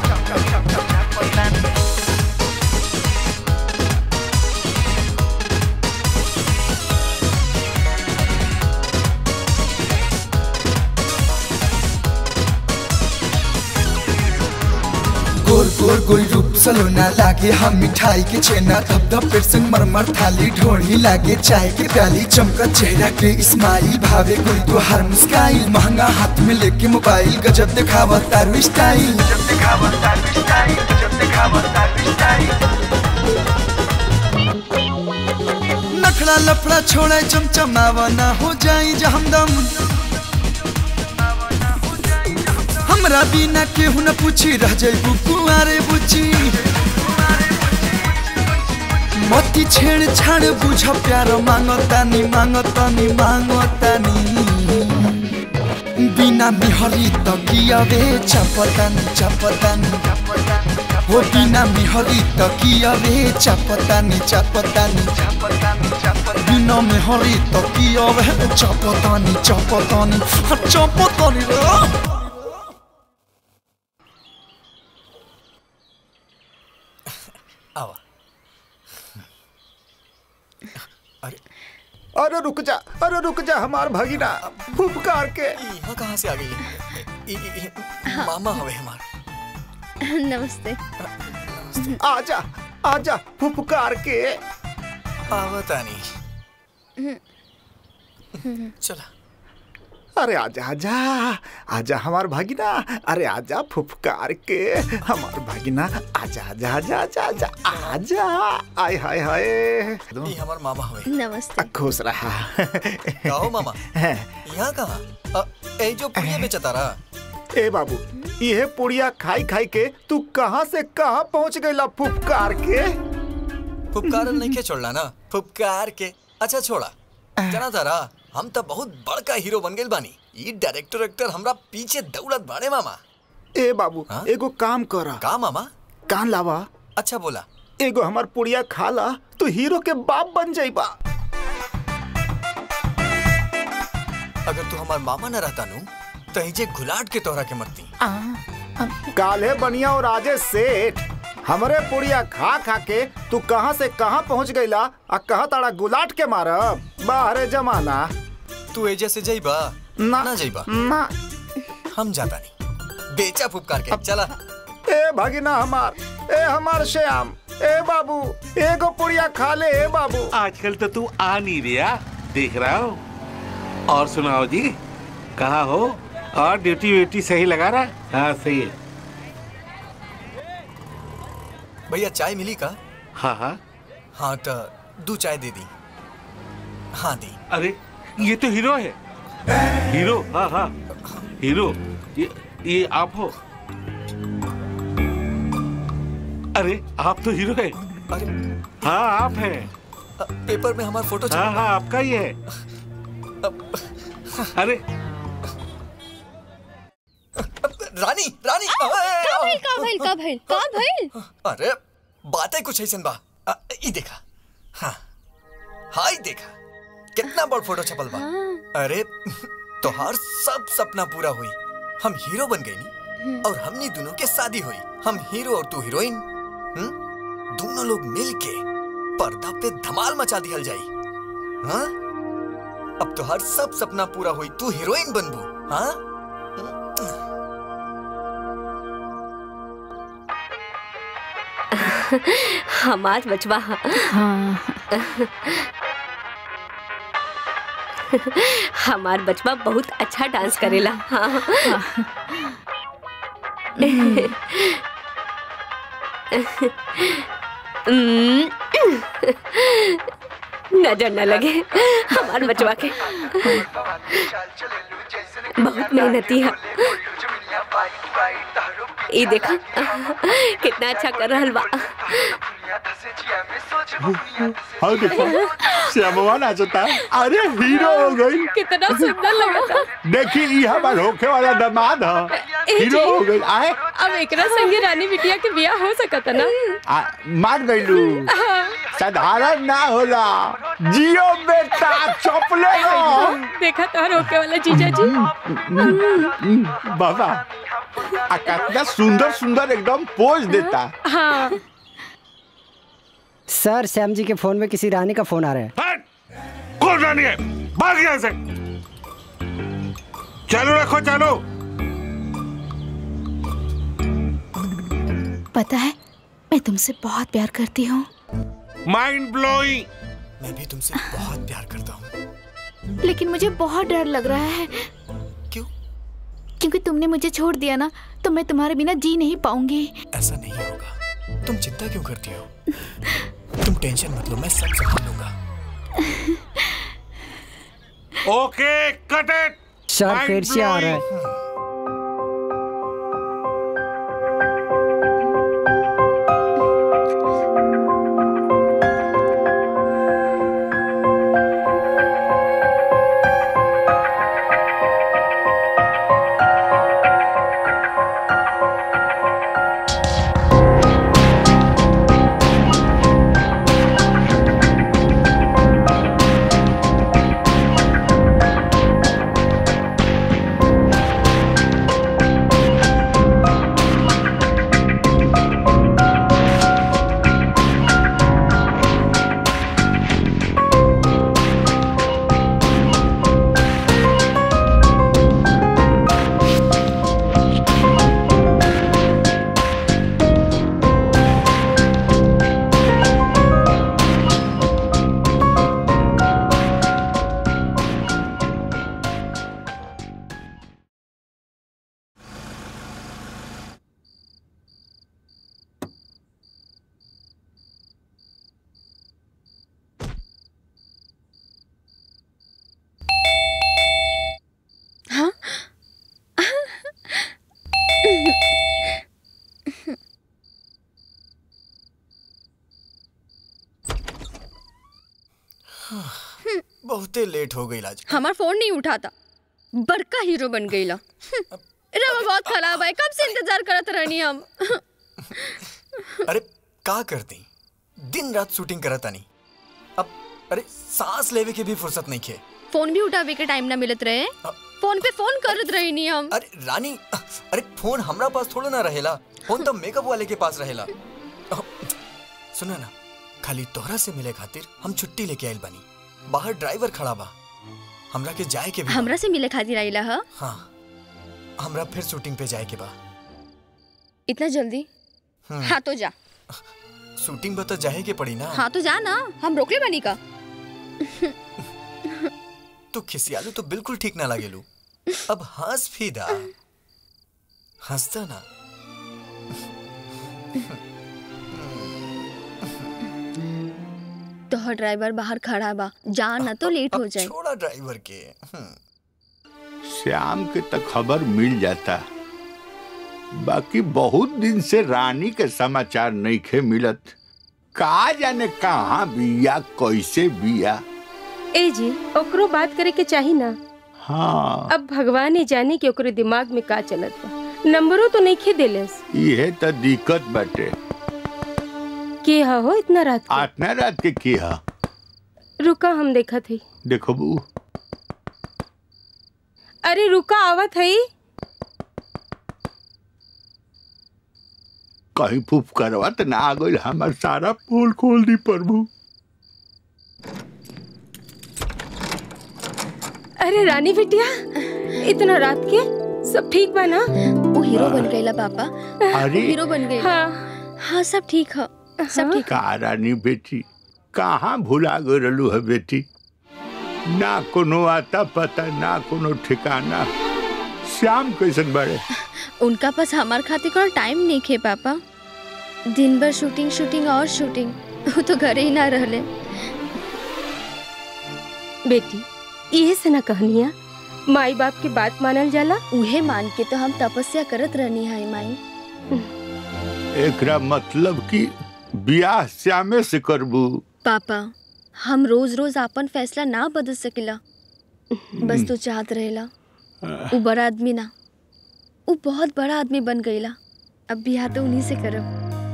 गोल गोल गोल रूप सलोना लागे हम मिठाई के छेना धप धप पेट संग मरमर थाली ढोली लागे चाय के प्याली चमका चेहरा के इस्माइल भावे कोई तो हर मुस्काइल महंगा हाथ में लेके मोबाइल गजब दिखावा तारू स्टाइल गजब दिखावा तारू स्टाइल गजब दिखावा तारू स्टाइल नखड़ा लफड़ा छोड़ा चमचमावा ना हो जाई जहमदम हमरा बिना केहू न पूछी रह जाइबू कुआरे बुची मती छेड़ छाड़ बुझ प्यार मांगतानी मांगतानी मांगतानी बिना मिहरी तकिया वे चपतानी चपतानी हो बिना मिहरी तकिया वे चपतानी चपतानी बिना मिहरी तकिया वे चपतानी चपतानी चपतानी रे आवा अरे रुक जा अरे रुक जा हमार भगीना फुफकार के यहाँ कहाँ से आ गई इ- इ- इ- मामा हवे हमार नमस्ते आजा आजा फुफकार के आवतानी चला अरे आजा आजा आजा हमार भगिना अरे आजा फुफकार के हमार भगिना आजा आजा आजा आजा आजा आजा आय हाय हाय ये हमार मामा हवे नमस्ते खुश रहा कहो मामा यहाँ कहाँ अ, ए जो पुड़िया बेचता रहा ए बाबू ये पुड़िया खाई खाई के तू कहाँ से कहाँ पहुँच गईला फुफकार के फुपकार नहीं के छोड़ला ना फुपकार के अच्छा छोड़ा जाना तारा हम तो बहुत बड़का हीरो बन गए बानी ये डायरेक्टर एक्टर हमरा पीछे दौड़त बाड़े मामा ए बाबू एगो काम करा का मामा कान लावा अच्छा बोला एगो हमार पुड़िया खाला तो हीरो के बाप बन जाइबा अगर तू हमार मामा न रहता नु तो हिजे घुलाट के तोहरा के मरती काले बनिया और राजेश सेठ हमरे पुड़िया खा खा के तू कहाँ से कहाँ पहुँच गईला आ कहा ताड़ा गुलाट के मारब बाहरे जमाना तू एजे से जाइबा ना ना जाइबा ना हम जाता नहीं बेचा फुपकार के चला ए भगिना हमार ए हमार श्याम ए बाबू एगो पुड़िया खा ले ए बाबू आजकल तो तू आ नहीं रिया देख रहा हो और सुनाओ जी कहा हो और ड्यूटी व्यूटी सही लगा रहा हाँ सही है भैया चाय मिली का हाँ हाँ हाँ तो दो चाय दे दी हाँ दी अरे ये तो हीरो है हीरो हाँ हाँ हीरो ये ये आप हो अरे आप तो हीरो है अरे हाँ आप हैं पेपर में हमारा फोटो हाँ हाँ आपका ही है अरे रानी रानी का भइल का भइल का भइल का भइल अरे बातें कुछ ऐसन बा अ, ई देखा हाँ हाय देखा कितना बड़ फोटो छपल बा अरे तोहार सब सपना पूरा हुई हम हीरो बन गए नी और हमनी दोनों के शादी हुई हम हीरो और तू हीरोइन हम्म? दोनों लोग मिल के पर्दा पे धमाल मचा दिहल जाई हाँ अब तोहार सब सपना पूरा हुई तू हीरोइन बनबू हाँ हमार बचवा हाँ हमार बचवा बहुत अच्छा डांस करेला हाँ नजर न लगे हमार बचवा के बहुत मेहनती है ये देखा कितना अच्छा कर रहा बा हाँ देखो श्यामवा नाचता अरे हीरो हो गई कितना सुंदर लगा देखी ये हमार होखे वाला दामाद है हीरो हो गई आए अब एकरा संगे रानी बिटिया के बियाह हो सकत ना आ, मान गईलू साधारण ना होला जियो बेटा चपले हो देखा तोहर होके वाला जीजा जी बाबा आ कितना सुंदर सुंदर एकदम पोज देता हाँ सर श्याम जी के फोन में किसी रानी का फोन आ रहा है कौन रानी है भाग यहाँ से चालू रखो चालू पता है मैं तुमसे बहुत प्यार करती हूँ माइंड ब्लोइंग मैं भी तुमसे बहुत प्यार करता हूँ लेकिन मुझे बहुत डर लग रहा है क्यों क्योंकि तुमने मुझे छोड़ दिया ना तो मैं तुम्हारे बिना जी नहीं पाऊंगी ऐसा नहीं होगा तुम चिंता क्यों करती हो तुम टेंशन मत लो मैं सब संभाल लूंगा ओके कट इट सर फिर से आ रहा है हाँ बहुते लेट हो गई आज हमार फोन नहीं उठाता बड़का हीरो बन गईला हम्म, रवा बहुत खराब है कब से इंतजार करत रहनी हम अरे का करती दिन रात शूटिंग करत आनी अब अरे सांस लेवे के भी फुर्सत नहीं खे फोन भी उठावे के टाइम ना मिलत रहे फोन पे फोन करत रही नहीं हम अरे रानी अरे फोन हमरा पास थोड़ा ना रहेला फोन तो मेकअप वाले के पास रहेला अह, सुना ना खाली तोहरा से मिले खातिर हम छुट्टी लेके आइल बानी बाहर ड्राइवर खड़ा बा हमरा के जाए के भी बा। हमरा से मिले खातिर आइला ह हाँ हमरा फिर शूटिंग पे जाए के बा इतना जल्दी हम्म, हाँ तो जा शूटिंग बता जाए के पड़ी ना हाँ तो जा ना हम रोकले बनी का तू खिसियालू तो बिल्कुल ठीक ना लागेलू अब हंस भी दा हंसता ना तोहर ड्राइवर बाहर खड़ा बा जा ना तो लेट हो जाए छोड़ा ड्राइवर के हम्म, श्याम के तक खबर मिल जाता बाकी बहुत दिन से रानी के समाचार नहीं खे मिलत का जाने कहाँ बिया कैसे बिया ए जी ओकरो बात करे के चाही ना हाँ अब भगवान ही जाने कि ओकरे दिमाग में का चलत बा नंबरो तो नहीं खे देलस ये तो दिक्कत बाटे के हा हो इतना रात के? आठना रात के किया रुका हम देखा थे देखो बू अरे रुका आवत है कहीं फूफ करवा तो ना आ गई हमार सारा पोल खोल दी प्रभु अरे रानी बिटिया इतना रात के सब ठीक बा ना वो हीरो बन गईला पापा अरे। हीरो बन गई हाँ हाँ सब ठीक है सब ठीक का रानी बेटी कहाँ भुला गलू है बेटी ना कोनो आता पता ना कोनो ठिकाना श्याम कैसन बड़े उनका पास हमार खातिर कोनो टाइम नहीं खे पापा दिन भर शूटिंग शूटिंग और शूटिंग वो तो घरे ही ना रहले बेटी इहे से ना कहनिया माई बाप के बात मानल जाला उहे मान के तो हम तपस्या करत रहनी है माई एकरा मतलब कि बियाह श्यामे से करबू पापा हम रोज रोज आपन फैसला ना बदल सकेला बस तू चाहत रहेला वो बड़ा आदमी ना वो बहुत बड़ा आदमी बन गईला अब बियाह तो उन्हीं से करब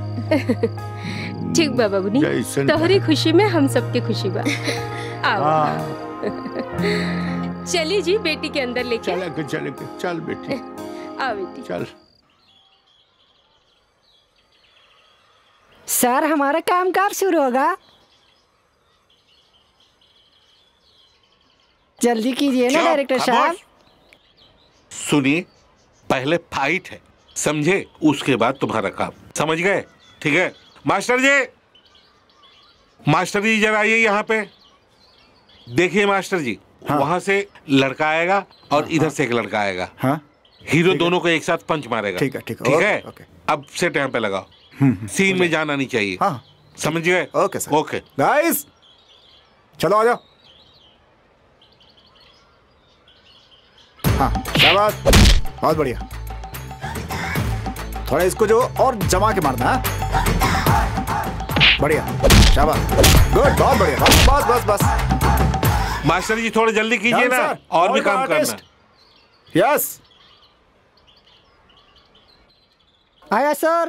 ठीक बा बबुनी जैसन तोहरी खुशी में हम सबके खुशी बा आओ चली जी बेटी के अंदर लेके चल के चल के चल बेटी आओ बेटी चल सर हमारा काम कब शुरू होगा जल्दी कीजिए ना चुप, डायरेक्टर खामोश। साहब सुनिए पहले फाइट है समझे उसके बाद तुम्हारा काम समझ गए ठीक है मास्टर जी मास्टर जी जरा आइए यहाँ पे देखिए मास्टर जी वहां से लड़का आएगा और इधर से एक लड़का आएगा हाँ हीरो दोनों को एक साथ पंच मारेगा ठीक है, ठीक है, ठीक ओके, है ओके। अब से टाइम पे लगाओ सीन में जाना नहीं चाहिए हाँ समझ गए ओके सर ओके गाइस चलो आ जाओ हाँ शाबाश बहुत बढ़िया थोड़ा इसको जो और जमा के मारना है बढ़िया शाबाश गुड बहुत बढ़िया बस बस बस बस मास्टर जी थोड़ा जल्दी कीजिए Done, ना sir. और भी All the काम करना artist. यस आया सर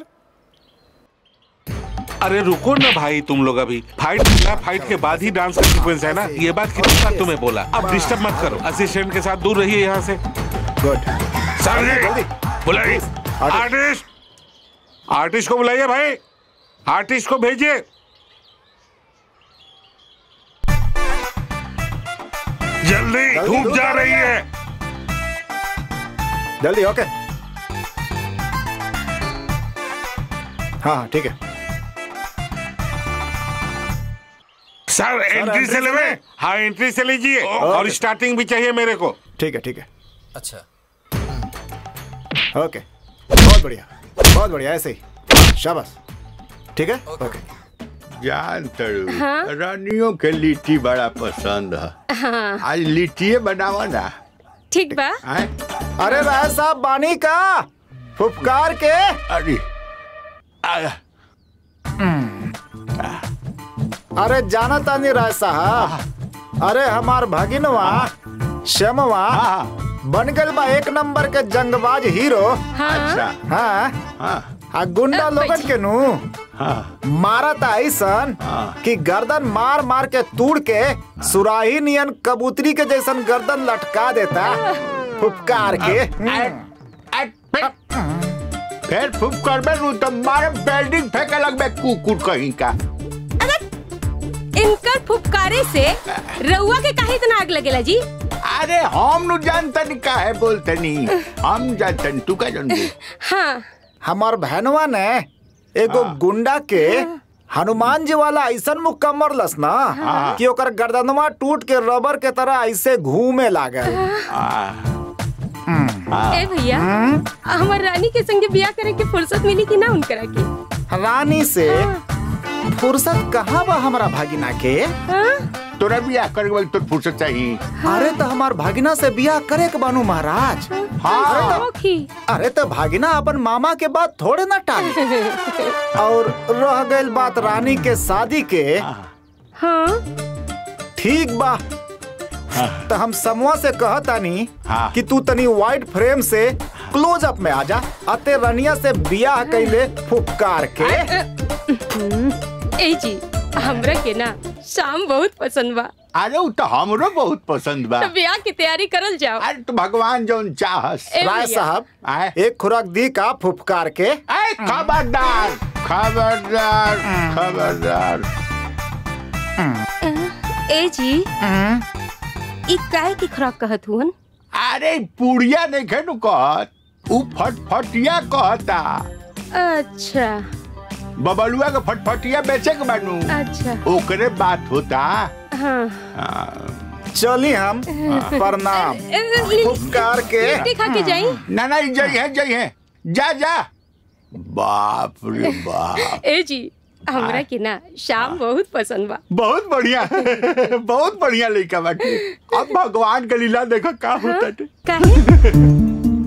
अरे रुको ना भाई तुम लोग अभी फाइट ना फाइट के बाद ही डांस का सीक्वेंस है ना ये बात कितनी बार तुम्हें बोला अब डिस्टर्ब मत करो असिस्टेंट के साथ दूर रहिए यहाँ से गुड सर जी बुलाइए आर्टिस्ट आर्टिस्ट को बुलाइए भाई आर्टिस्ट को भेजिए जल्दी धूप जा रही है जल्दी ओके हाँ हाँ ठीक है सर एंट्री से ले हाँ एंट्री से लीजिए और स्टार्टिंग भी चाहिए मेरे को ठीक है ठीक है अच्छा ओके बहुत बढ़िया बहुत बढ़िया ऐसे ही शाबाश ठीक है ओके जान तड़ू हाँ? रानियों के लिट्टी बड़ा पसंद है हाँ आज लिट्टिए बनावा ना ठीक बा आए? अरे राय साहब बानी का फुफकार के अरे आया अरे जाना तानी राय साहब अरे हमार भगिनवा श्यामवा बन गल बा एक नंबर के जंगबाज हीरो अच्छा हाँ हाँ आ गुंडा लोगन के नु हाँ मारा था ऐसन कि गर्दन मार मार के तोड़ के सुराही नियन कबूतरी के जैसन गर्दन लटका देता फुफकार के फिर फुक करबे नु तो मारे बिल्डिंग फेंके लगबे कुकुर कहीं का इनकर फुफकारे से रउआ के काहे इतना आग लगेला जी अरे हम नु जानतनी का है बोलतनी हम जानतनी तू का जानबू हाँ हमार बहनवा ने एगो गुंडा के हनुमान जी वाला ऐसन मुक्का मरलस ना कि ओकर गर्दनवा टूट के रबर के तरह ऐसे घूमे लागल ए भैया हमार रानी के संगे बियाह करे के फुर्सत मिली कि ना उनकरा के रानी से फुर्सत कहाँ बा हमारा भागिना के तोरा बियाह करे वाली तो फुर्सत चाहिए अरे तो हमार भागिना से बियाह करे के बानू महाराज हाँ अरे तो भागिना अपन मामा के बात थोड़े ना टाली और रह गई बात रानी के शादी के हाँ ठीक बा तो हम समूह से कहतानी कि तू तनी वाइट फ्रेम से क्लोज अप में आजा अते रनिया से बियाह कैले फुफकार के ए जी हमरा के ना शाम बहुत पसंद बा अरे उ तो हमरो बहुत पसंद बा तो ब्याह की तैयारी करल जाओ अरे तो भगवान जौन चाहस ए राय भैया। साहब एक खुराक दी का फुफकार के ए खबरदार खबरदार खबरदार ए जी ई काहे की खुराक कहत हुन अरे पुड़िया नहीं खेनु कहत उ फटफटिया कहता अच्छा बबलुआ के फटफटिया बेचे के बानू अच्छा ओकरे बात होता हाँ चली हम प्रणाम उपकार के लिट्टी खा के जाई ना ना जई है जई है जा जा बाप रे बाप ए जी हमरा के ना शाम बहुत पसंद बा बहुत बढ़िया बहुत बढ़िया लड़का बाटे अब भगवान के लीला देखो का होता है काहे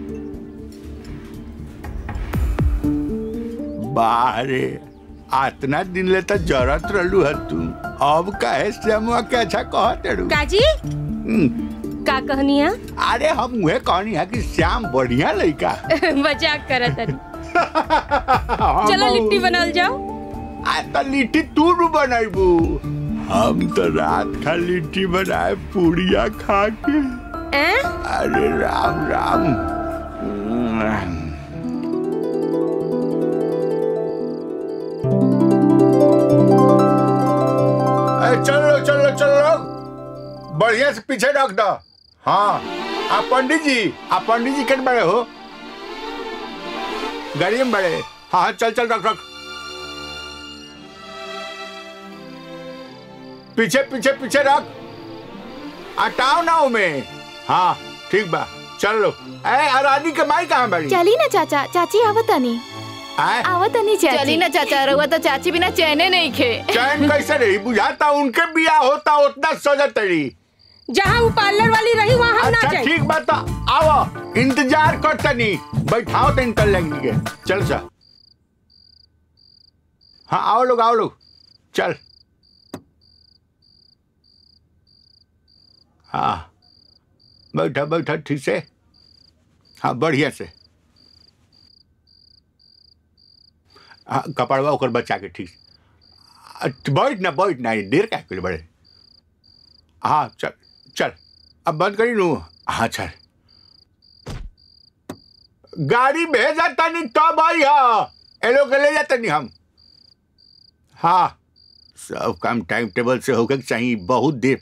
बाहरे आतना दिन ले तो जरत रहलू है तू अब काहे श्यामुआ के अच्छा कहत रू काजी का कहनिया अरे हम उहे कहनी है कि श्याम बढ़िया लड़का मजाक करत हनी चलो लिट्टी बनाल जाओ आ तो लिट्टी तू नु बनाइबू हम तो रात खा लिट्टी बनाए पूड़िया खा के हैं अरे राम राम अरे चलो चलो चलो बढ़िया से पीछे रख दो हाँ आप पंडित जी आप पंडित जी कट बड़े हो गाड़ी में बड़े हाँ हाँ चल चल रख रख पीछे पीछे पीछे रख हटाओ ना में हाँ ठीक बा चल लो ए अरानी के माई कहाँ बड़ी चली ना चाचा चाची आवतनी आए? आवतनी चाची चली ना चाचा रहुआ तो चाची बिना चैने नहीं खे चैन कैसे रही बुझाता उनके बिया होता उतना सजत रही जहाँ वो पार्लर वाली रही वहाँ हम ना अच्छा जाए ठीक बात आओ इंतजार कर तनी बैठाओ तो इंटर लेंगे के चल सा हाँ आओ लोग आओ लोग चल हाँ बैठा बैठा ठीक से हाँ बढ़िया से हाँ कपड़वा ओकर बच्चा के ठीक से। अ, बैठ ना बैठ ना ये देर क्या कर बड़े हाँ चल चल अब बंद करी नू हाँ चल गाड़ी भेजा तनी तब आई हा ए लोग के ले जाता नहीं हम हाँ सब काम टाइम टेबल से होकर चाहिए बहुत देर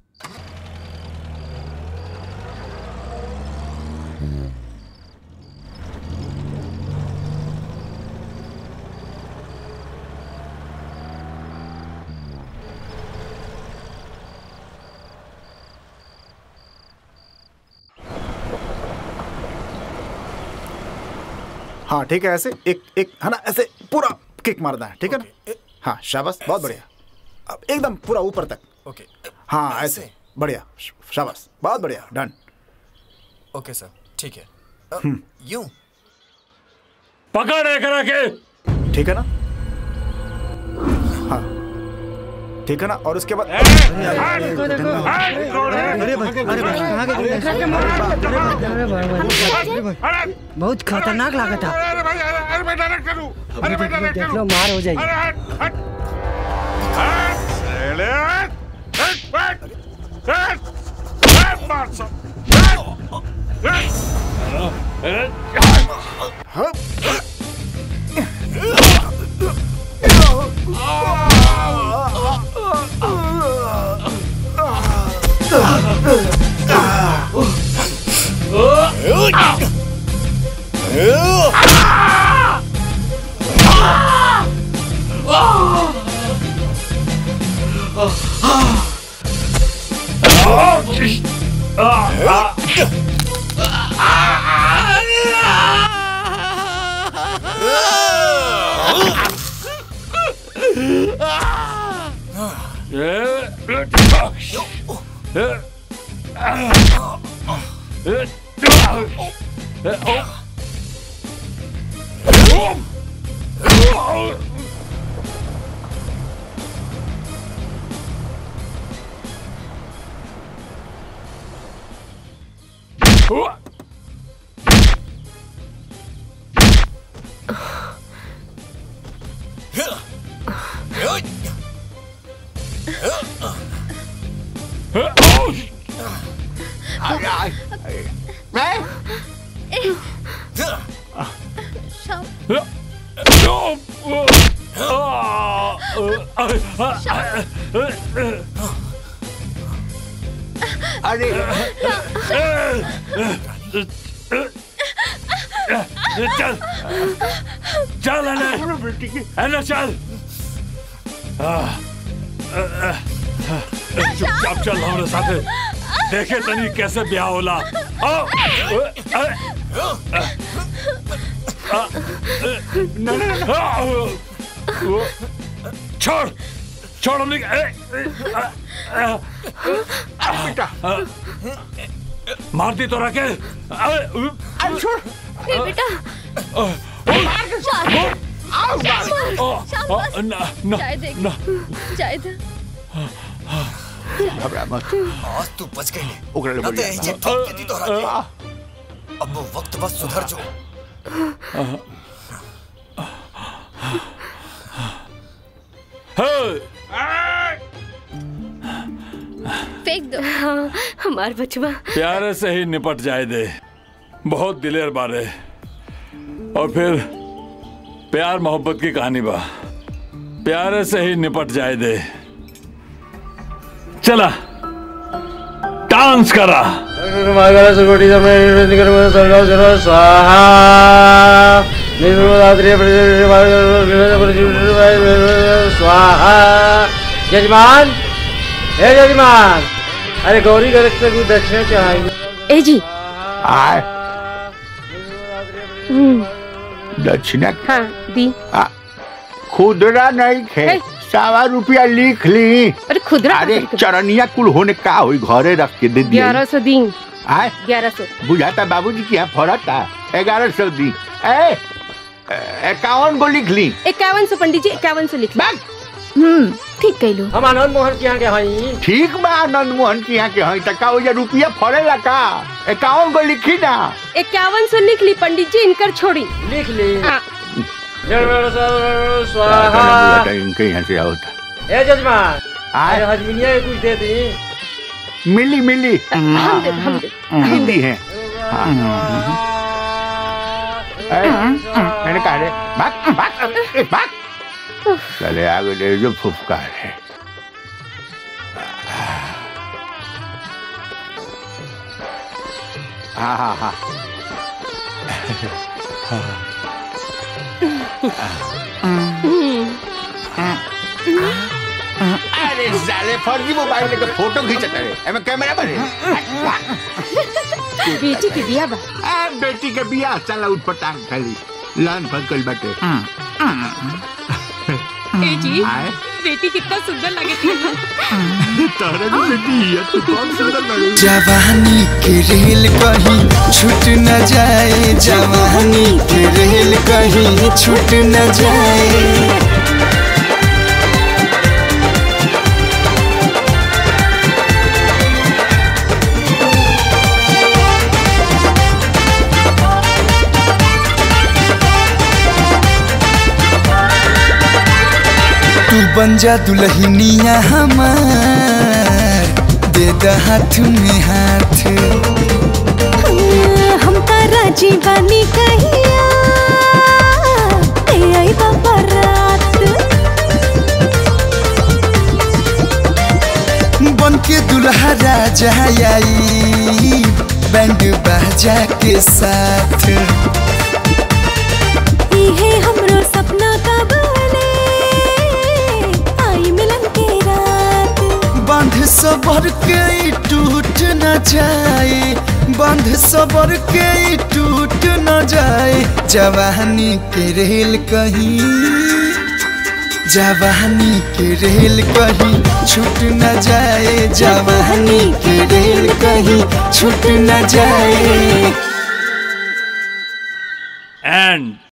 हाँ ठीक है ऐसे एक एक है ना ऐसे पूरा किक मारना है ठीक है ना हाँ शाबाश बहुत बढ़िया अब एकदम पूरा ऊपर तक ओके हाँ ऐसे बढ़िया शाबाश बहुत बढ़िया डन ओके सर ठीक है अ, हम्म। यूं पकड़ एक के ठीक है ना हाँ ठीक है ना और उसके बाद बहुत खतरनाक लगा था अरे भाई अरे अरे मैं डायरेक्ट करूं अरे मैं डायरेक्ट देख करूं लो मार हो जाएगी अरे हट हट हट साले हट हट हट हट हट मार सब अरे चल चल अने बेटी की अने चल आ, आ, आ, आ, चुपचाप चल हमारे साथे देखे तनी कैसे ब्याह होला आओ आ, आ, आ, आ, ना ना ना आ, वो, छोड़ छोड़ हमने ए, ए, आ, आ, बेटा आ, मारती तो रखे छोड़ ए बेटा जाए देख जाए दे घबरा मत आज तू बच गई ओकरा ले ना तो बढ़िया ऐसे ठोक के दी तोहरा के अब वो वक्त बस सुधर जो फेंक दो हाँ हमार बचवा प्यारे से ही निपट जाए दे बहुत दिलेर बारे और फिर प्यार मोहब्बत की कहानी बा प्यारे से ही निपट जाए दे चला डांस करा स्वाहा यजमान हे यजमान अरे गौरी घर से कुछ दक्षिणा चाहिए ए जी आए हम्म, दक्षिणा हाँ दी आ, खुदरा नहीं खे हे। सवा रुपया लिख ली अरे खुदरा अरे चरनिया कुल होने का हुई घरे रख के दे दिया ग्यारह सौ दी आए ग्यारह सौ बुझाता बाबूजी की यहाँ फरता ग्यारह सौ दी ए इक्यावन को लिख ली इक्यावन सौ पंडित जी इक्यावन सौ लिख हम्म ठीक कहलो हम आनंद मोहन के यहाँ के हई ठीक बा आनंद मोहन के यहाँ के हई तका हो रुपया फरेला का इक्यावन को लिखी ना इक्यावन सौ लिख ली पंडित जी इनकर छोड़ी लिख ली हाँ, स्वाहा इनके यहाँ से होता हे जजमान आए। अरे हजमिनिया के कुछ दे दी मिली मिली हम दे हम दे हिंदी है ए, मैंने कहा रे भाग भाग ए, भाग चले आगे ले जो फुफकार है हाँ हाँ हाँ अरे साले फर्जी मोबाइल लेके फोटो खींचता रे एमे कैमरा बने बेटी के बिया बा आ बेटी के बियाह चला उठ पटांग खाली लान फंकल बाटे ए जी आए बेटी कितना सुंदर लगे थी तारा भी बेटी है तू कौन सुंदर लगी जवानी के रेल कहीं छूट न जाए जवानी के रेल कहीं छूट न जाए तू बन जा दुल्हनिया हमार दे द हाथ में हाथ हम तारा जीवानी कहिया ए आई बाबा रात बन के दुल्हा राजा आई बैंड बाजा के साथ इहे हमरो सपना का बने आई मिलन के रात बंध सबर के ई टूट न जाए बंध सबर के ई टूट न जाए जवानी के रेल कहीं जवानी के रेल कहीं छूट न जाए जवानी के रेल कहीं छूट न जाए एंड